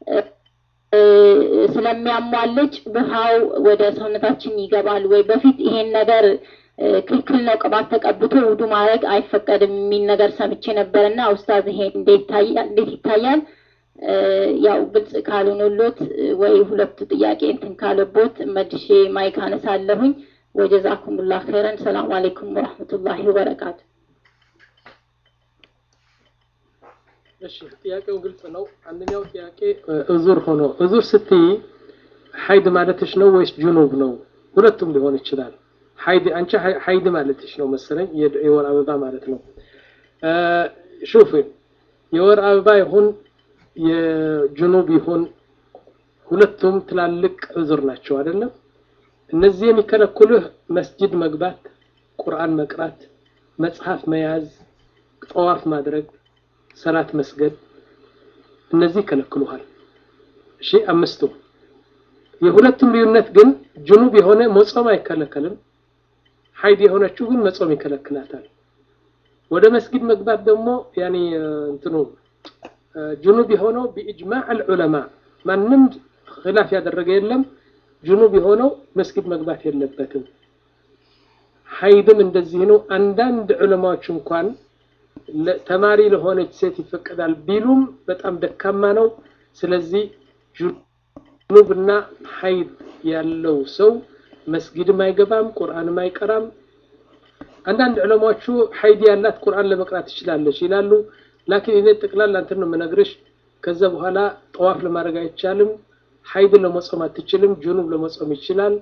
ስለሚያሟልጭ ውሃው ወደ ሰውነታችን ይገባል ወይ? በፊት ይሄን ነገር ክልክል ነው ቅባት ተቀብቶ ውዱ ማድረግ አይፈቀድም የሚል ነገር ሰምቼ ነበር እና ኡስታዝ ይሄ እንዴት ይታያል? ያው ግልጽ ካልሆነሎት ወይ ሁለቱ ጥያቄ እንትን ካለቦት መልሼ ማይክ አነሳለሁኝ። ወጀዛኩሙላህ ኸይረን። ሰላም አለይኩም ወራህመቱላሂ ወበረካቱ። እሺ ጥያቄው ግልጽ ነው። አንደኛው ጥያቄ እዙር ሆኖ እዙር ስትይ ሀይድ ማለትሽ ነው ወይስ ጁኑብ ነው? ሁለቱም ሊሆን ይችላል። ሀይድ አንቺ ሀይድ ማለትሽ ነው መሰለኝ፣ የወር አበባ ማለት ነው። ሹፍ የወር አበባ ይሁን የጁኑብ ይሁን ሁለቱም ትላልቅ እዙር ናቸው አይደለም? እነዚህ የሚከለክሉህ መስጂድ መግባት፣ ቁርአን መቅራት፣ መጽሐፍ መያዝ፣ ጠዋፍ ማድረግ ሰላት መስገድ እነዚህ ይከለክሉሃል። እሺ አምስቱ የሁለቱም ልዩነት ግን ጅኑብ የሆነ መጾም አይከለከልም። ሀይድ የሆነችው ግን መጾም ይከለክላታል። ወደ መስጊድ መግባት ደግሞ ያኒ እንትኑ ጅኑብ የሆነው ቢኢጅማዕ አልዑለማ ማንም ኺላፍ ያደረገ የለም። ጅኑብ የሆነው መስጊድ መግባት የለበትም። ሀይድም እንደዚህ ነው። አንዳንድ ዑለማዎች እንኳን ተማሪ ለሆነች ሴት ይፈቀዳል ቢሉም በጣም ደካማ ነው። ስለዚህ ጅኑብና ሀይድ ያለው ሰው መስጊድም አይገባም፣ ቁርአንም አይቀራም። አንዳንድ ዑለማዎቹ ሀይድ ያላት ቁርአን ለመቅራት ትችላለች ይላሉ። ላኪን እኔ ጠቅላላ እንትን ነው የምነግርሽ። ከዛ በኋላ ጠዋፍ ለማድረግ አይቻልም። ሀይድ ለመጾም አትችልም። ጅኑብ ለመጾም ይችላል።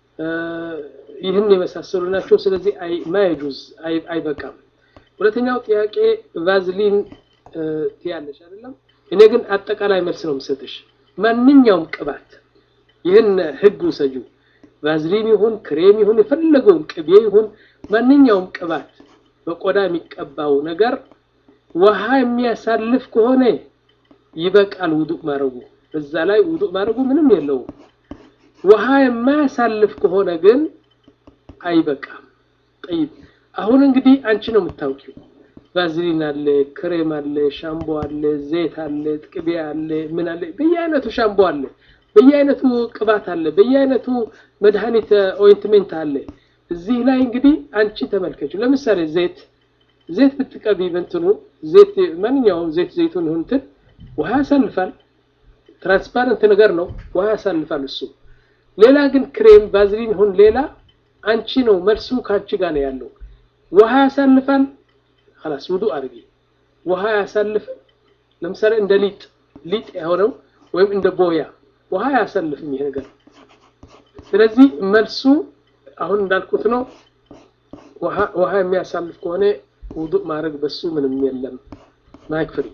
ይህን የመሳሰሉ ናቸው። ስለዚህ ማየጁዝ አይበቃም። ሁለተኛው ጥያቄ ቫዝሊን ትያለሽ አይደለም? እኔ ግን አጠቃላይ መልስ ነው የምሰጥሽ። ማንኛውም ቅባት ይህን ህግ ውሰጁ። ቫዝሊን ይሁን ክሬም ይሁን የፈለገውን ቅቤ ይሁን ማንኛውም ቅባት በቆዳ የሚቀባው ነገር ውሃ የሚያሳልፍ ከሆነ ይበቃል ውዱእ ማድረጉ። በዛ ላይ ውዱእ ማድረጉ ምንም የለውም። ውሃ የማያሳልፍ ከሆነ ግን አይበቃም። ጠይብ አሁን እንግዲህ አንቺ ነው የምታውቂው። ቫዝሊን አለ፣ ክሬም አለ፣ ሻምቦ አለ፣ ዘይት አለ፣ ቅቤ አለ፣ ምን አለ፣ በየአይነቱ ሻምቦ አለ፣ በየአይነቱ ቅባት አለ፣ በየአይነቱ መድኃኒት ኦይንትሜንት አለ። እዚህ ላይ እንግዲህ አንቺ ተመልከችው። ለምሳሌ ዘይት ዘይት ብትቀቢ በእንትኑ ዘይት ማንኛውም ዘይት ዘይቱን ይሁን እንትን ውሃ ያሳልፋል። ትራንስፓረንት ነገር ነው፣ ውሃ ያሳልፋል እሱ። ሌላ ግን ክሬም ቫዝሊን ይሁን ሌላ አንቺ ነው መልሱ ከአንቺ ጋር ነው ያለው። ውሃ ያሳልፋል خلاص ውዱእ አድርጊ። ውሃ ያሳልፍም ለምሳሌ እንደ ሊጥ ሊጥ የሆነው ወይም እንደ ቦያ ውሃ ያሳልፍም ይሄ ነገር። ስለዚህ መልሱ አሁን እንዳልኩት ነው። ውሃ ውሃ የሚያሳልፍ ከሆነ ውዱእ ማድረግ በሱ ምንም የለም። ማይክ ፍሪ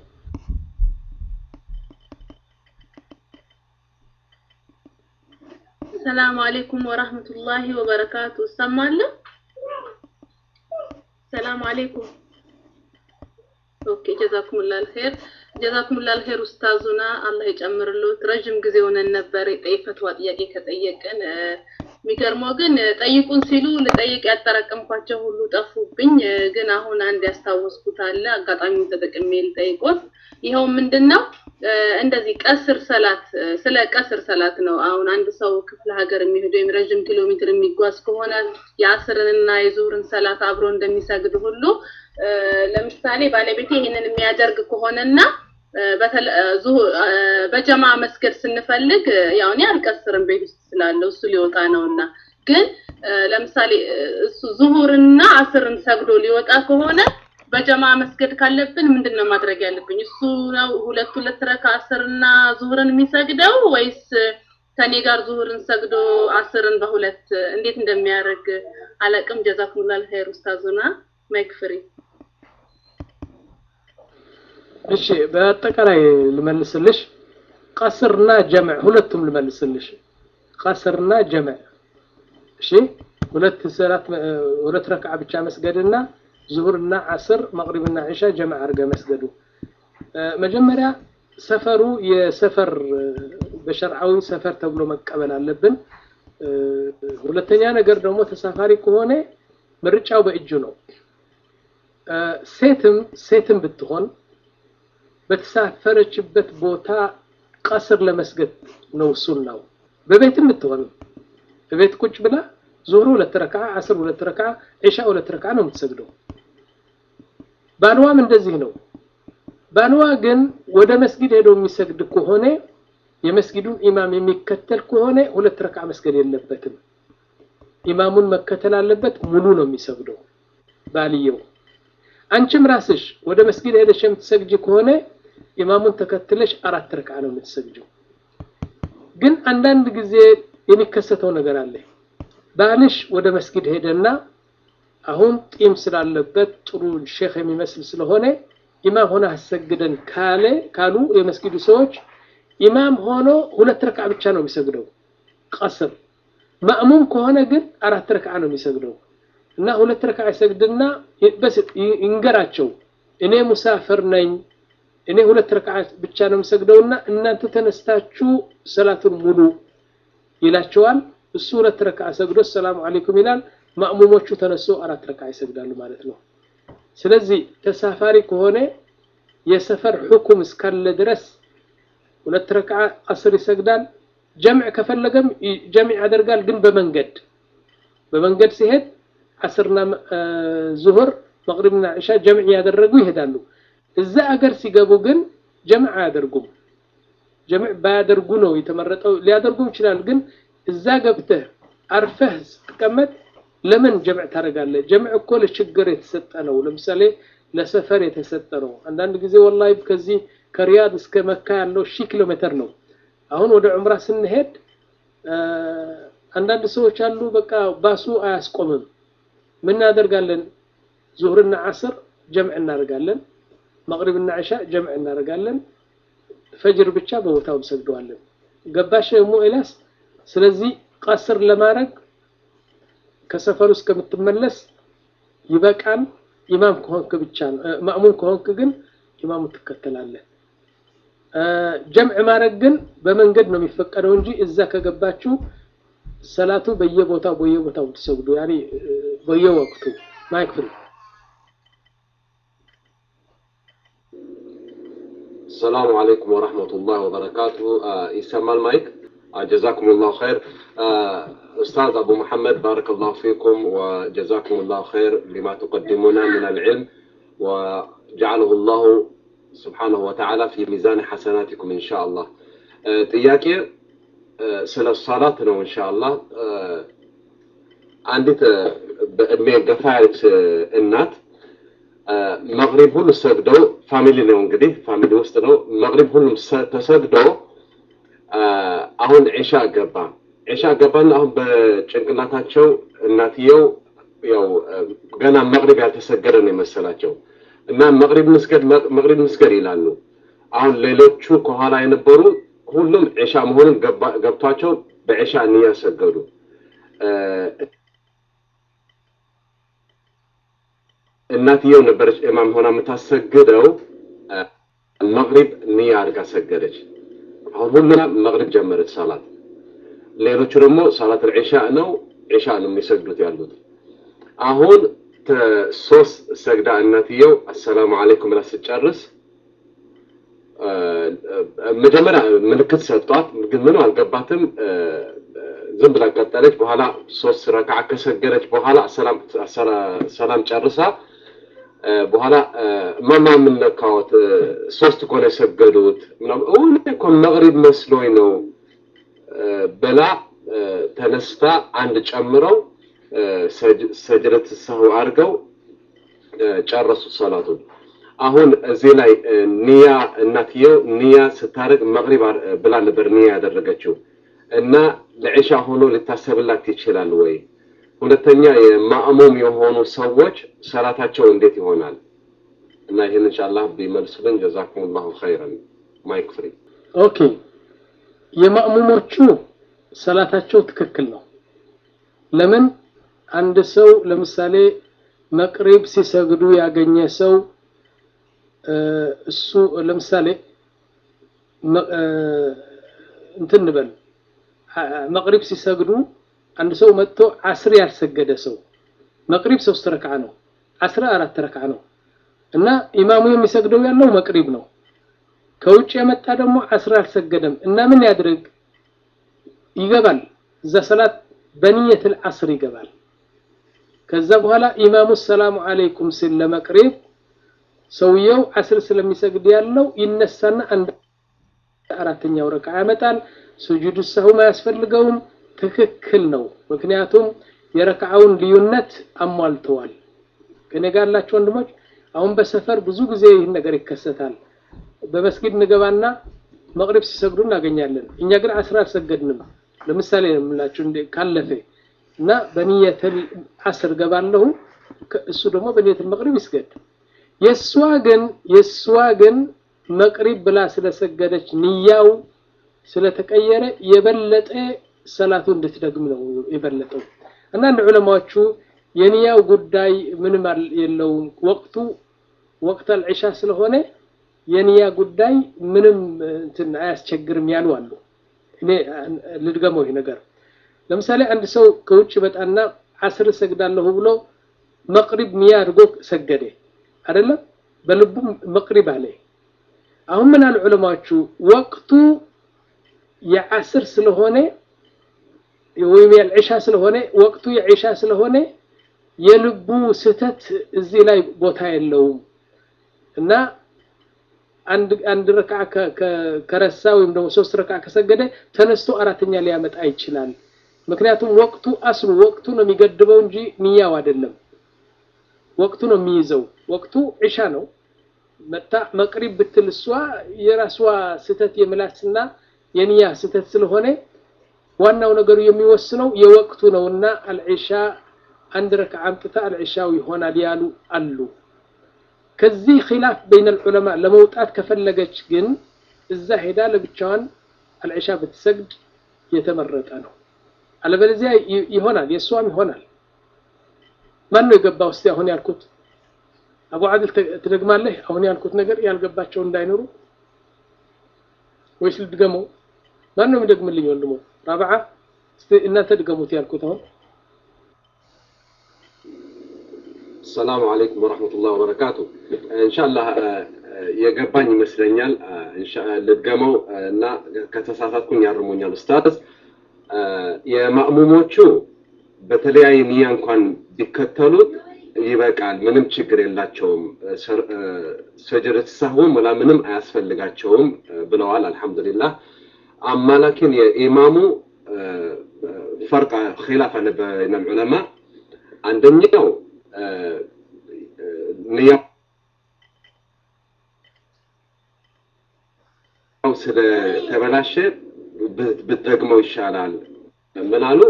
ሰላም አለይኩም ወራህመቱላሂ ወበረካቱ። እሰማለሁ። ሰላም አለይኩም። ኦኬ ጀዛኩሙላል ኸይር ጀዛኩሙላል ኸይር ኡስታዙና አላህ ይጨምርልዎት። ረጅም ጊዜ ሆነን ነበር የፈትዋ ጥያቄ ከጠየቅን። የሚገርመው ግን ጠይቁን ሲሉ ልጠይቅ ያጠራቀምኳቸው ሁሉ ጠፉብኝ። ግን አሁን አንድ ያስታወስኩት አለ አጋጣሚውን ተጠቅሜ ልጠይቆት። ይኸው ምንድን ነው እንደዚህ ቀስር ሰላት ስለ ቀስር ሰላት ነው። አሁን አንድ ሰው ክፍለ ሀገር የሚሄድ ወይም ረዥም ኪሎ ሜትር የሚጓዝ ከሆነ የአስርንና የዙህርን ሰላት አብሮ እንደሚሰግድ ሁሉ ለምሳሌ ባለቤቴ ይህንን የሚያደርግ ከሆነና በጀማ መስገድ ስንፈልግ ያው እኔ አልቀስርም ቤት ውስጥ ስላለው እሱ ሊወጣ ነውና፣ ግን ለምሳሌ እሱ ዙሁርና አስርን ሰግዶ ሊወጣ ከሆነ በጀማ መስገድ ካለብን ምንድን ነው ማድረግ ያለብኝ? እሱ ነው ሁለት ሁለት ረካ አስርና ዙሁርን የሚሰግደው ወይስ ከኔ ጋር ዙሁርን ሰግዶ አስርን በሁለት እንዴት እንደሚያደርግ አላቅም። ጀዛኩሙላል ኸይር ኡስታዙና ማይክ ፍሪ። እሺ በአጠቃላይ ልመልስልሽ። ቀስርና ጀምዕ ሁለቱም ልመልስልሽ። ቀስርና ጀምዕ እሺ፣ ሁለት ሰላት ሁለት ረክዓ ብቻ መስገድና ዙሁርና ዓስር መቅሪብና ዒሻ ጀምዕ አድርገ መስገዱ። መጀመሪያ ሰፈሩ የሰፈር በሸርዓዊ ሰፈር ተብሎ መቀበል አለብን። ሁለተኛ ነገር ደግሞ ተሳፋሪ ከሆነ ምርጫው በእጁ ነው። ሴትም ሴትም ብትሆን በተሳፈረችበት ቦታ ቀስር ለመስገድ ነው ሱናው። በቤትም ብትሆን በቤት ቁጭ ብላ ዙሁር ሁለት ረክዓ፣ ዓስር ሁለት ረክዓ፣ ዒሻ ሁለት ረክዓ ነው የምትሰግደው። ባልዋም እንደዚህ ነው። ባልዋ ግን ወደ መስጊድ ሄዶ የሚሰግድ ከሆነ የመስጊዱን ኢማም የሚከተል ከሆነ ሁለት ረክዓ መስገድ የለበትም። ኢማሙን መከተል አለበት። ሙሉ ነው የሚሰግደው ባልየው። አንቺም ራስሽ ወደ መስጊድ ሄደሽ የምትሰግጂ ከሆነ ኢማሙን ተከትለሽ አራት ረክዓ ነው የምትሰግጂው። ግን አንዳንድ ጊዜ የሚከሰተው ነገር አለ። ባልሽ ወደ መስጊድ ሄደና አሁን ጢም ስላለበት ጥሩ ሼክ የሚመስል ስለሆነ ኢማም ሆነ አሰግደን ካለ ካሉ የመስጊዱ ሰዎች ኢማም ሆኖ ሁለት ረክዓ ብቻ ነው የሚሰግደው ቀስር። ማእሙም ከሆነ ግን አራት ረክዓ ነው የሚሰግደው እና ሁለት ረክዓ ይሰግድና በስ ይንገራቸው እኔ ሙሳፍር ነኝ እኔ ሁለት ረክዓ ብቻ ነው የምሰግደውና እናንተ ተነስታችሁ ሰላቱን ሙሉ ይላቸዋል። እሱ ሁለት ረክዓ ሰግዶ ሰላሙ አለይኩም ይላል። ማእሙሞቹ ተነሶ አራት ረክዓ ይሰግዳሉ ማለት ነው። ስለዚህ ተሳፋሪ ከሆነ የሰፈር ሕኩም እስካለ ድረስ ሁለት ረክዓ አስር ይሰግዳል። ጀምዕ ከፈለገም ጀምዕ ያደርጋል። ግን በመንገድ በመንገድ ሲሄድ አስርና ዙሁር መቅሪብና ዕሻ ጀምዕ ያደረጉ ይሄዳሉ። እዛ አገር ሲገቡ ግን ጀምዕ አያደርጉም። ጀምዕ ባያደርጉ ነው የተመረጠው። ሊያደርጉም ይችላል። ግን እዛ ገብተህ አርፈህ ስትቀመጥ ለምን ጀምዕ ታደርጋለህ? ጀምዕ እኮ ለችግር የተሰጠ ነው። ለምሳሌ ለሰፈር የተሰጠ ነው። አንዳንድ ጊዜ ወላሂ ከዚህ ከሪያድ እስከ መካ ያለው ሺህ ኪሎ ሜትር ነው። አሁን ወደ ዑምራ ስንሄድ አንዳንድ ሰዎች አሉ፣ በቃ ባሱ አያስቆምም። ምን እናደርጋለን? ዙህርና ዓስር ጀምዕ እናደርጋለን። መቅሪብና ዕሻ ጀምዕ እናደርጋለን። ፈጅር ብቻ በቦታው እንሰግደዋለን። ገባሽ ሙ ኤላስ? ስለዚህ ቀስር ለማድረግ ከሰፈሩ እስከምትመለስ ይበቃል። ኢማም ከሆንክ ብቻ ነው። ማእሙም ከሆንክ ግን ኢማሙ ትከተላለህ። ጀምዕ ማድረግ ግን በመንገድ ነው የሚፈቀደው እንጂ እዛ ከገባችሁ ሰላቱ በየቦታው በየቦታው ትሰግዱ ያኔ በየወቅቱ ማይክ ፍሪ السلام عليكم ورحمة الله وبركاته آه يسمى المايك آه جزاكم الله خير آه أستاذ أبو محمد بارك الله فيكم وجزاكم الله خير لما تقدمون من العلم وجعله الله سبحانه وتعالى في ميزان حسناتكم إن شاء الله ጥያቄ ስለ ሰላት ነው ኢንሻአላህ አንዲት በእድሜ ገፋ ያለች እናት መግሪብ ሁሉ ሰግደው ፋሚሊ ነው እንግዲህ ፋሚሊ ውስጥ ነው መግሪብ ሁሉም ተሰግደው አሁን ዒሻ ገባ ዒሻ ገባና አሁን በጭንቅላታቸው እናትየው ያው ገና መግሪብ ያልተሰገደ ነው የመሰላቸው እና መግሪብ መስገድ መግሪብ መስገድ ይላሉ አሁን ሌሎቹ ከኋላ የነበሩ ሁሉም ዒሻ መሆኑን ገብቷቸው በዒሻ ንያ ሰገዱ እናትየው ነበረች ኢማም ሆና የምታሰግደው መግሪብ ንያ አድርጋ ሰገደች አሁን ሁሉም መግሪብ ጀመረች ሰላት ሌሎቹ ደግሞ ሰላት ዒሻ ነው ዒሻ ነው የሚሰግዱት ያሉት አሁን ሶስት ሰግዳ እናትየው አሰላሙ አለይኩም ብላ ስጨርስ መጀመሪያ ምልክት ሰጧት ግን ምንም አልገባትም ዝም ብላ ቀጠለች በኋላ ሶስት ረክዓ ከሰገደች በኋላ ሰላም ጨርሳ በኋላ ማማ የምነካወት ሶስት እኮ ነው የሰገዱት እውን እኮ መቅሪብ መስሎኝ ነው ብላ ተነስታ አንድ ጨምረው ሰጅረት ሰሁ አድርገው ጨረሱ ሰላቱን አሁን እዚህ ላይ ኒያ እናትየው ኒያ ስታደርግ መቅሪብ ብላ ነበር ኒያ ያደረገችው እና ለዒሻ ሆኖ ሊታሰብላት ይችላል ወይ ሁለተኛ የማእሙም የሆኑ ሰዎች ሰላታቸው እንዴት ይሆናል እና ይህን ኢንሻአላህ ቢመልሱልን ጀዛኩም ላሁ ኸይረን ማይክ ፍሪ ኦኬ የማእሙሞቹ ሰላታቸው ትክክል ነው ለምን አንድ ሰው ለምሳሌ መቅሪብ ሲሰግዱ ያገኘ ሰው እሱ ለምሳሌ እንትን እንበል መቅሪብ ሲሰግዱ አንድ ሰው መጥቶ አስር ያልሰገደ ሰው መቅሪብ ሶስት ረክዓ ነው አስራ አራት ረክዓ ነው እና ኢማሙ የሚሰግደው ያለው መቅሪብ ነው ከውጭ የመጣ ደግሞ አስር አልሰገደም እና ምን ያድርግ ይገባል እዛ ሰላት በንየት አስር ይገባል ከዛ በኋላ ኢማሙ ሰላሙ አለይኩም ሲል ለመቅሪብ ሰውየው አስር ስለሚሰግድ ያለው ይነሳና አንድ አራተኛው ረካ ያመጣል ስጁድ ሰሁም አያስፈልገውም ትክክል ነው ምክንያቱም የረካውን ልዩነት አሟልተዋል ከኔ ጋር ያላችሁ ወንድሞች አሁን በሰፈር ብዙ ጊዜ ይህን ነገር ይከሰታል በመስጊድ እንገባና መቅሪብ ሲሰግዱ እናገኛለን እኛ ግን አስር አልሰገድንም ለምሳሌ ነው የምላችሁ ካለፈ እና በንየተል አስር ገባለሁ እሱ ደግሞ በንየተል መቅሪብ ይስገድ የእሷ ግን የእሷ ግን መቅሪብ ብላ ስለሰገደች ንያው ስለተቀየረ የበለጠ ሰላቱ እንድትደግም ነው የበለጠው አንዳንድ ዑለማዎቹ የንያው ጉዳይ ምንም የለውም ወቅቱ ወቅት አልዒሻ ስለሆነ የንያ ጉዳይ ምንም እንትን አያስቸግርም ያሉ አሉ እኔ ልድገመው ይህ ነገር ለምሳሌ አንድ ሰው ከውጭ በጣና አስር እሰግዳለሁ ብሎ መቅሪብ ሚያ አድርጎ ሰገደ አይደለም በልቡ መቅሪብ አለ አሁን ምን አሉ ዑለማዎቹ ወቅቱ የዓስር ስለሆነ ወይም የዕሻ ስለሆነ ወቅቱ የዒሻ ስለሆነ የልቡ ስህተት እዚህ ላይ ቦታ የለውም እና አንድ አንድ ረክዓ ከረሳ ወይም ደግሞ ሶስት ረክዓ ከሰገደ ተነስቶ አራተኛ ሊያመጣ ይችላል። ምክንያቱም ወቅቱ አስሉ ወቅቱ ነው የሚገድበው እንጂ ንያው አይደለም። ወቅቱ ነው የሚይዘው። ወቅቱ ዒሻ ነው። መታ መቅሪብ ብትል እሷ የራሷ ስህተት የምላስና የንያ ስህተት ስለሆነ ዋናው ነገሩ የሚወስነው የወቅቱ ነውና አልዒሻ አንድ ረክዓ አምጥታ አልዒሻው ይሆናል ያሉ አሉ። ከዚህ ኺላፍ በይነ ዑለማ ለመውጣት ከፈለገች ግን እዛ ሄዳ ለብቻዋን አልዒሻ ብትሰግድ የተመረጠ ነው። አለበለዚያ ይሆናል፣ የእሷም ይሆናል። ማን ነው የገባው? እስቲ አሁን ያልኩት አቡ አድል ትደግማለህ? አሁን ያልኩት ነገር ያልገባቸው እንዳይኖሩ ወይስ ልድገመው? ማን ነው የሚደግምልኝ? ወንድሞ ራብዓ፣ እስቲ እናንተ ድገሙት ያልኩት አሁን ሰላሙ አለይኩም ወረሕመቱላህ ወበረካቱ። ኢንሻአላህ የገባኝ ይመስለኛል። ልድገመው እና ከተሳሳትኩኝ ያርሙኛል ኡስታዝ። የማእሙሞቹ በተለያየ ንያ እንኳን ቢከተሉት ይበቃል፣ ምንም ችግር የላቸውም። ሰጀደት ሳሁን ወላ ምንም አያስፈልጋቸውም ብለዋል። አልሐምዱሊላህ። አማ ላኪን የኢማሙ ፈርቅ ኺላፍ አለ በይነ ዑለማ አንደኛው ንያው ስለተበላሸ ብትደግመው ይሻላል። ምን አሉ?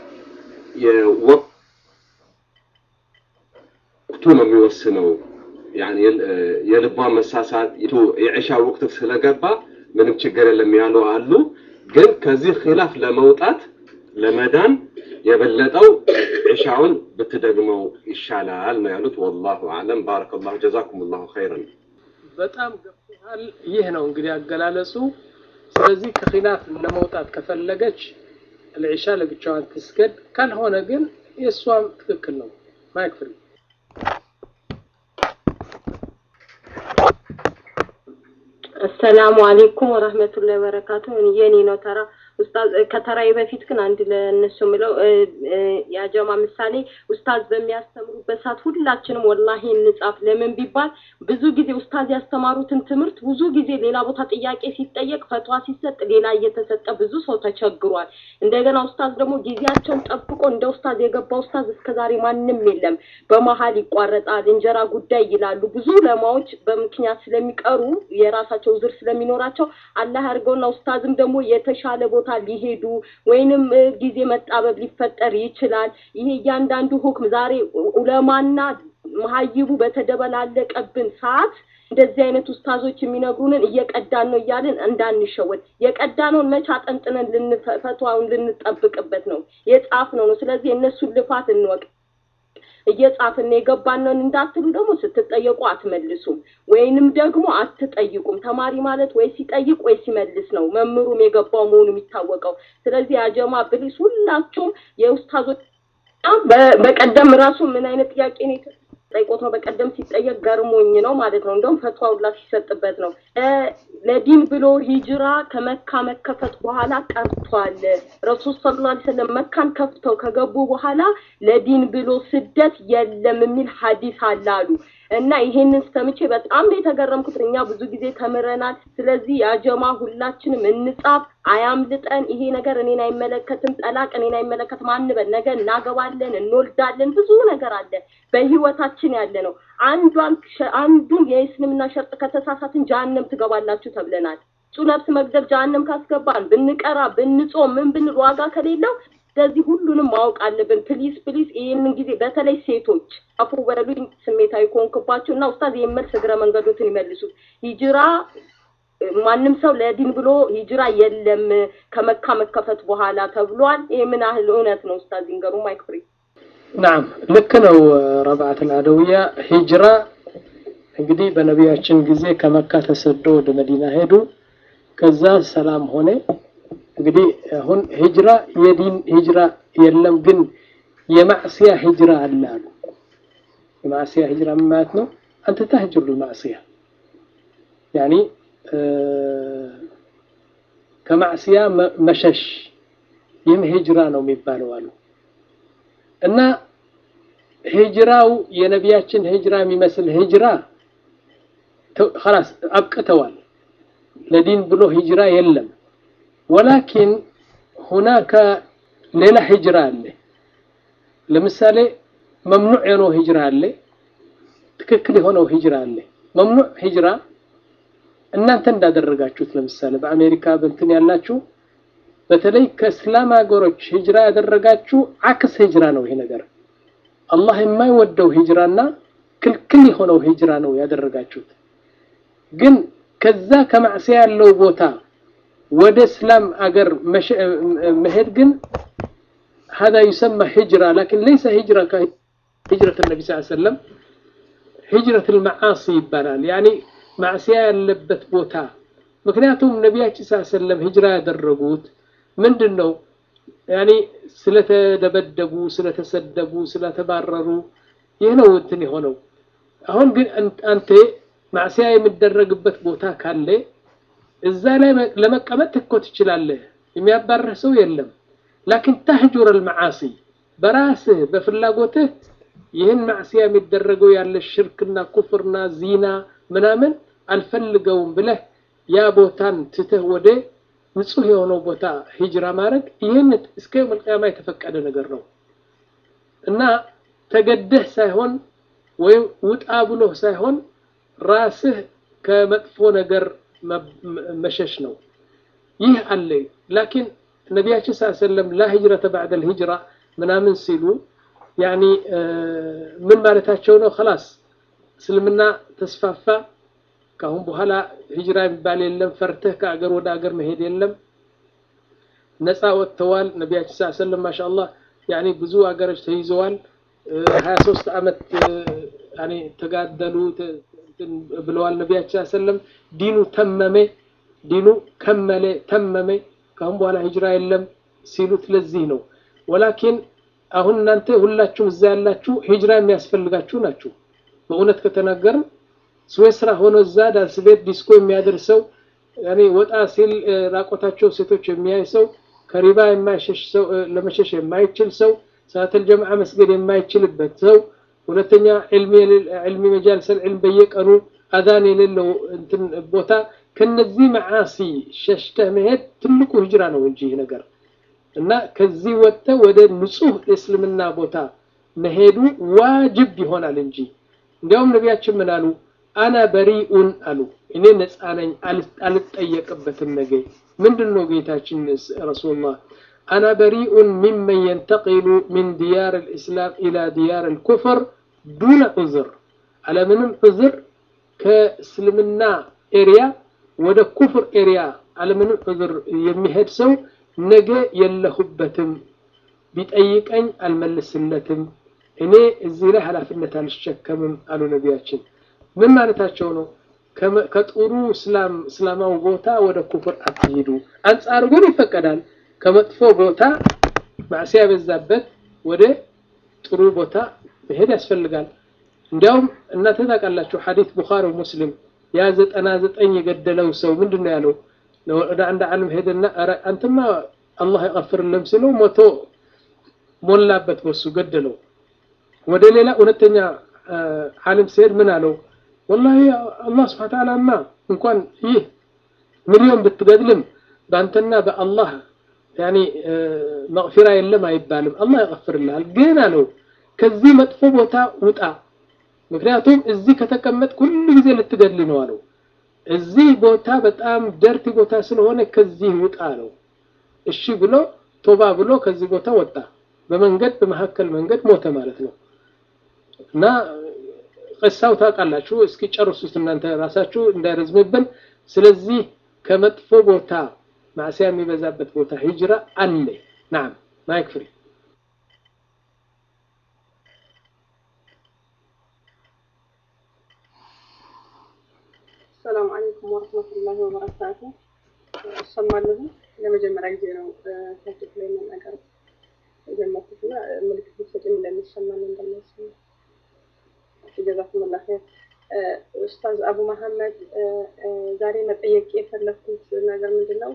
ወቅቱ ነው የሚወስነው። ያኔ የልቧ መሳሳት የዒሻ ወቅት ስለገባ ምንም ችግር የለም ያሉ አሉ። ግን ከዚህ ኺላፍ ለመውጣት ለመዳን የበለጠው ዒሻውን ብትደግመው ይሻላል ነው ያሉት። ወላሁ አዕለም። ባረከላሁ ጀዛኩሙላሁ ኸይረን። በጣም ገብቶሃል። ይህ ነው እንግዲህ አገላለጹ። ስለዚህ ከኺላፍ ለመውጣት ከፈለገች ለዒሻ ለብቻዋን ትስገድ፣ ካልሆነ ግን የእሷም ትክክል ነው። ማይክ ፍሪ አሰላሙ አሌይኩም ወረህመቱላሂ ወበረካቱ። የኔ ነው ተራ ኡስታዝ ከተራዬ በፊት ግን አንድ ለእነሱ ምለው የአጀማ ምሳሌ ኡስታዝ በሚያስተምሩበት ሰዓት ሁላችንም ወላሂ እንጻፍ። ለምን ቢባል ብዙ ጊዜ ኡስታዝ ያስተማሩትን ትምህርት ብዙ ጊዜ ሌላ ቦታ ጥያቄ ሲጠየቅ ፈትዋ ሲሰጥ ሌላ እየተሰጠ ብዙ ሰው ተቸግሯል። እንደገና ኡስታዝ ደግሞ ጊዜያቸውን ጠብቆ እንደ ኡስታዝ የገባ ኡስታዝ እስከዛሬ ማንም የለም። በመሀል ይቋረጣል፣ እንጀራ ጉዳይ ይላሉ። ብዙ ለማዎች በምክንያት ስለሚቀሩ የራሳቸው ዝር ስለሚኖራቸው አላህ ያድርገውና ኡስታዝም ደግሞ የተሻለ ቦታ ሊሄዱ ወይንም ጊዜ መጣበብ ሊፈጠር ይችላል። ይሄ እያንዳንዱ ሁክም ዛሬ ኡለማና መሀይቡ በተደበላለቀብን ሰዓት እንደዚህ አይነት ኡስታዞች የሚነግሩንን እየቀዳን ነው እያልን እንዳንሸወድ። የቀዳነውን መቼ አጠንጥነን ልንፈቷውን ልንጠብቅበት ነው የጻፍነው ነው። ስለዚህ የእነሱን ልፋት እንወቅ። እየጻፍን የገባነውን እንዳትሉ ደግሞ ስትጠየቁ አትመልሱም፣ ወይንም ደግሞ አትጠይቁም። ተማሪ ማለት ወይ ሲጠይቅ ወይ ሲመልስ ነው መምህሩም የገባው መሆኑ የሚታወቀው። ስለዚህ አጀማ ብሊስ ሁላችሁም የኡስታዞች በቀደም ራሱ ምን አይነት ጥያቄ ነው ጠይቆት ነው በቀደም ሲጠየቅ ገርሞኝ ነው ማለት ነው። እንደውም ፈትዋ ሁላ ሲሰጥበት ነው። ለዲን ብሎ ሂጅራ ከመካ መከፈት በኋላ ቀርቷል። ረሱል ሰለላሁ ዐለይሂ ወሰለም መካን ከፍተው ከገቡ በኋላ ለዲን ብሎ ስደት የለም የሚል ሀዲስ አለ አሉ። እና ይሄንን ሰምቼ በጣም ነው የተገረምኩት። እኛ ብዙ ጊዜ ተምረናል። ስለዚህ ያጀማ ሁላችንም እንጻፍ፣ አያምልጠን። ይሄ ነገር እኔን አይመለከትም፣ ጠላቅ እኔን አይመለከትም አንበል። ነገ እናገባለን፣ እንወልዳለን፣ ብዙ ነገር አለ በህይወታችን ያለ ነው። አንዷን አንዱን የእስልምና ሸርጥ ከተሳሳትን ጀሀነም ትገባላችሁ ተብለናል። እሱ ነፍስ መግደል ጀሀነም ካስገባን ብንቀራ ብንጾም ምን ብንል ዋጋ ከሌለው ስለዚህ ሁሉንም ማወቅ አለብን። ፕሊስ ፕሊስ፣ ይህንን ጊዜ በተለይ ሴቶች አፉ በሉኝ ስሜታዊ ከሆንክባቸው እና ኡስታዝ ይህን መልስ እግረ መንገዶትን ይመልሱት። ሂጅራ ማንም ሰው ለዲን ብሎ ሂጅራ የለም ከመካ መከፈት በኋላ ተብሏል። ይሄ ምን ያህል እውነት ነው ኡስታዝ ይንገሩ። ማይክ ፍሪ ናም ልክ ነው። ረብዓት አልአደውያ ሂጅራ እንግዲህ በነቢያችን ጊዜ ከመካ ተሰዶ ወደ መዲና ሄዱ። ከዛ ሰላም ሆነ። እንግዲህ አሁን ሂጅራ የዲን ሂጅራ የለም፣ ግን የማዕስያ ሂጅራ አለ አሉ። የማዕስያ ሂጅራ ምን ማለት ነው? አንተ ተህጅሩ ልማዕስያ ያኒ ከማዕስያ መሸሽ ይህም ሂጅራ ነው የሚባለው አሉ እና ሂጅራው የነቢያችን ሂጅራ የሚመስል ሂጅራ ኸላስ አብቅተዋል። ለዲን ብሎ ሂጅራ የለም። ወላኪን ሁናከ ሌላ ሂጅራ አለ። ለምሳሌ መምኑዕ የሆነው ሂጅራ አለ፣ ትክክል የሆነው ሂጅራ አለ። መምኑዕ ሂጅራ እናንተ እንዳደረጋችሁት ለምሳሌ በአሜሪካ በእንትን ያላችሁ በተለይ ከእስላም ሀገሮች ሂጅራ ያደረጋችሁ አክስ ሂጅራ ነው ይሄ ነገር አላህ የማይወደው ሂጅራና ክልክል የሆነው ሂጅራ ነው ያደረጋችሁት። ግን ከዛ ከማዕሲያ ያለው ቦታ ወደ እስላም አገር መሄድ ግን هذا يسمى هجرة لكن ليس هجرة كهجرة النبي صلى الله عليه وسلم هجرة المعاصي ይባላል ያኒ ማዕሲያ ያለበት ቦታ ምክንያቱም ነቢያችን ሰለላሁ ዐለይሂ ወሰለም ሂጅራ ያደረጉት ምንድን ነው ያኒ ስለተደበደቡ ስለተሰደቡ ስለተባረሩ ይህ ነው እንትን የሆነው አሁን ግን አንተ ማዕሲያ የሚደረግበት ቦታ ካለ እዛ ላይ ለመቀመጥ ትኮ ትችላለህ የሚያባረህ ሰው የለም ላኪን ተህጁር አልመዓሲ በራስህ በፍላጎትህ ይህን ማዕሲያ የሚደረገው ያለ ሽርክና ኩፍርና ዚና ምናምን አልፈልገውም ብለህ ያ ቦታን ትተህ ወደ ንጹህ የሆነው ቦታ ሂጅራ ማድረግ ይህን እስከ መልቅያማ የተፈቀደ ነገር ነው እና ተገደህ ሳይሆን ወይም ውጣ ብሎ ሳይሆን ራስህ ከመጥፎ ነገር መሸሽ ነው ይህ አለ ላኪን ነቢያችን ስ ሰለም ላ ሂጅረተ ባዕደ ልሂጅራ ምናምን ሲሉ ያኒ ምን ማለታቸው ነው ከላስ እስልምና ተስፋፋ ካሁን በኋላ ሂጅራ የሚባል የለም ፈርተህ ከአገር ወደ አገር መሄድ የለም ነፃ ወጥተዋል ነቢያችን ስ ሰለም ማሻ አላህ ያኒ ብዙ አገሮች ተይዘዋል ሀያ ሶስት አመት ያኒ ተጋደሉ ብለዋል ነቢያችን ስ ሰለም ዲኑ ተመመ ዲኑ ከመለ ተመመ ካሁን በኋላ ሂጅራ የለም ሲሉት ለዚህ ነው ወላኪን አሁን እናንተ ሁላችሁም እዛ ያላችሁ ሂጅራ የሚያስፈልጋችሁ ናችሁ በእውነት ከተናገርን ስዌስራ ሆኖ እዛ ዳንስ ቤት ዲስኮ የሚያደርሰው ያኔ ወጣ ሲል ራቆታቸው ሴቶች የሚያይ ሰው ከሪባ የማይሸሽ ሰው ለመሸሽ የማይችል ሰው ሰዓተል ጀምዓ መስገድ የማይችልበት ሰው ሁለተኛ ዕልሚ መጃልሰል ዕልም በየቀኑ አዛን የሌለው እንትን ቦታ ከነዚህ መዓሲ ሸሽተህ መሄድ ትልቁ ሂጅራ ነው እንጂ ይህ ነገር እና ከዚህ ወጥተህ ወደ ንጹህ የእስልምና ቦታ መሄዱ ዋጅብ ይሆናል እንጂ እንዲያውም ነቢያችን ምን አሉ አና በሪኡን አሉ እኔ ነፃ ነኝ አልጠየቅበትም ነገ ምንድን ነው ጌታችን ረሱሉላህ አና በሪኡን ሚመን የንተቂሉ ሚን ዲያር ልእስላም ኢላ ዲያር ልኩፍር ዱነ ዑዝር አለምንም ዑዝር ከእስልምና ኤሪያ ወደ ኩፍር ኤሪያ አለምንም ዑዝር የሚሄድ ሰው ነገ የለሁበትም ቢጠይቀኝ አልመልስለትም እኔ እዚህ ላይ ኃላፊነት አልሸከምም አሉ ነቢያችን ምን ማለታቸው ነው ከጥሩ እስላም እስላማዊ ቦታ ወደ ኩፍር አትሂዱ አንጻር ግን ይፈቀዳል ከመጥፎ ቦታ ማዕሲያ የበዛበት ወደ ጥሩ ቦታ መሄድ ያስፈልጋል እንዲያውም እናንተ ታውቃላችሁ ሐዲስ ቡኻሪ ሙስሊም ያ ዘጠና ዘጠኝ የገደለው ሰው ምንድን ነው ያለው ወደ አንድ ዓለም ሄደና አንተማ አላህ ይቀፍርልም ሲለው ሞቶ ሞላበት በሱ ገደለው ወደ ሌላ እውነተኛ ዓለም ሲሄድ ምን አለው ወላሂ አላህ ስብሐ ተዓላማ እንኳን ይህ ሚሊዮን ብትገድልም በአንተና በአላህ ያኒ መግፊራ የለም አይባልም አላህ ይቀፍርልሃል ግን አለው ከዚህ መጥፎ ቦታ ውጣ ምክንያቱም እዚህ ከተቀመጥ ሁሉ ጊዜ ልትገድል ነው አለው እዚህ ቦታ በጣም ደርቲ ቦታ ስለሆነ ከዚህ ውጣ ነው እሺ ብሎ ቶባ ብሎ ከዚህ ቦታ ወጣ በመንገድ በመካከል መንገድ ሞተ ማለት ነው እና ቅሳው ታውቃላችሁ እስኪ ጨርሱት እናንተ ራሳችሁ እንዳይረዝምብን ስለዚህ ከመጥፎ ቦታ ማዕሲያ የሚበዛበት ቦታ ሂጅራ አለ ናም ማይክ ፍሪ السلام عليكم ورحمة الله وبركاته السلام عليكم ለመጀመሪያ ጊዜ ነው ቲክቶክ ላይ መናገር የጀመርኩት እና ምልክት ብትሰጪኝ እንደሚሰማኝ እንደሚሰማ ጀዛኩሙላህ ኸይር። ኡስታዝ አቡ መሐመድ ዛሬ መጠየቅ የፈለግኩት ነገር ምንድን ነው?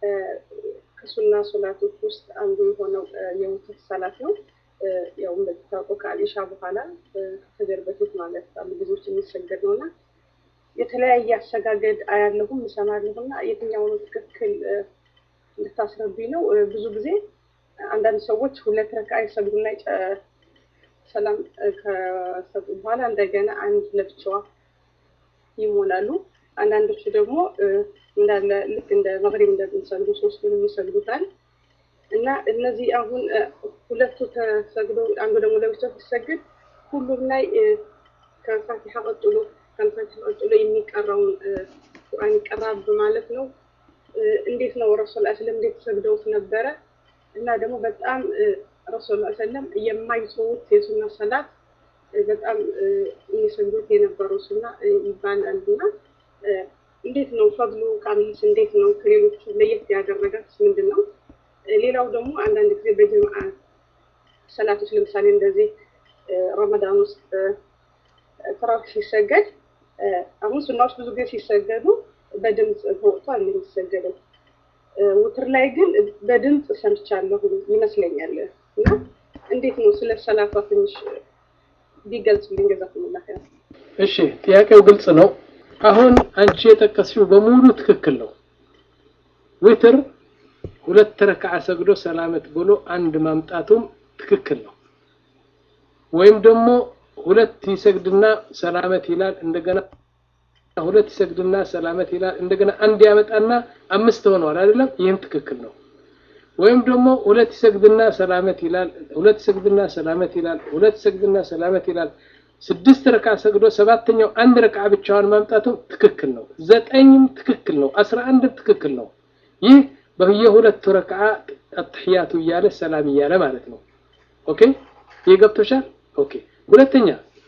ከሱና ሶላቶች ውስጥ አንዱ የሆነው የውትር ሰላት ነው። ያው እንደምታውቀው ከአሊሻ በኋላ ከፈጀር በፊት ማለት አሉ ብዙዎች የሚሰገድ ነው እና የተለያየ አሰጋገድ አያለሁም እሰማለሁ እና የትኛው ነው ትክክል እንድታስረዱኝ ነው። ብዙ ጊዜ አንዳንድ ሰዎች ሁለት ረካ ይሰግዱና ሰላም ከሰጡ በኋላ እንደገና አንድ ለብቻዋ ይሞላሉ። አንዳንዶቹ ደግሞ እንዳለ ልክ እንደ መግሪብ እንደምንሰግዱ ሶስቱን ይሰግዱታል እና እነዚህ አሁን ሁለቱ ተሰግዶ አንዱ ደግሞ ለብቻው ሲሰግድ ሁሉም ላይ ከፋቲሓ ቀጥሎ ከፋቲሓ ቀጥሎ የሚቀራውን ቁርአን ይቀራል ማለት ነው። እንዴት ነው ረሱል ስለም እንዴት ሰግደውት ነበረ? እና ደግሞ በጣም ረሱል ሰለም የማይተዉት የሱና ሰላት በጣም የሚሰግዱት የነበረው ሱና ይባላል እና እንዴት ነው ፈድሉ ቃሚስ እንዴት ነው ከሌሎቹ ለየት ያደረጋት ምንድን ነው? ሌላው ደግሞ አንዳንድ ጊዜ በጀምዓ ሰላቶች ለምሳሌ እንደዚህ ረመዳን ውስጥ ተራዊህ ሲሰገድ አሁን ሱናዎች ብዙ ጊዜ ሲሰገዱ በድምፅ ተወጥቷል የሚሰገደው። ውትር ላይ ግን በድምፅ ሰምቻለሁ ይመስለኛል። እና እንዴት ነው ስለ ሰላቷ ትንሽ ቢገልጽልኝ ጀዛኩሙላህ ኸይር። እሺ ጥያቄው ግልጽ ነው። አሁን አንቺ የጠቀስሽው በሙሉ ትክክል ነው። ዊትር ሁለት ረክዓ ሰግዶ ሰላመት ብሎ አንድ ማምጣቱም ትክክል ነው። ወይም ደግሞ ሁለት ይሰግድና ሰላመት ይላል እንደገና ሁለት ይሰግድና ሰላመት ይላል እንደገና አንድ ያመጣና አምስት ሆነዋል አይደለም? ይህም ትክክል ነው። ወይም ደግሞ ሁለት ይሰግድና ሰላመት ይላል፣ ሁለት ይሰግድና ሰላመት ይላል፣ ሁለት ይሰግድና ሰላመት ይላል። ስድስት ረካ ሰግዶ ሰባተኛው አንድ ረካ ብቻዋን ማምጣቱ ትክክል ነው። ዘጠኝም ትክክል ነው። አስራ አንድም ትክክል ነው። ይህ በየሁለቱ ረካ አትሕያቱ እያለ ሰላም እያለ ማለት ነው። ኦኬ ይህ ገብቶሻል? ኦኬ ሁለተኛ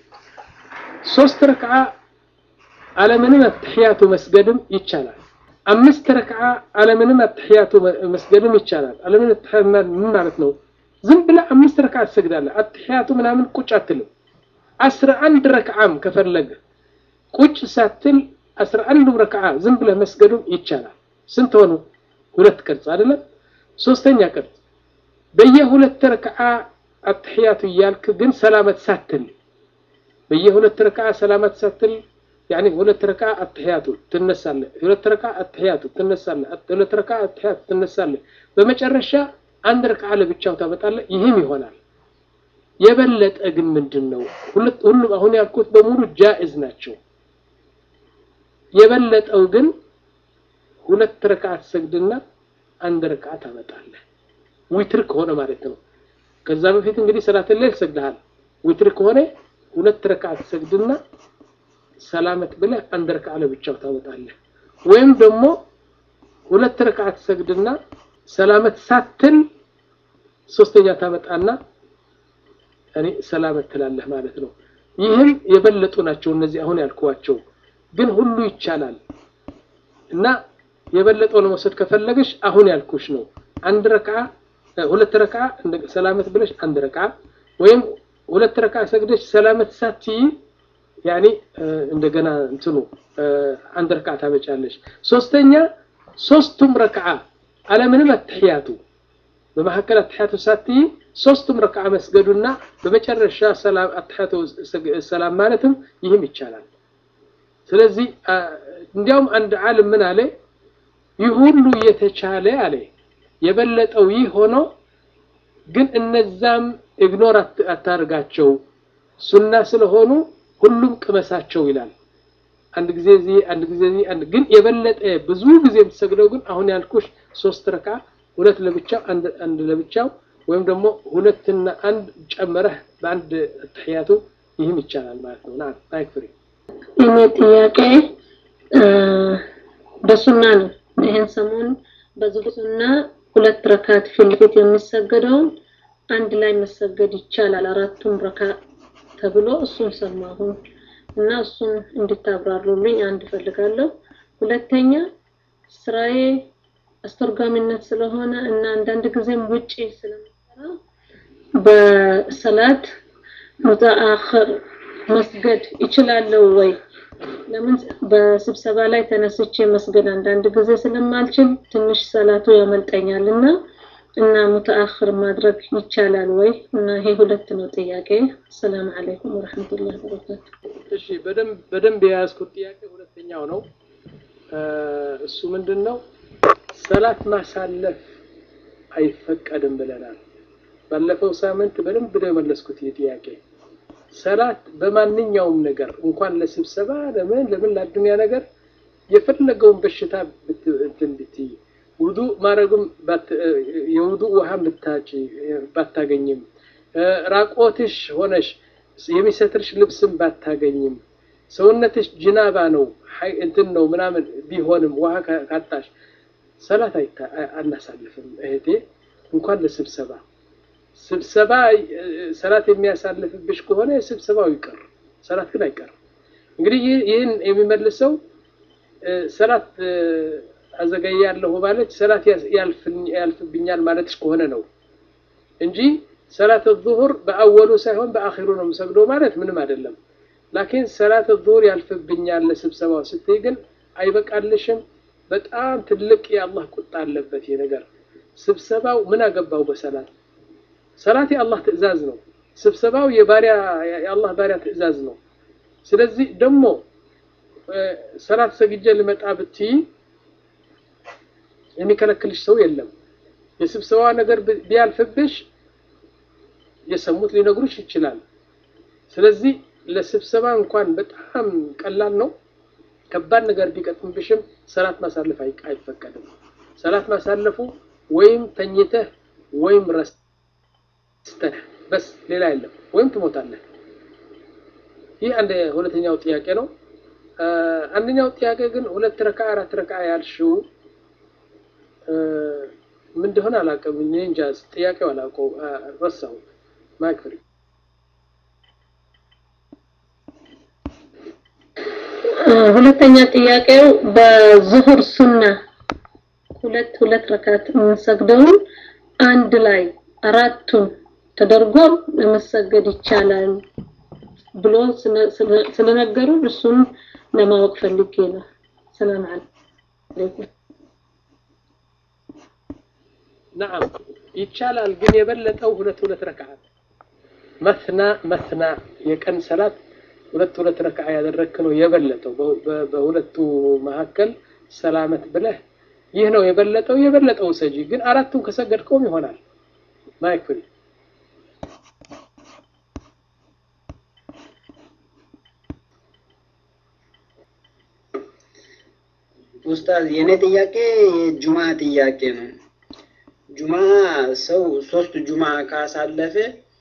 ሶስት ረክዓ አለምንም አትሕያቱ መስገድም ይቻላል። አምስት ረክዓ አለምንም አትሕያቱ መስገድም ይቻላል። አለምንም አትሕያቱ ምን ማለት ነው? ዝም ብለህ አምስት ረክዓ ትሰግዳለህ። አትሕያቱ ምናምን ቁጭ አትልም። አስራ አንድ ረክዓም ከፈለገ ቁጭ ሳትል አስራ አንዱ ረክዓ ዝም ብለህ መስገዱም ይቻላል። ስንት ሆኑ? ሁለት ቅርጽ አይደለም? ሶስተኛ ቅርጽ በየሁለት ረክዓ አትሕያቱ እያልክ ግን ሰላመት ሳትል በየሁለት ረክዓ ሰላመት ሳትል ያኒ ሁለት ረክዓ አትሕያቱ ትነሳለህ፣ ሁለት ረክዓ አትሕያቱ ትነሳለህ፣ ሁለት ረክዓ አትሕያቱ ትነሳለህ። በመጨረሻ አንድ ረክዓ ለብቻው ታመጣለህ። ይህም ይሆናል። የበለጠ ግን ምንድን ነው? ሁሉም አሁን ያልኩት በሙሉ ጃኢዝ ናቸው። የበለጠው ግን ሁለት ረክዓ ትሰግድና አንድ ረክዓ ታመጣለህ። ዊትር ከሆነ ማለት ነው። ከዛ በፊት እንግዲህ ሰላተል ሌል ሰግደሃል። ዊትር ከሆነ ሁለት ረክዓ ትሰግድና ሰላመት ብለህ አንድ ረክዓ ለብቻው ታወጣለህ። ወይም ደግሞ ሁለት ረክዓ ትሰግድና ሰላመት ሳትል ሶስተኛ ታመጣና እኔ ሰላመት ትላለህ ማለት ነው። ይህም የበለጡ ናቸው እነዚህ አሁን ያልኳቸው፣ ግን ሁሉ ይቻላል እና የበለጠው ለመውሰድ ከፈለገሽ አሁን ያልኩሽ ነው። አንድ ረክዓ ሁለት ረክዓ ሰላመት ብለሽ አንድ ረክዓ ወይም ሁለት ረክዓ ሰግደሽ ሰላመት ሳትይ ያኔ እንደገና እንትኑ አንድ ረክዓ ታመጫለሽ። ሶስተኛ ሶስቱም ረክዓ አለምንም አትሕያቱ በመካከል አትሕያቱ ሳትይ ሶስቱም ረክዓ መስገዱና በመጨረሻ ሰላም አትሕያቱ ሰላም ማለትም ይህም ይቻላል። ስለዚህ እንዲያውም አንድ ዓለም ምን አለ ይህ ሁሉ እየተቻለ አለ የበለጠው ይህ ሆኖ ግን እነዛም ኢግኖር አታርጋቸው ሱና ስለሆኑ ሁሉም ቅመሳቸው ይላል። አንድ ጊዜ እዚህ አንድ ጊዜ እዚህ አንድ ግን የበለጠ ብዙ ጊዜ የምትሰግደው ግን አሁን ያልኩሽ ሶስት ረካ ሁለት ለብቻው አንድ አንድ ለብቻው ወይም ደግሞ ሁለትና አንድ ጨመረህ በአንድ ተሕያቱ ይህም ይቻላል ማለት ነው። ናም አይክፍሪ እኔ ጥያቄ በሱና ነው። ይህን ሰሞን በዚህ ሱና ሁለት ረካት ፊት ለፊት የሚሰገደውን አንድ ላይ መሰገድ ይቻላል አራቱም ረካ ተብሎ እሱን ሰማሁን እና እሱን እንድታብራሩልኝ አንድ እፈልጋለሁ። ሁለተኛ ስራዬ አስተርጓሚነት ስለሆነ እና አንዳንድ ጊዜም ውጪ ስለምሰራ በሰላት ሙተአኽር መስገድ ይችላለሁ ወይ? ለምን በስብሰባ ላይ ተነስቼ መስገድ አንዳንድ ጊዜ ስለማልችል ትንሽ ሰላቱ ያመልጠኛል እና እና ሙተአኽር ማድረግ ይቻላል ወይ? እና ይሄ ሁለት ነው ጥያቄ። ሰላም አለይኩም ወራህመቱላሂ ወበረካቱ። እሺ በደንብ በደንብ የያዝኩት ጥያቄ ሁለተኛው ነው። እሱ ምንድን ነው? ሰላት ማሳለፍ አይፈቀድም ብለናል። ባለፈው ሳምንት በደንብ ነው የመለስኩት ይህ ጥያቄ። ሰላት በማንኛውም ነገር እንኳን ለስብሰባ ለምን ለምን ለአዱንያ ነገር የፈለገውን በሽታ እንትን ብትይ ውዱ ማድረግም የውዱ ውሃም ብታጭ ባታገኝም ራቆትሽ ሆነሽ የሚሰትርሽ ልብስም ባታገኝም ሰውነትሽ ጅናባ ነው እንትን ነው ምናምን ቢሆንም ውሃ ካጣሽ ሰላት አናሳልፍም እህቴ እንኳን ለስብሰባ ስብሰባ ሰላት የሚያሳልፍብሽ ከሆነ ስብሰባው ይቀር ሰላት ግን አይቀርም እንግዲህ ይህን የሚመልሰው ሰላት አዘገያለሁ ማለት ሰላት ያልፍብኛል ማለትሽ ከሆነ ነው እንጂ ሰላት ዙሁር በአወሉ ሳይሆን በአኺሩ ነው የምሰግደው ማለት ምንም አይደለም ላኪን ሰላት ዙሁር ያልፍብኛል ለስብሰባው ስትይ ግን አይበቃልሽም በጣም ትልቅ የአላህ ቁጣ አለበት ይህ ነገር ስብሰባው ምን አገባው በሰላት ሰላት የአላህ ትእዛዝ ነው ስብሰባው የባሪያ የአላህ ባሪያ ትእዛዝ ነው ስለዚህ ደግሞ ሰላት ሰግጄ ልመጣ ብትይ የሚከለክልሽ ሰው የለም የስብሰባ ነገር ቢያልፍብሽ የሰሙት ሊነግሩሽ ይችላል ስለዚህ ለስብሰባ እንኳን በጣም ቀላል ነው ከባድ ነገር ቢቀጥምብሽም ሰላት ማሳለፍ አይፈቀድም ሰላት ማሳለፉ ወይም ተኝተህ ወይም ረስተህ በስ ሌላ የለም ወይም ትሞታለህ ይህ አንድ ሁለተኛው ጥያቄ ነው አንደኛው ጥያቄ ግን ሁለት ረካ አራት ረካ ያልሽው ምን እንደሆነ አላውቅም እኔ እንጃ ጥያቄው አላውቀው ረሳሁ ማክፍሪ ሁለተኛ ጥያቄው በዙሁር ሱና ሁለት ሁለት ረካት የምንሰግደውን አንድ ላይ አራቱን ተደርጎ ለመሰገድ ይቻላል ብሎ ስለነገሩ እሱን ለማወቅ ፈልጌ ነው። ሰላም አለይኩም። ነዓም ይቻላል፣ ግን የበለጠው ሁለት ሁለት ረክዓት መስና መስና የቀን ሰላት ሁለት ሁለት ረክዓ ያደረግክ ነው የበለጠው። በሁለቱ መካከል ሰላመት ብለህ ይህ ነው የበለጠው የበለጠው ሰጂ ግን አራቱን ከሰገድከውም ይሆናል። ማይክ ፍሪ ኡስታዝ የኔ ጥያቄ የጁማ ጥያቄ ነው። ጁማ ሰው ሶስት ጁማ ካሳለፈ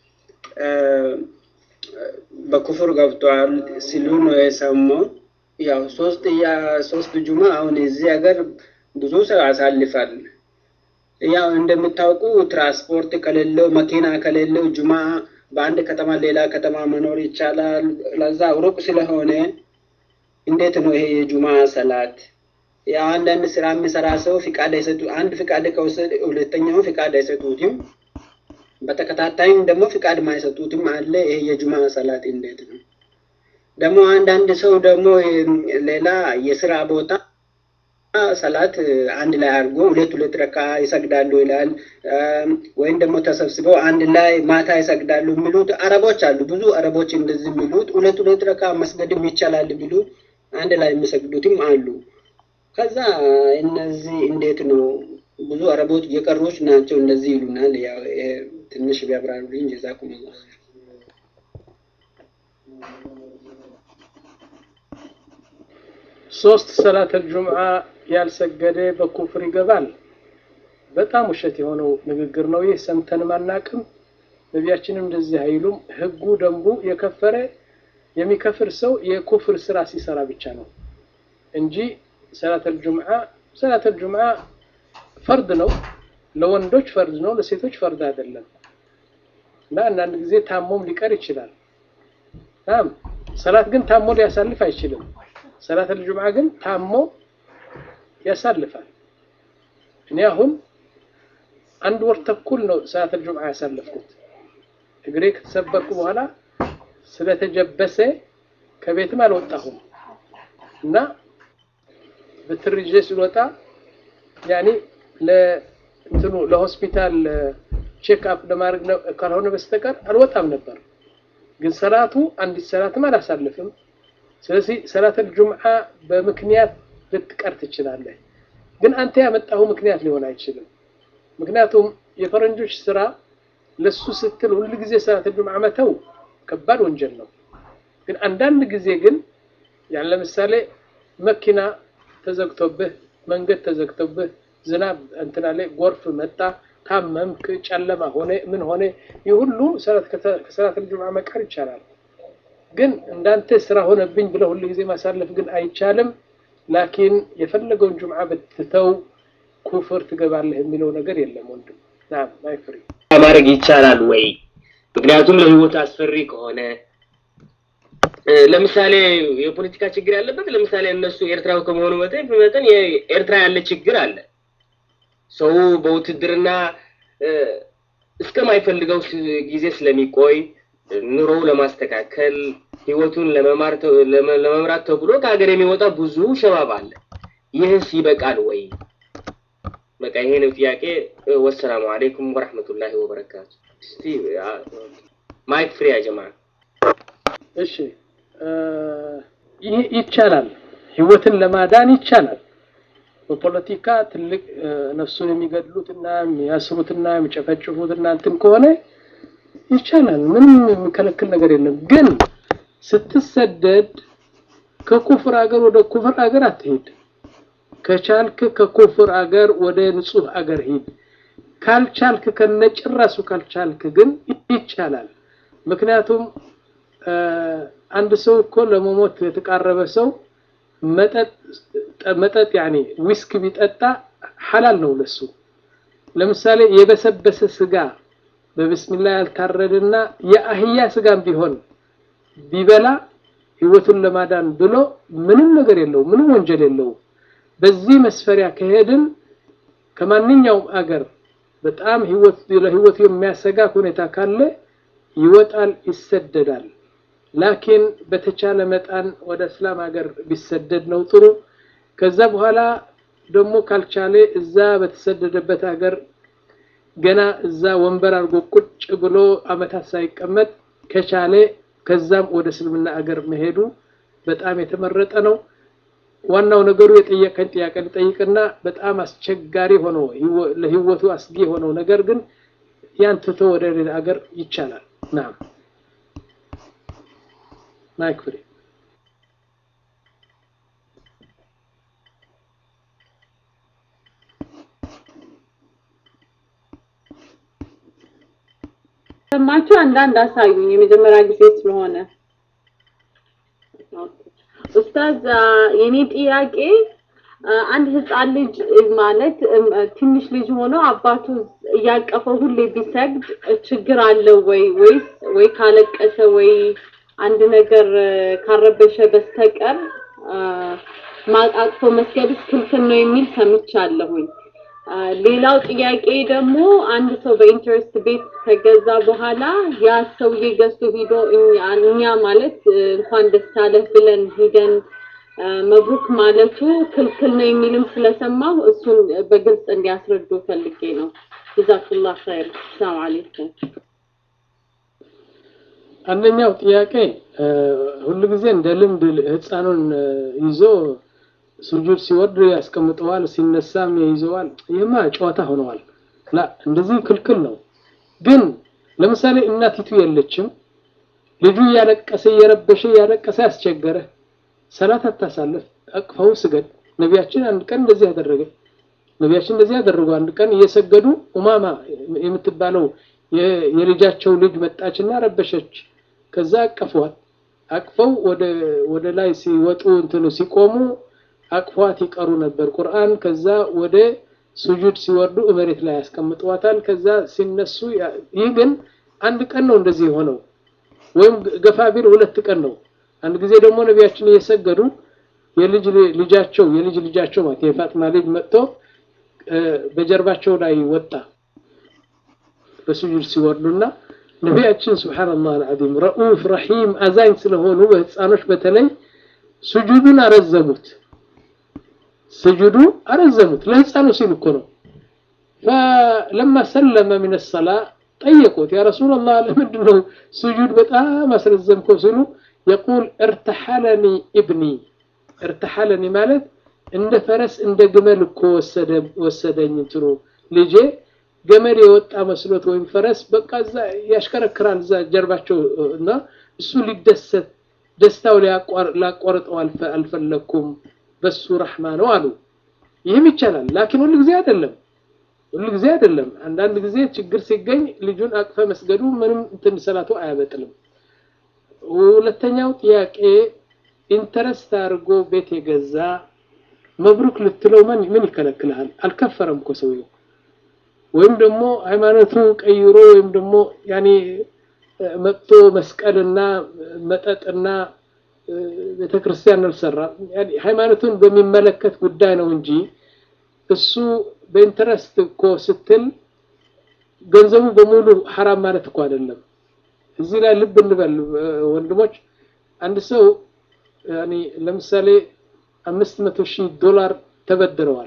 በኩፍር ገብቷል ሲሉ ነው የሰማው። ያው ሶስት ሶስት ጁማ አሁን እዚህ ሀገር ብዙ ሰው ያሳልፋል። ያው እንደምታውቁ ትራንስፖርት ከሌለው መኪና ከሌለው ጁማ በአንድ ከተማ ሌላ ከተማ መኖር ይቻላል። ለዛ ሩቅ ስለሆነ እንዴት ነው ይሄ የጁማ ሰላት? ያው አንዳንድ ስራ የሚሰራ ሰው ፍቃድ አይሰጡ አንድ ፍቃድ ከወሰደ ሁለተኛው ፍቃድ አይሰጡትም። በተከታታይም ደግሞ ፍቃድ ማይሰጡትም አለ። ይሄ የጁማ ሰላት እንዴት ነው? ደግሞ አንዳንድ ሰው ደግሞ ሌላ የስራ ቦታ ሰላት አንድ ላይ አድርጎ ሁለት ሁለት ረካ ይሰግዳሉ ይላል። ወይም ደግሞ ተሰብስበው አንድ ላይ ማታ ይሰግዳሉ የሚሉት አረቦች አሉ። ብዙ አረቦች እንደዚህ የሚሉት ሁለት ሁለት ረካ መስገድም ይቻላል የሚሉ አንድ ላይ የሚሰግዱትም አሉ። ከዛ እነዚህ እንዴት ነው? ብዙ አረቦች የቀሮች ናቸው እንደዚህ ይሉናል። ያው ትንሽ ቢያብራሩልኝ ጀዛኩም ላ ሶስት ሰላት አልጁምዓ ያልሰገደ በኩፍር ይገባል። በጣም ውሸት የሆነው ንግግር ነው ይህ። ሰምተንም አናቅም። ነቢያችንም እንደዚህ አይሉም። ህጉ ደንቡ የከፈረ የሚከፍር ሰው የኩፍር ስራ ሲሰራ ብቻ ነው እንጂ ሰላት አልጁምዓ ሰላት አልጁምዓ ፈርድ ነው። ለወንዶች ፈርድ ነው፣ ለሴቶች ፈርድ አይደለም። እና አንዳንድ ጊዜ ታሞም ሊቀር ይችላል። ታም ሰላት ግን ታሞ ሊያሳልፍ አይችልም። ሰላት አልጁምዓ ግን ታሞ ያሳልፋል። እኔ አሁን አንድ ወር ተኩል ነው ሰዓት አልጁምዓ ያሳለፍኩት። እግሬ ከተሰበርኩ በኋላ ስለተጀበሰ ከቤትም አልወጣሁም እና በትር ይዤ ስልወጣ ያኔ ለእንትኑ ለሆስፒታል ቼክ አፕ ለማድረግ ካልሆነ በስተቀር አልወጣም ነበር። ግን ሰላቱ አንዲት ሰላትም አላሳልፍም። ስለዚህ ሰላተል ጁምዓ በምክንያት ልትቀር ትችላለህ። ግን አንተ ያመጣው ምክንያት ሊሆን አይችልም። ምክንያቱም የፈረንጆች ስራ ለሱ ስትል ሁል ጊዜ ሰላተል ጁምዓ መተው ከባድ ወንጀል ነው። ግን አንዳንድ ጊዜ ግን ያን ለምሳሌ መኪና ተዘግቶብህ፣ መንገድ ተዘግቶብህ፣ ዝናብ እንትና ላይ ጎርፍ መጣ፣ ታመምክ፣ ጨለማ ሆነ፣ ምን ሆነ፣ ይህ ሁሉ ከሰላተል ጁምዓ መቀር ይቻላል። ግን እንዳንተ ስራ ሆነብኝ ብለው ሁሉ ጊዜ ማሳለፍ ግን አይቻልም። ላኪን የፈለገውን ጁምዓ ብትተው ኩፍር ትገባለህ የሚለው ነገር የለም ወንድም። ናም ማይፍሪ ማድረግ ይቻላል ወይ? ምክንያቱም ለህይወት አስፈሪ ከሆነ ለምሳሌ የፖለቲካ ችግር ያለበት ለምሳሌ እነሱ ኤርትራዊ ከመሆኑ መጠን መጠን የኤርትራ ያለ ችግር አለ። ሰው በውትድርና እስከማይፈልገው ጊዜ ስለሚቆይ ኑሮው ለማስተካከል ህይወቱን ለመማር ለመምራት ተብሎ ከሀገር የሚወጣ ብዙ ሸባብ አለ። ይህስ ይበቃል ወይ? በቃ ይሄ ነው ጥያቄ። ወሰላሙ አለይኩም ወራህመቱላሂ ወበረካቱ። እስቲ ማይክ ፍሪ ያጀማ። እሺ ይህ ይቻላል፣ ህይወትን ለማዳን ይቻላል። በፖለቲካ ትልቅ ነፍሱን የሚገድሉትና የሚያስሩትና የሚጨፈጭፉትና እንትን ከሆነ ይቻላል። ምንም የሚከለክል ነገር የለም። ግን ስትሰደድ ከኩፍር አገር ወደ ኩፍር አገር አትሄድ። ከቻልክ ከኩፍር አገር ወደ ንጹህ አገር ሂድ። ካልቻልክ ከነጭራሱ ካልቻልክ ግን ይቻላል። ምክንያቱም አንድ ሰው እኮ ለመሞት የተቃረበ ሰው መጠጥ መጠጥ ያኔ ዊስክ ቢጠጣ ሐላል ነው ለሱ። ለምሳሌ የበሰበሰ ስጋ በብስሚላ ያልታረደና የአህያ ስጋም ቢሆን ቢበላ ህይወቱን ለማዳን ብሎ ምንም ነገር የለው፣ ምንም ወንጀል የለውም። በዚህ መስፈሪያ ከሄድን ከማንኛውም አገር በጣም ህይወት ለህይወቱ የሚያሰጋ ሁኔታ ካለ ይወጣል፣ ይሰደዳል። ላኪን በተቻለ መጠን ወደ እስላም ሀገር ቢሰደድ ነው ጥሩ። ከዛ በኋላ ደግሞ ካልቻለ እዛ በተሰደደበት ሀገር ገና እዛ ወንበር አድርጎ ቁጭ ብሎ አመታት ሳይቀመጥ ከቻለ ከዛም ወደ እስልምና አገር መሄዱ በጣም የተመረጠ ነው። ዋናው ነገሩ የጠየቀን ጥያቄ ልጠይቅና በጣም አስቸጋሪ ሆኖ ለህይወቱ አስጊ የሆነው ነገር ግን ያን ትቶ ወደ ሌላ አገር ይቻላል። ናም ማይክ ፍሪ ሰማችሁ? አንዳንድ አሳዩኝ። የመጀመሪያ ጊዜ ስለሆነ ኡስታዝ፣ የኔ ጥያቄ አንድ ህፃን ልጅ ማለት ትንሽ ልጅ ሆኖ አባቱ እያቀፈው ሁሌ ቢሰግድ ችግር አለው ወይ ወይስ ወይ ካለቀሰ ወይ አንድ ነገር ካረበሸ በስተቀር ማቃቅፎ መስገድስ ክልክል ነው የሚል ሰምቻለሁኝ። ሌላው ጥያቄ ደግሞ አንድ ሰው በኢንተረስት ቤት ከገዛ በኋላ ያ ሰውዬ ገዝቶ ሂዶ እኛ ማለት እንኳን ደስ አለህ ብለን ሂደን መብሩክ ማለቱ ክልክል ነው የሚልም ስለሰማሁ እሱን በግልጽ እንዲያስረዱ ፈልጌ ነው። ጀዛኩላህ ኸይር። ሰላም አለይኩም። አንደኛው ጥያቄ ሁሉ ጊዜ እንደ ልምድ ህፃኑን ይዞ ሱጁድ ሲወርድ ያስቀምጠዋል፣ ሲነሳም ይይዘዋል። ይህማ ጨዋታ ሆነዋል። ላ እንደዚህ ክልክል ነው። ግን ለምሳሌ እናቲቱ የለችም፣ ልጁ እያለቀሰ እየረበሸ እያለቀሰ ያስቸገረ፣ ሰላት አታሳልፍ፣ አቅፈው ስገድ። ነቢያችን አንድ ቀን እንደዚህ ያደረገ ነቢያችን እንደዚህ ያደረጉ። አንድ ቀን እየሰገዱ ኡማማ የምትባለው የልጃቸው ልጅ መጣችና ረበሸች። ከዛ አቀፏት። አቅፈው ወደ ወደ ላይ ሲወጡ እንትኑ ሲቆሙ አቅፏት ይቀሩ ነበር ቁርአን። ከዛ ወደ ሱጁድ ሲወርዱ መሬት ላይ ያስቀምጠዋታል። ከዛ ሲነሱ ይህ ግን አንድ ቀን ነው እንደዚህ የሆነው፣ ወይም ገፋ ቢል ሁለት ቀን ነው። አንድ ጊዜ ደግሞ ነቢያችን እየሰገዱ የልጅ ልጃቸው የልጅ ልጃቸው ማለት የፋጥማ ልጅ መጥቶ በጀርባቸው ላይ ወጣ በስጁድ ሲወርዱና ነቢያችን ስብሓንላህ አልዓዚም ረኡፍ ረሒም አዛኝ ስለሆኑ በህፃኖች በተለይ ስጁዱን አረዘሙት ስጁዱ አረዘሙት ለህፃኑ ሲል እኮ ነው ፈለማ ሰለመ ምን ሰላ ጠየቁት ያ ረሱላላህ ለምንድን ነው ስጁድ በጣም አስረዘምከው ሲሉ የቁል እርተሐለኒ ኢብኒ እርተሐለኒ ማለት እንደ ፈረስ እንደ ግመል እኮ ወሰደኝ እንትኑ ልጄ ገመድ የወጣ መስሎት ወይም ፈረስ በቃ እዛ ያሽከረክራል እዛ ጀርባቸው እና እሱ ሊደሰት ደስታው ሊያቋርጠው አልፈለኩም በሱ ረሕማ ነው አሉ ይህም ይቻላል ላኪን ሁሉ ጊዜ አይደለም ሁሉ ጊዜ አይደለም አንዳንድ ጊዜ ችግር ሲገኝ ልጁን አቅፈ መስገዱ ምንም እንትን ሰላቱ አያበጥልም ሁለተኛው ጥያቄ ኢንተረስት አድርጎ ቤት የገዛ መብሩክ ልትለው ምን ምን ይከለክልሃል አልከፈረም እኮ ሰውየው ወይም ደግሞ ሃይማኖቱ ቀይሮ ወይም ደግሞ ያኔ መጥቶ መስቀልና መጠጥና ቤተክርስቲያን አልሰራም ሃይማኖቱን በሚመለከት ጉዳይ ነው እንጂ እሱ በኢንተረስት እኮ ስትል ገንዘቡ በሙሉ ሐራም ማለት እኮ አይደለም እዚህ ላይ ልብ እንበል ወንድሞች አንድ ሰው ያኔ ለምሳሌ አምስት መቶ ሺህ ዶላር ተበድረዋል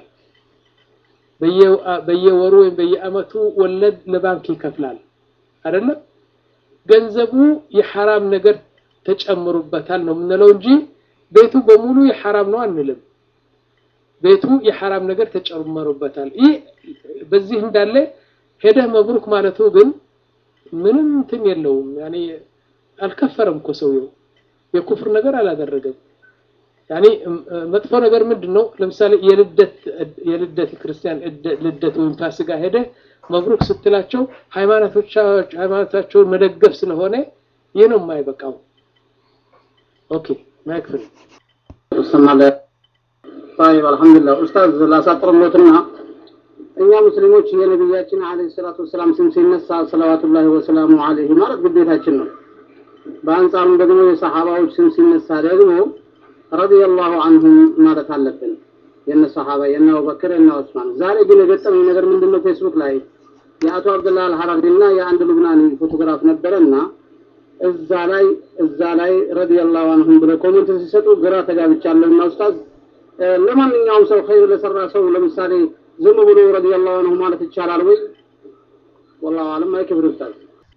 በየወሩ ወይም በየአመቱ ወለድ ለባንክ ይከፍላል አይደለም ገንዘቡ የሐራም ነገር ተጨምሩበታል ነው የምንለው እንጂ ቤቱ በሙሉ የሐራም ነው አንልም ቤቱ የሐራም ነገር ተጨመሩበታል ይህ በዚህ እንዳለ ሄደህ መብሩክ ማለቱ ግን ምንም እንትን የለውም ያኔ አልከፈረም እኮ ሰውየው የኩፍር ነገር አላደረገም ያኔ መጥፎ ነገር ምንድን ነው ለምሳሌ የልደት የልደት ክርስቲያን ልደት ወይም ፋሲካ ሄደ መብሩክ ስትላቸው ሃይማኖታቸውን መደገፍ ስለሆነ ይህ ነው የማይበቃው ኦኬ ማይክፍል طيب الحمد لله استاذ ላሳጥርሎትና እኛ ሙስሊሞች የነቢያችን አለይሂ ሰላቱ ወሰላም ስም ሲነሳ ሰለዋቱላሂ ወሰላሙ አለይሂ ማለት ግዴታችን ነው በአንጻሩም ደግሞ የሰሃባዎች ስም ሲነሳ ደግሞ ረዲየላሁ አንሁም ማለት አለብን የነ ሰሃባ የነ አቡበክር የነ ዑስማን ዛሬ ግን የገጠመኝ ነገር ምንድነው ፌስቡክ ላይ የአቶ አብደላ አልሐራሪ እና የአንድ ሉብናኒ ፎቶግራፍ ነበረና እዛ ላይ እዛ ላይ ረዲየላሁ አንሁም ብለው ኮሜንት ሲሰጡ ግራ ተጋብቻለሁና ኡስታዝ ለማንኛውም ሰው ኸይር ለሰራ ሰው ለምሳሌ ዝም ብሎ ረዲየላሁ አንሁ ማለት ይቻላል ወይ ወላሁ አለም አይክብር ኡስታዝ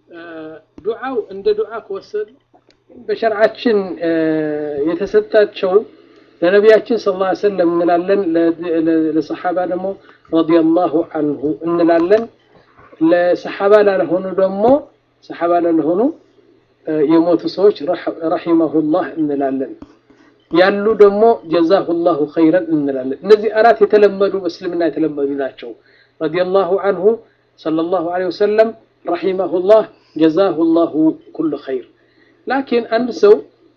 ዱዓው እንደ ዱዓ ከወሰድ በሸርዓችን የተሰጣቸው ለነቢያችን ስለ ላ ሰለም እንላለን ለሰሓባ ደግሞ ረዲየላሁ አንሁ እንላለን ለሰሓባ ላልሆኑ ደግሞ ሰሓባ ላልሆኑ የሞቱ ሰዎች ረሒመሁላህ እንላለን ያሉ ደግሞ ጀዛሁላሁ ኸይረን እንላለን እነዚህ አራት የተለመዱ በእስልምና የተለመዱ ናቸው ረዲየላሁ አንሁ ሰለላሁ ዐለይሂ ወሰለም ረሒመሁላህ ጀዛሁላሁ ኩሉ ኸይር ላኪን አንድ ሰው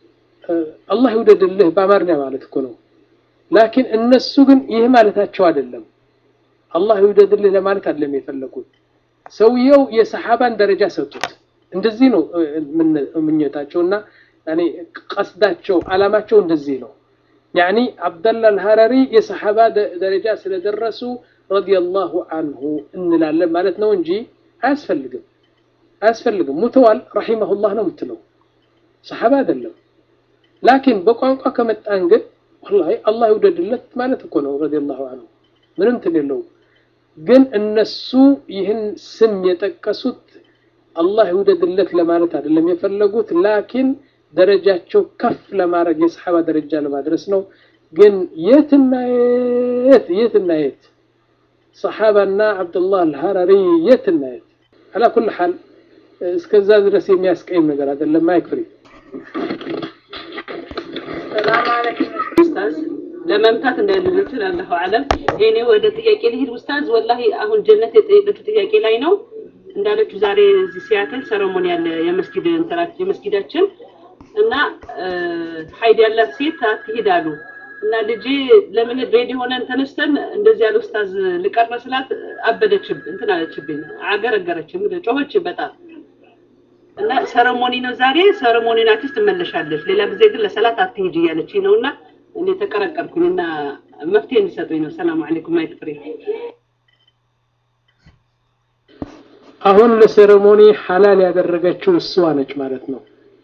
አላህ ይውደድልህ በአማርኛ ማለት እኮ ነው ላኪን እነሱ ግን ይህ ማለታቸው አይደለም አላህ ይውደድልህ ለማለት አይደለም የፈለጉት ሰውየው የሰሓባን ደረጃ ሰጡት እንደዚህ ነው ምኞታቸውና ያኔ ቀስዳቸው አላማቸው እንደዚህ ነው ያኒ አብደላ አልሀረሪ የሰሓባ ደረጃ ስለደረሱ ረዲየላሁ አንሁ እንላለን ማለት ነው እንጂ አያስፈልግም አያስፈልግም ሙተዋል ረሒመሁላህ ነው የምትለው ሰሓባ አይደለም ላኪን በቋንቋ ከመጣን ግን ወላሂ አላህ ይውደድለት ማለት እኮ ነው ረዲየላሁ አንሁ ምንም እንትን የለውም ግን እነሱ ይህን ስም የጠቀሱት አላህ ይውደድለት ለማለት አይደለም የፈለጉት ላኪን ደረጃቸው ከፍ ለማድረግ የሰሓባ ደረጃ ለማድረስ ነው ግን የትና የት የትና የት ሰሓባና አብዱላህ አልሀረሪ የትና የት አላ ኩል ሓል እስከዛ ድረስ የሚያስቀይም ነገር አይደለም ማይክፍሪ ሰላም አለይኩም ኡስታዝ ለመምታት እንዳይልልትን አላሁ አለም እኔ ወደ ጥያቄ ልሂድ ኡስታዝ ወላሂ አሁን ጀነት የጠየቀችው ጥያቄ ላይ ነው እንዳለችው ዛሬ እዚህ ሲያትል ሰረሞኒ ያለ የመስጊድ እንትራት የመስጊዳችን እና ሀይድ ያላት ሴት አትሂዳሉ እና ልጄ ለምን ሬዲ ሆነን ተነስተን እንደዚህ ያለ ኡስታዝ ልቀር መስላት አበደችብ እንትን አለችብኝ አገረገረችም ጮኸች በጣም እና ሰረሞኒ ነው ዛሬ ሰረሞኒ ናችስ ትመለሻለች ሌላ ጊዜ ግን ለሰላት አትሂጂ እያለችኝ ነው እና እኔ ተቀረቀርኩኝ እና መፍትሄ እንዲሰጡኝ ነው ሰላም አለይኩም ማይክ ፍሬ አሁን ለሴሬሞኒ ሐላል ያደረገችው እሷ ነች ማለት ነው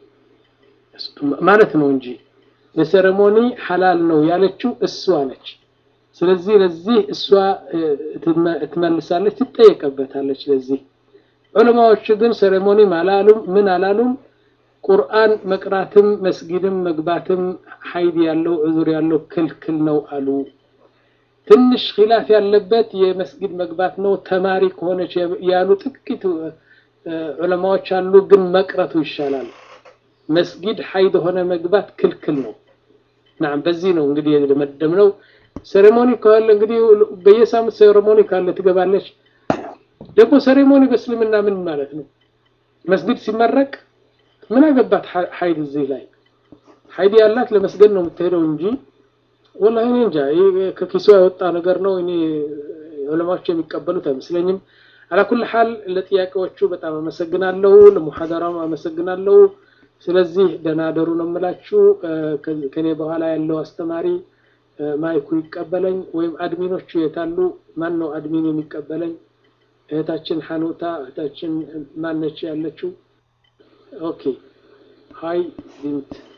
ማለት ነው እንጂ ለሴሬሞኒ ሐላል ነው ያለችው እሷ ነች። ስለዚህ ለዚህ እሷ ትመልሳለች፣ ትጠየቀበታለች። ለዚህ ዑለማዎች ግን ሴሬሞኒም አላሉም ምን አላሉም። ቁርአን መቅራትም መስጊድም መግባትም ሀይድ ያለው ዑዙር ያለው ክልክል ነው አሉ። ትንሽ ኺላፍ ያለበት የመስጊድ መግባት ነው ተማሪ ከሆነች ያሉ ጥቂት ዑለማዎች አሉ። ግን መቅረቱ ይሻላል። መስጊድ ሀይድ ሆነ መግባት ክልክል ነው። ናም በዚህ ነው እንግዲህ የደመደምነው። ሴሬሞኒ ካለ እንግዲህ በየሳምንት ሴሬሞኒ ካለ ትገባለች። ደግሞ ሴሬሞኒ በእስልምና ምን ማለት ነው? መስጊድ ሲመረቅ ምን አገባት ሀይድ እዚህ ላይ ሀይድ ያላት ለመስገድ ነው የምትሄደው እንጂ ወላሂ እኔ እንጃ ከኪሷ የወጣ ነገር ነው። እኔ ዑለማዎች የሚቀበሉት አይመስለኝም። አላኩል ሐል ለጥያቄዎቹ በጣም አመሰግናለሁ። ለሙሐደራም አመሰግናለሁ። ስለዚህ ደህና ደሩ ነው የምላችሁ። ከኔ በኋላ ያለው አስተማሪ ማይኩ ይቀበለኝ ወይም አድሚኖቹ የታሉ? ማን ነው አድሚን የሚቀበለኝ? እህታችን ሐኑታ እህታችን ማነች ያለችው? ኦኬ ሃይ ቢንት